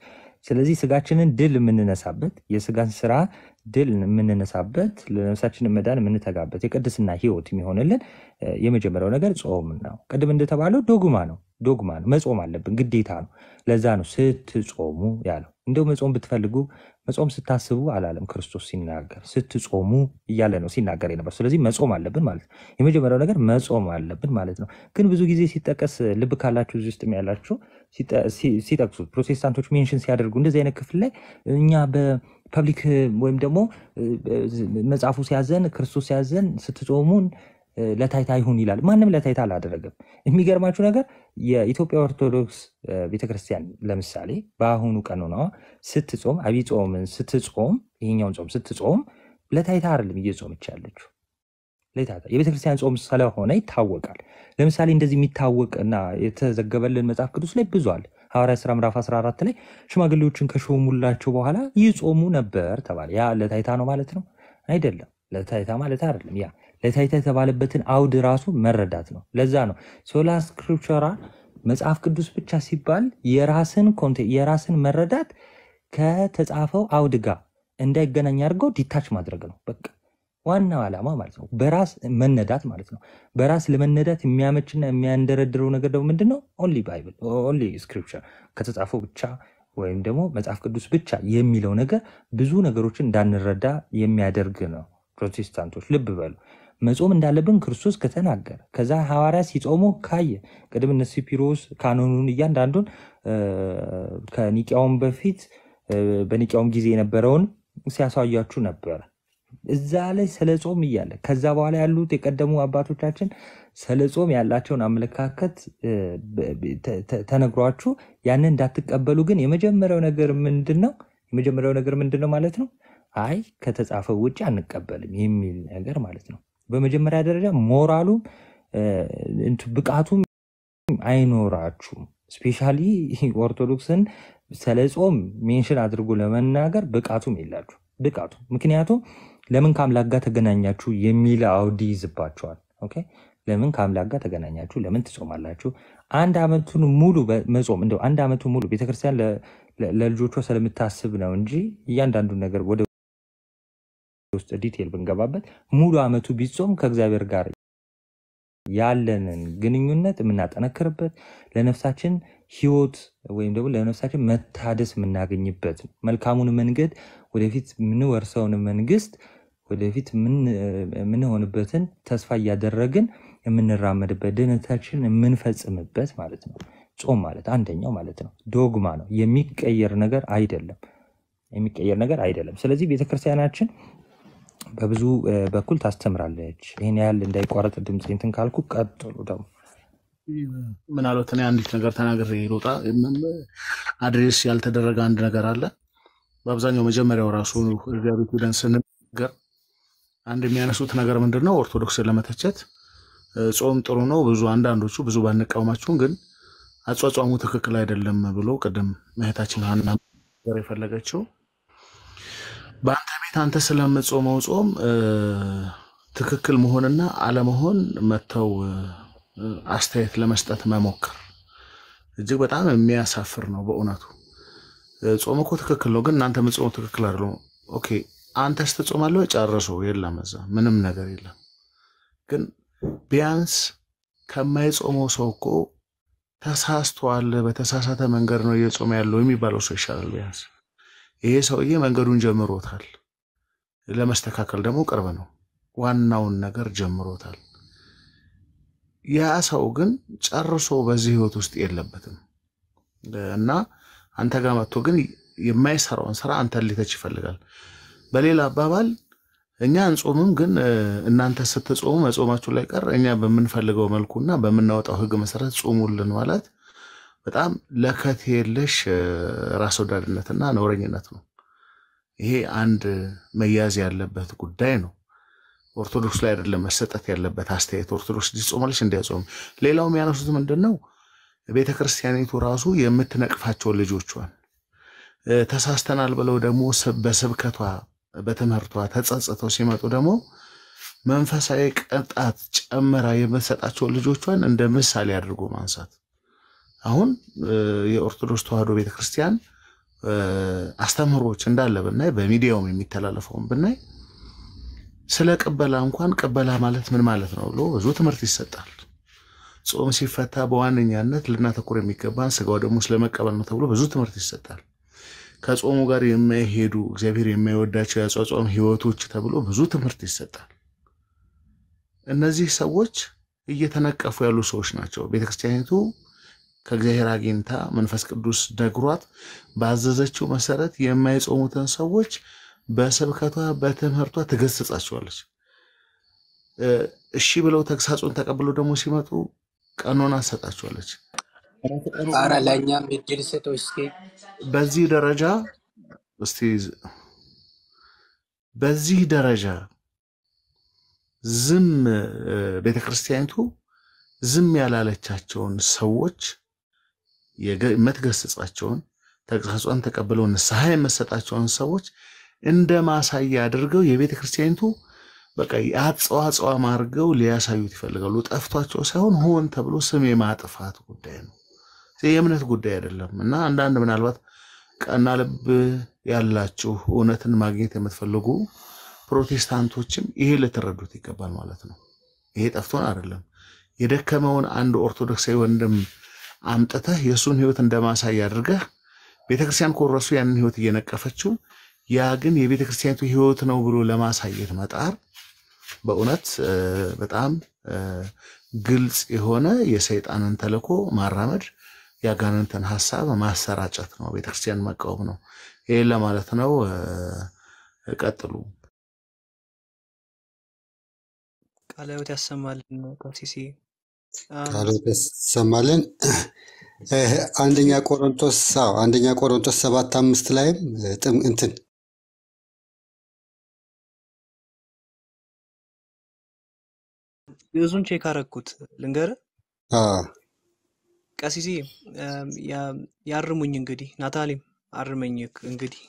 ስለዚህ ስጋችንን ድል የምንነሳበት የስጋን ስራ ድል የምንነሳበት ለነፍሳችንን መዳን የምንተጋበት የቅድስና ህይወት የሚሆንልን እ፣ የመጀመሪያው ነገር ጾም ነው። ቅድም እንደተባለው ዶግማ ነው ዶግማ ነው። መጾም አለብን፣ ግዴታ ነው። ለዛ ነው ስትጾሙ ያለው። እንደው መጾም ብትፈልጉ መጾም ስታስቡ አላለም ክርስቶስ ሲናገር፣ ስትጾሙ እያለ ነው ሲናገር የነበር። ስለዚህ መጾም አለብን ማለት ነው። የመጀመሪያው ነገር መጾም አለብን ማለት ነው። ግን ብዙ ጊዜ ሲጠቀስ ልብ ካላችሁ እዚህ ውስጥም ያላችሁ ሲጠ- ሲ- ሲጠቅሱት ፕሮቴስታንቶች ሜንሽን ሲያደርጉ እንደዚህ አይነት ክፍል ላይ እኛ በፐብሊክ ወይም ደግሞ እ፣ መጽሐፉ ሲያዘን ክርስቶስ ሲያዘን ስትጾሙን እ፣ ለታይታ ይሁን ይላል። ማንም ለታይታ አላደረገም። የሚገርማችሁ ነገር የኢትዮጵያ ኦርቶዶክስ እ፣ ቤተክርስቲያን ለምሳሌ በአሁኑ ቀኖናዋ ስትጾም አብይ ጾምን ስትጾም ይሄኛውን ጾም ስትጾም ለታይታ አይደለም እየጾመች ያለችው ለታይታ የቤተክርስቲያን ጾም ስለሆነ ይታወቃል። ለምሳሌ እንደዚህ የሚታወቅ እና የተዘገበልን መጽሐፍ ቅዱስ ላይ ብዙ አለ። ሐዋርያት ሥራ ምዕራፍ 14 ላይ ሽማግሌዎችን ከሾሙላቸው በኋላ ይጾሙ ነበር ተባለ። ያ ለታይታ ነው ማለት ነው አይደለም። ለታይታ ማለት አይደለም። ያ ለታይታ የተባለበትን አውድ ራሱ መረዳት ነው። ለዛ ነው ሶላ ስክሪፕቸራ መጽሐፍ ቅዱስ ብቻ ሲባል የራስን ኮንቴ- የራስን መረዳት ከተጻፈው አውድ ጋር እንዳይገናኝ አድርገው ዲታች ማድረግ ነው። በቃ ዋናው ዓላማ ማለት ነው። በራስ መነዳት ማለት ነው። በራስ ለመነዳት የሚያመችና የሚያንደረድረው ነገር ደግሞ ምንድን ነው? ኦንሊ ባይብል ኦንሊ ስክሪፕቸር ከተጻፈው ብቻ ወይም ደግሞ መጽሐፍ ቅዱስ ብቻ የሚለው ነገር ብዙ ነገሮችን እንዳንረዳ የሚያደርግ ነው። ፕሮቴስታንቶች ልብ በሉ። መጾም እንዳለብን ክርስቶስ ከተናገረ ከዛ ሐዋርያ ሲጾሙ ካየ ቅድም እነ ሲፒሮስ ካኖኑን እያንዳንዱን እ፣ ከኒቂያውም በፊት እ፣ በኒቂያውም ጊዜ የነበረውን ሲያሳያችሁ ነበረ። እዛ ላይ ስለ ጾም እያለ ከዛ በኋላ ያሉት የቀደሙ አባቶቻችን ስለ ጾም ያላቸውን አመለካከት እ፣ በ- በ- ተ- ተ- ተነግሯችሁ ያንን እንዳትቀበሉ ግን የመጀመሪያው ነገር ምንድን ነው? የመጀመሪያው ነገር ምንድን ነው ማለት ነው? አይ ከተጻፈው ውጭ አንቀበልም የሚል ነገር ማለት ነው። በመጀመሪያ ደረጃ ሞራሉም እ፣ እንትን ብቃቱም አይኖራችሁም። ስፔሻሊ ኦርቶዶክስን ስለ ጾም ሜንሽን አድርጎ ለመናገር ብቃቱም የላችሁ ብቃቱ ምክንያቱም ለምን ከአምላክ ጋር ተገናኛችሁ የሚል አውድ ይዝባቸዋል። ኦኬ ለምን ከአምላክ ጋር ተገናኛችሁ? ለምን ትጾማላችሁ? አንድ ዓመቱን ሙሉ በ- መጾም እንደው አንድ ዓመቱን ሙሉ ቤተክርስቲያን ለ- ለ- ለልጆቿ ስለምታስብ ነው እንጂ እያንዳንዱን ነገር ወደ ውስጥ ዲቴል ብንገባበት ሙሉ ዓመቱ ቢጾም ከእግዚአብሔር ጋር ያለንን ግንኙነት የምናጠነክርበት ለነፍሳችን ህይወት ወይም ደግሞ ለነፍሳችን መታደስ የምናገኝበት ነው። መልካሙን መንገድ ወደፊት የምንወርሰውን መንግስት ወደፊት የምን- የምንሆንበትን ተስፋ እያደረግን የምንራመድበት ድህነታችን የምንፈጽምበት ማለት ነው። ጾም ማለት አንደኛው ማለት ነው። ዶግማ ነው። የሚቀየር ነገር አይደለም። የሚቀየር ነገር አይደለም። ስለዚህ ቤተክርስቲያናችን በብዙ እ፣ በኩል ታስተምራለች። ይህን ያህል እንዳይቋረጥ ድምፅ እንትን ካልኩ ቀጥሉ ደግሞ ምናልባት እኔ አንዲት ነገር ተናግሬ ልውጣ። አድሬስ ያልተደረገ አንድ ነገር አለ። በአብዛኛው መጀመሪያው ራሱ እዚያ ቤት ሄደን ስንናገር አንድ የሚያነሱት ነገር ምንድን ነው? ኦርቶዶክስን ለመተቸት እ፣ ጾም ጥሩ ነው ብዙ አንዳንዶቹ ብዙ ባንቃወማችሁም ግን አጿጿሙ ትክክል አይደለም ብሎ ቅድም እህታችን ሀና ነገር የፈለገችው በአንተ ቤት አንተ ስለምጾመው ጾም እ፣ ትክክል መሆንና አለመሆን መተው እ፣ አስተያየት ለመስጠት መሞከር እጅግ በጣም የሚያሳፍር ነው በእውነቱ። እ፣ ጾም እኮ ትክክል ነው፣ ግን እናንተ የምትጾሙ ትክክል አይደለም። ኦኬ አንተስ ትጾማለህ ወይ? ጨርሶ የለም እዛ ምንም ነገር የለም። ግን ቢያንስ ከማይጾመው ሰው እኮ ተሳስቷል፣ በተሳሳተ መንገድ ነው እየጾመ ያለው የሚባለው ሰው ይሻላል። ቢያንስ ይሄ ሰውዬ መንገዱን ጀምሮታል፣ ለመስተካከል ደግሞ ቅርብ ነው። ዋናውን ነገር ጀምሮታል። ያ ሰው ግን ጨርሶ በዚህ ህይወት ውስጥ የለበትም እና አንተ ጋር መጥቶ ግን የማይሰራውን ስራ አንተን ሊተች ይፈልጋል። በሌላ አባባል እኛ እንጾምም፣ ግን እ፣ እናንተ ስትጾሙ መጾማችሁ ላይ ቀር እኛ በምንፈልገው መልኩና በምናወጣው ህግ መሰረት ጾሙልን ማለት በጣም ለከት የለሽ እ፣ ራስ ወዳድነትና ነውረኝነት ነው። ይሄ አንድ መያዝ ያለበት ጉዳይ ነው። ኦርቶዶክስ ላይ አይደለም መሰጠት ያለበት አስተያየት። ኦርቶዶክስ ጾማለች እንዲያጾም። ሌላው የሚያነሱት ምንድን ነው? ቤተ ክርስቲያኒቱ ራሱ የምትነቅፋቸው ልጆቿን እ፣ ተሳስተናል ብለው ደግሞ ስብ- በስብከቷ በትምህርቷ ተጸጽተው ሲመጡ ደግሞ መንፈሳዊ ቅጣት ጨምራ የምትሰጣቸው ልጆቿን እንደ ምሳሌ አድርጎ ማንሳት። አሁን እ፣ የኦርቶዶክስ ተዋሕዶ ቤተክርስቲያን እ፣ አስተምህሮች እንዳለ ብናይ በሚዲያውም የሚተላለፈውን ብናይ ስለ ቅበላ እንኳን ቅበላ ማለት ምን ማለት ነው ብሎ ብዙ ትምህርት ይሰጣል። ጾም ሲፈታ በዋነኛነት ልናተኩር የሚገባን ስጋው ደግሞ ስለመቀበል ነው ተብሎ ብዙ ትምህርት ይሰጣል። ከጾሙ ጋር የማይሄዱ እግዚአብሔር የማይወዳቸው የአጿጿም ህይወቶች ተብሎ ብዙ ትምህርት ይሰጣል። እነዚህ ሰዎች እየተነቀፉ ያሉ ሰዎች ናቸው። ቤተክርስቲያኒቱ ከእግዚአብሔር አግኝታ መንፈስ ቅዱስ ነግሯት ባዘዘችው መሰረት የማይጾሙትን ሰዎች በስብከቷ በትምህርቷ ትገስጻቸዋለች። እ፣ እሺ ብለው ተግሳጹን ተቀብለው ደግሞ ሲመጡ ቀኖና ትሰጣቸዋለች። ራሱ ቀኑ ኧረ ለእኛም እድል ስጠው እስኪ። በዚህ ደረጃ እስቲ በዚህ ደረጃ ዝም እ፣ ቤተክርስቲያኒቱ ዝም ያላለቻቸውን ሰዎች የገ- የምትገስጻቸውን ተግሳጿን ተቀብለው ንስሐ የምትሰጣቸውን ሰዎች እንደ ማሳያ አድርገው የቤተ ክርስቲያኒቱ በቃ የአጽዋጽዋም አድርገው ሊያሳዩት ይፈልጋሉ። ጠፍቷቸው ሳይሆን ሆን ተብሎ ስም የማጥፋት ጉዳይ ነው። ይህ የእምነት ጉዳይ አይደለም እና አንዳንድ ምናልባት ቀና ልብ ያላችሁ እውነትን ማግኘት የምትፈልጉ ፕሮቴስታንቶችም ይሄ ልትረዱት ይገባል ማለት ነው። ይሄ ጠፍቶን አይደለም። የደከመውን አንድ ኦርቶዶክሳዊ ወንድም አምጥተህ የእሱን ህይወት እንደማሳያ አድርገህ ቤተክርስቲያን ኮረሱ ያንን ህይወት እየነቀፈችው ያ ግን የቤተክርስቲያኒቱ ህይወት ነው ብሎ ለማሳየት መጣር በእውነት እ፣ በጣም እ፣ ግልጽ የሆነ የሰይጣንን ተልዕኮ ማራመድ የአጋንንትን ሀሳብ ማሰራጨት ነው። ቤተክርስቲያን መቃወም ነው። ይህን ለማለት ነው። እ፣ ቀጥሉ። ቃለ ሕይወት ያሰማልን ቀሲሴ። አም፣ ቃሎት ያሰማልን። እ፣ አንደኛ ቆሮንቶስ አዎ አንደኛ ቆሮንቶስ ሰባት አምስት ላይም እ፣ ጥም እንትን ግዕዙን ቼክ አረግኩት ልንገርህ አ፣ ቀሲሴ። አም፣ ያ- ያርሙኝ እንግዲህ ናታሊም አርመኝ እንግዲህ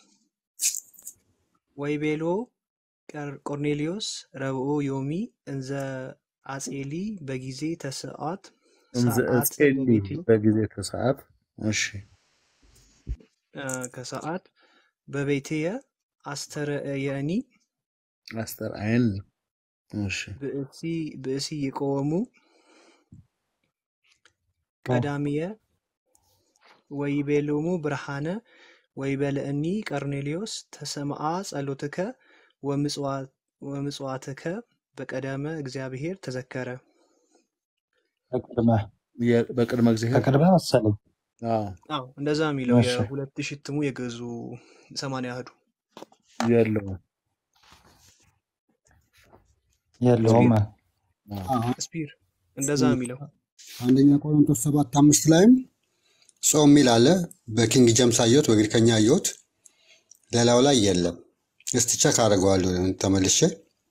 ወይቤሎ ቀር- ቆርኔሊዮስ ረብኦ ዮሚ እንዘ አጼሊ በጊዜ ተስዓት እንዘ ሰዓት እጼሊ በቤቴ በጊዜ ተሰዓት እሺ አ፣ ከሰዓት በቤትየ አስተርእየኒ አስተርአየኒ እሺ ብእሲ ብእሲ ይቆወሙ ቀዳሚየ ወይቤሎሙ ብርሃነ ወይበልዕኒ ቀርኔሌዎስ ተሰምዓ ጸሎትከ ወምጽዋ- ወምጽዋትከ በቀደመ እግዚአብሔር ተዘከረ። በቅድመ የ- በቅድመ እግዚአብሔር በቅድመ መሰለኝ። አዎ አዎ እንደዛ የሚለው እሺ የሁለት ሺህ እትሙ የገዙ ሰማንያ አህዱ የለውም የለውም። ስፒር አዎ። ስፒር እንደዛ የሚለው አንደኛ ቆሮንቶስ ሰባት አምስት ላይም ጾም ሚል አለ። በኪንግ ጀምስ አየሁት፣ በግሪከኛ አየሁት። ሌላው ላይ የለም። እስቲ ቸክ አደርገዋለሁ ተመልሼ።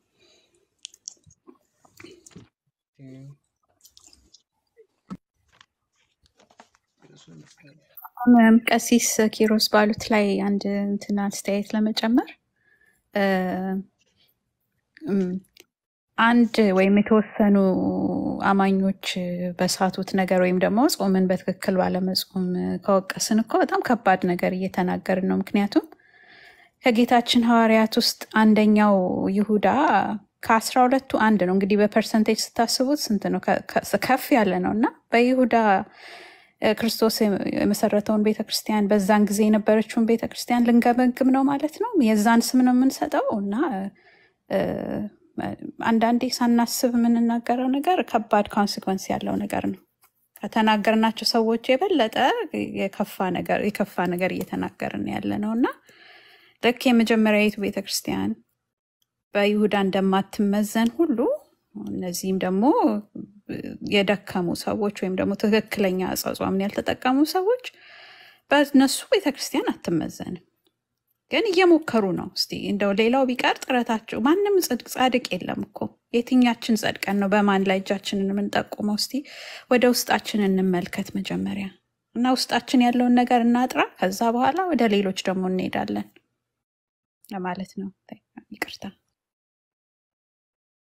አሁን ቀሲስ ኪሮስ ባሉት ላይ አንድ እንትን አስተያየት ለመጨመር እ፣ እም፣ አንድ ወይም የተወሰኑ አማኞች በሳቱት ነገር ወይም ደግሞ ጾምን በትክክል ባለመጾም ከወቀስን እኮ በጣም ከባድ ነገር እየተናገርን ነው። ምክንያቱም ከጌታችን ሐዋርያት ውስጥ አንደኛው ይሁዳ ከአስራ ሁለቱ አንድ ነው። እንግዲህ በፐርሰንቴጅ ስታስቡት ስንት ነው? ከ- ከ- ከፍ ያለ ነው እና በይሁዳ እ፣ ክርስቶስ የመሰረተውን ቤተ ክርስቲያን በዛን ጊዜ የነበረችውን ቤተ ክርስቲያን ልንገመግም ነው ማለት ነው። የዛን ስም ነው የምንሰጠው እና እ፣ አንዳንዴ ሳናስብ የምንናገረው ነገር ከባድ ኮንሲኮንስ ያለው ነገር ነው። ከተናገርናቸው ሰዎች የበለጠ የከፋ ነገር የከፋ ነገር እየተናገርን ያለ ነው እና ልክ የመጀመሪያዊቱ ቤተ ክርስቲያን በይሁዳ እንደማትመዘን ሁሉ እነዚህም ደግሞ የደከሙ ሰዎች ወይም ደግሞ ትክክለኛ አጻጻምን ያልተጠቀሙ ሰዎች በእነሱ ቤተክርስቲያን አትመዘንም። ግን እየሞከሩ ነው። እስቲ እንደው ሌላው ቢቀር ጥረታቸው ማንም ጽድቅ ጻድቅ የለም እኮ የትኛችን ጸድቀን ነው በማን ላይ እጃችንን የምንጠቁመው? እስቲ ወደ ውስጣችን እንመልከት መጀመሪያ እና ውስጣችን ያለውን ነገር እናጥራ። ከዛ በኋላ ወደ ሌሎች ደግሞ እንሄዳለን ለማለት ነው። ይቅርታ።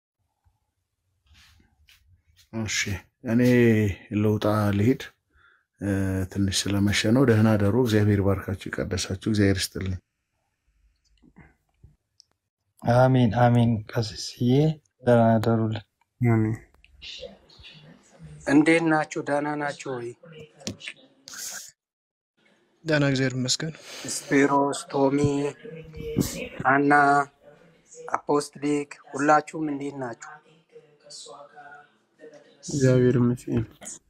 እሺ እኔ ልውጣ ልሂድ። እ፣ ትንሽ ስለመሸ ነው። ደህና ደሩ። እግዚአብሔር ባርካችሁ፣ ይቀደሳችሁ። እግዚአብሔር ይስጥልኝ። አሜን አሜን። ቀሲስዬ ደህና ደሩልን። እንዴት ናችሁ? ደህና ናችሁ ወይ? ደህና እግዚአብሔር ይመስገን። ስፒሮስ፣ ቶሚ፣ አና፣ አፖስትሊክ ሁላችሁም እንዴት ናችሁ? እግዚአብሔር ይመስገን።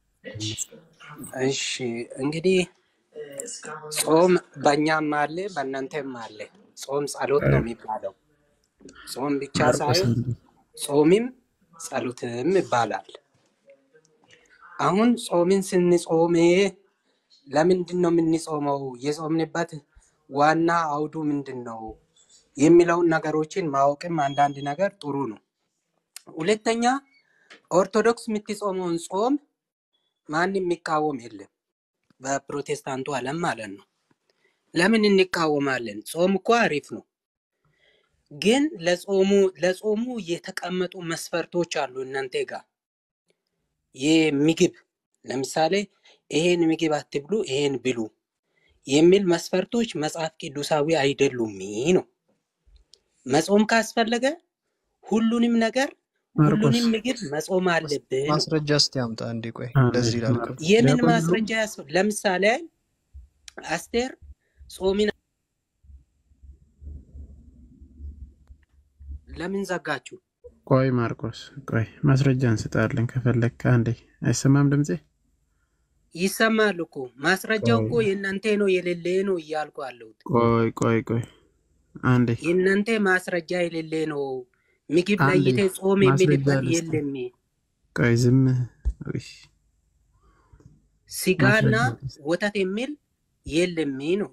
እሺ እንግዲህ ጾም በእኛም አለ በእናንተም አለ። ጾም ጸሎት ነው የሚባለው። ጾም ብቻ ማርቆስ ሳይሆን ጾምም ጸሎትም ይባላል። አሁን ጾምን ስንጾም ለምንድን ነው የምንጾመው? የጾምንበት ዋና አውዱ ምንድን ነው የሚለውን ነገሮችን ማወቅም አንዳንድ ነገር ጥሩ ነው። ሁለተኛ ኦርቶዶክስ የምትጾመውን ጾም ማንም የሚቃወም የለም፣ በፕሮቴስታንቱ ዓለም ማለት ነው። ለምን እንቃወማለን? ጾም እኮ አሪፍ ነው፣ ግን ለጾሙ ለጾሙ የተቀመጡ መስፈርቶች አሉ እናንተ ጋር የምግብ ለምሳሌ ይሄን ምግብ አትብሉ፣ ይሄን ብሉ የሚል መስፈርቶች መጽሐፍ ቅዱሳዊ አይደሉም ነው። መጾም ካስፈለገ ሁሉንም ነገር ማርቆስ ሁሉንም ምግብ መጾም አለብህ ነው። ማስረጃ እስቲ አምጣ አንዴ። ቆይ አንዴ እንደዚህ ላልከው ማርቆስ የምን ለሁሉም ማስረጃ ያስፈ ለምሳሌ አስቴር ጾሚን ለምን ዘጋችሁ? ቆይ ማርቆስ ቆይ ማስረጃ እንስጣለን ከፈለግክ አንዴ አይሰማም ድምፄ ይሰማል እኮ ማስረጃው ቆይ እኮ የእናንተ ነው የሌለ ነው እያልኩ አለሁት። ቆይ ቆይ ቆይ አንዴ የእናንተ ማስረጃ የሌለ ነው። ምግብ አንዴ ለይተ ጾም ማስረጃ የሚልበት ልስጥ የለም። ቆይ ዝም ውይ፣ ስጋና ማስረጃ ልስጥ ወተት የሚል የለም ነው።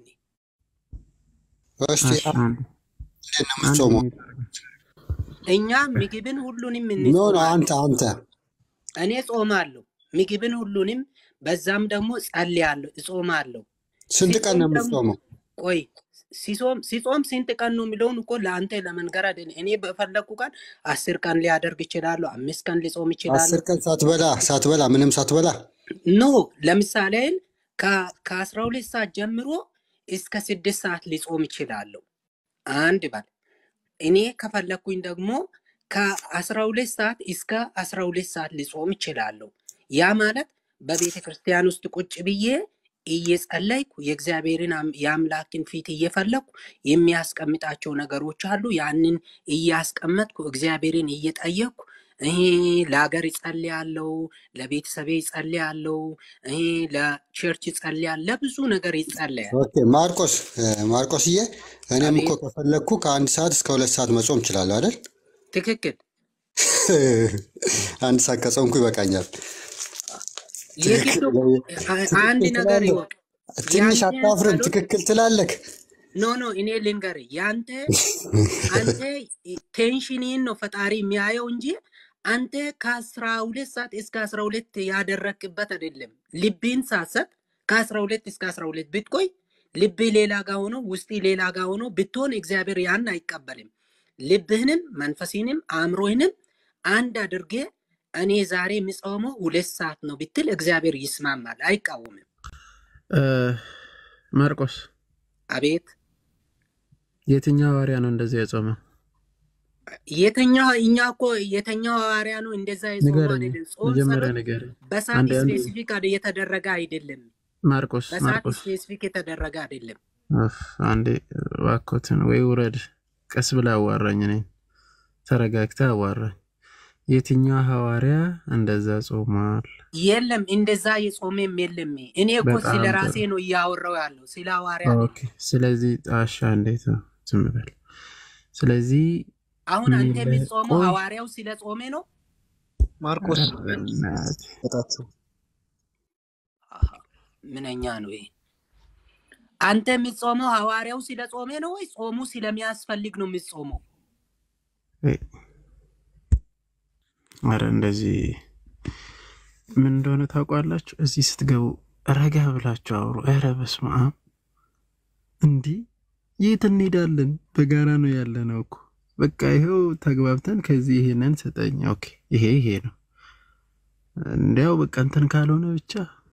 እስቲ እሺ አንዴ እንዴት ነው አንዴ የምትጾመው? እኛ ምግብን ሁሉንም ኖ ኖ እንጾማለን። አንተ አንተ እኔ ጾማለሁ ምግብን ሁሉንም፣ በዛም ደግሞ ጸልያለሁ፣ እጾማለሁ። ስንት ቀን ሲጾም ነው ደግሞ የምትጾመው? ቆይ ሲጾም ሲጾም ስንት ቀን ነው የሚለውን እኮ ለአንተ ለመንገር አይደለም። እኔ በፈለግኩ ቀን አስር ቀን ሊያደርግ ይችላለሁ፣ አምስት ቀን ሊጾም አስር ይችላለሁ። ቀን ሳትበላ ሳትበላ ምንም ሳትበላ ኖ ለምሳሌ ከ- ከአስራ ሁለት ሰዓት ጀምሮ እስከ ስድስት ሰዓት ሊጾም ይችላለሁ። አንድ በል እኔ ከፈለግኩኝ ደግሞ ከአስራ ሁለት ሰዓት እስከ አስራ ሁለት ሰዓት ሊጾም ይችላለሁ። ያ ማለት በቤተ ክርስቲያን ውስጥ ቁጭ ብዬ እየጸለይኩ የእግዚአብሔርን አም- የአምላክን ፊት እየፈለግኩ የሚያስቀምጣቸው ነገሮች አሉ። ያንን እያስቀመጥኩ እግዚአብሔርን እየጠየቅኩ ይሄ ለሀገር ይጸልያለው፣ ለቤተሰቤ ይጸልያለው፣ ይሄ ለቸርች ይጸልያል፣ ለብዙ ነገር ይጸለያል። ኦኬ ማርቆስ እ፣ ማርቆስዬ እኔም እኮ አቤት ከፈለግኩ ከአንድ ሰዓት እስከ ሁለት ሰዓት መጾም እችላለሁ አይደል? ትክክል። አንድ ሰዓት ከጾምኩ ይበቃኛል። የግድ ትክክል አ- አንድ ትክክል ነገር ትላለህ። ይወቅ። ትንሽ ያንተ አታፍርም? ጸሎት ትክክል ትላለህ። ኖ ኖ እኔ ልንገር፣ ያንተ አንተ ቴንሽንን ነው ፈጣሪ የሚያየው እንጂ አንተ ከአስራ ሁለት ሰዓት እስከ አስራ ሁለት ያደረክበት አይደለም። ልብን ሳሰጥ ከአስራ ሁለት እስከ አስራ ሁለት ብትቆይ ልብ ሌላ ጋ ሆኖ ውስጥ ሌላ ጋ ሆኖ ብትሆን እግዚአብሔር ያን አይቀበልም። ልብህንም መንፈስንም አእምሮህንም አንድ አድርጌ እኔ ዛሬ የምጾመው ሁለት ሰዓት ነው ብትል እግዚአብሔር ይስማማል፣ አይቃወምም። እ፣ ማርቆስ አቤት የትኛው ሐዋርያ ነው እንደዚህ የጾመው? የተኛው እኛ እኮ የተኛው ሐዋርያ ነው እንደዛ የጾመው ንገረኝ፣ አይደለም። ጾም መጀመሪያ ጸሎት ንገረኝ። በሰዓት አንዴ አንዴ ስፔሲፊክ የተደረገ አይደለም። ማርቆስ በሰዓት ማርቆስ ስፔሲፊክ የተደረገ አይደለም። ኡፍ፣ አንዴ እባክዎትን ወይ ውረድ፣ ቀስ ብለህ አዋራኝ፣ እኔን ተረጋግተህ አዋራኝ። የትኛው ሐዋርያ እንደዛ ጾሟል? የለም እንደዛ የጾመም የለም። እኔ እኮ በጣም ስለ ጥሩ። ራሴ ነው እያወራው ያለው ስለ ሐዋርያ ኦኬ። አይደለም። ስለዚህ ጣሻ እንዴት ነው? ዝም በል። ስለዚህ አሁን አንተ ምን የምትጾመው ቆይ ሐዋርያው ስለ ጾሜ ነው። ማርቆስ ኧረ በእናትህ በጣት አሃ፣ ምንኛ ነው ይሄ? አንተ የምትጾመው ሐዋርያው ስለ ጾሜ ነው ወይ ጾሙ ስለሚያስፈልግ ነው የምትጾመው? ወይ፣ ኧረ እንደዚህ ምን እንደሆነ ታውቋላችሁ? እዚህ ስትገቡ ረጋ ብላችሁ አውሩ። ኧረ በስመ አብ እንዲህ የት እንሄዳለን? በጋራ ነው ያለ ነው እኮ በቃ ይኸው ተግባብተን ከዚህ ይሄንን ስጠኝ። ኦኬ ይሄ ይሄ ነው እንዲያው በቃ እንትን ካልሆነ ብቻ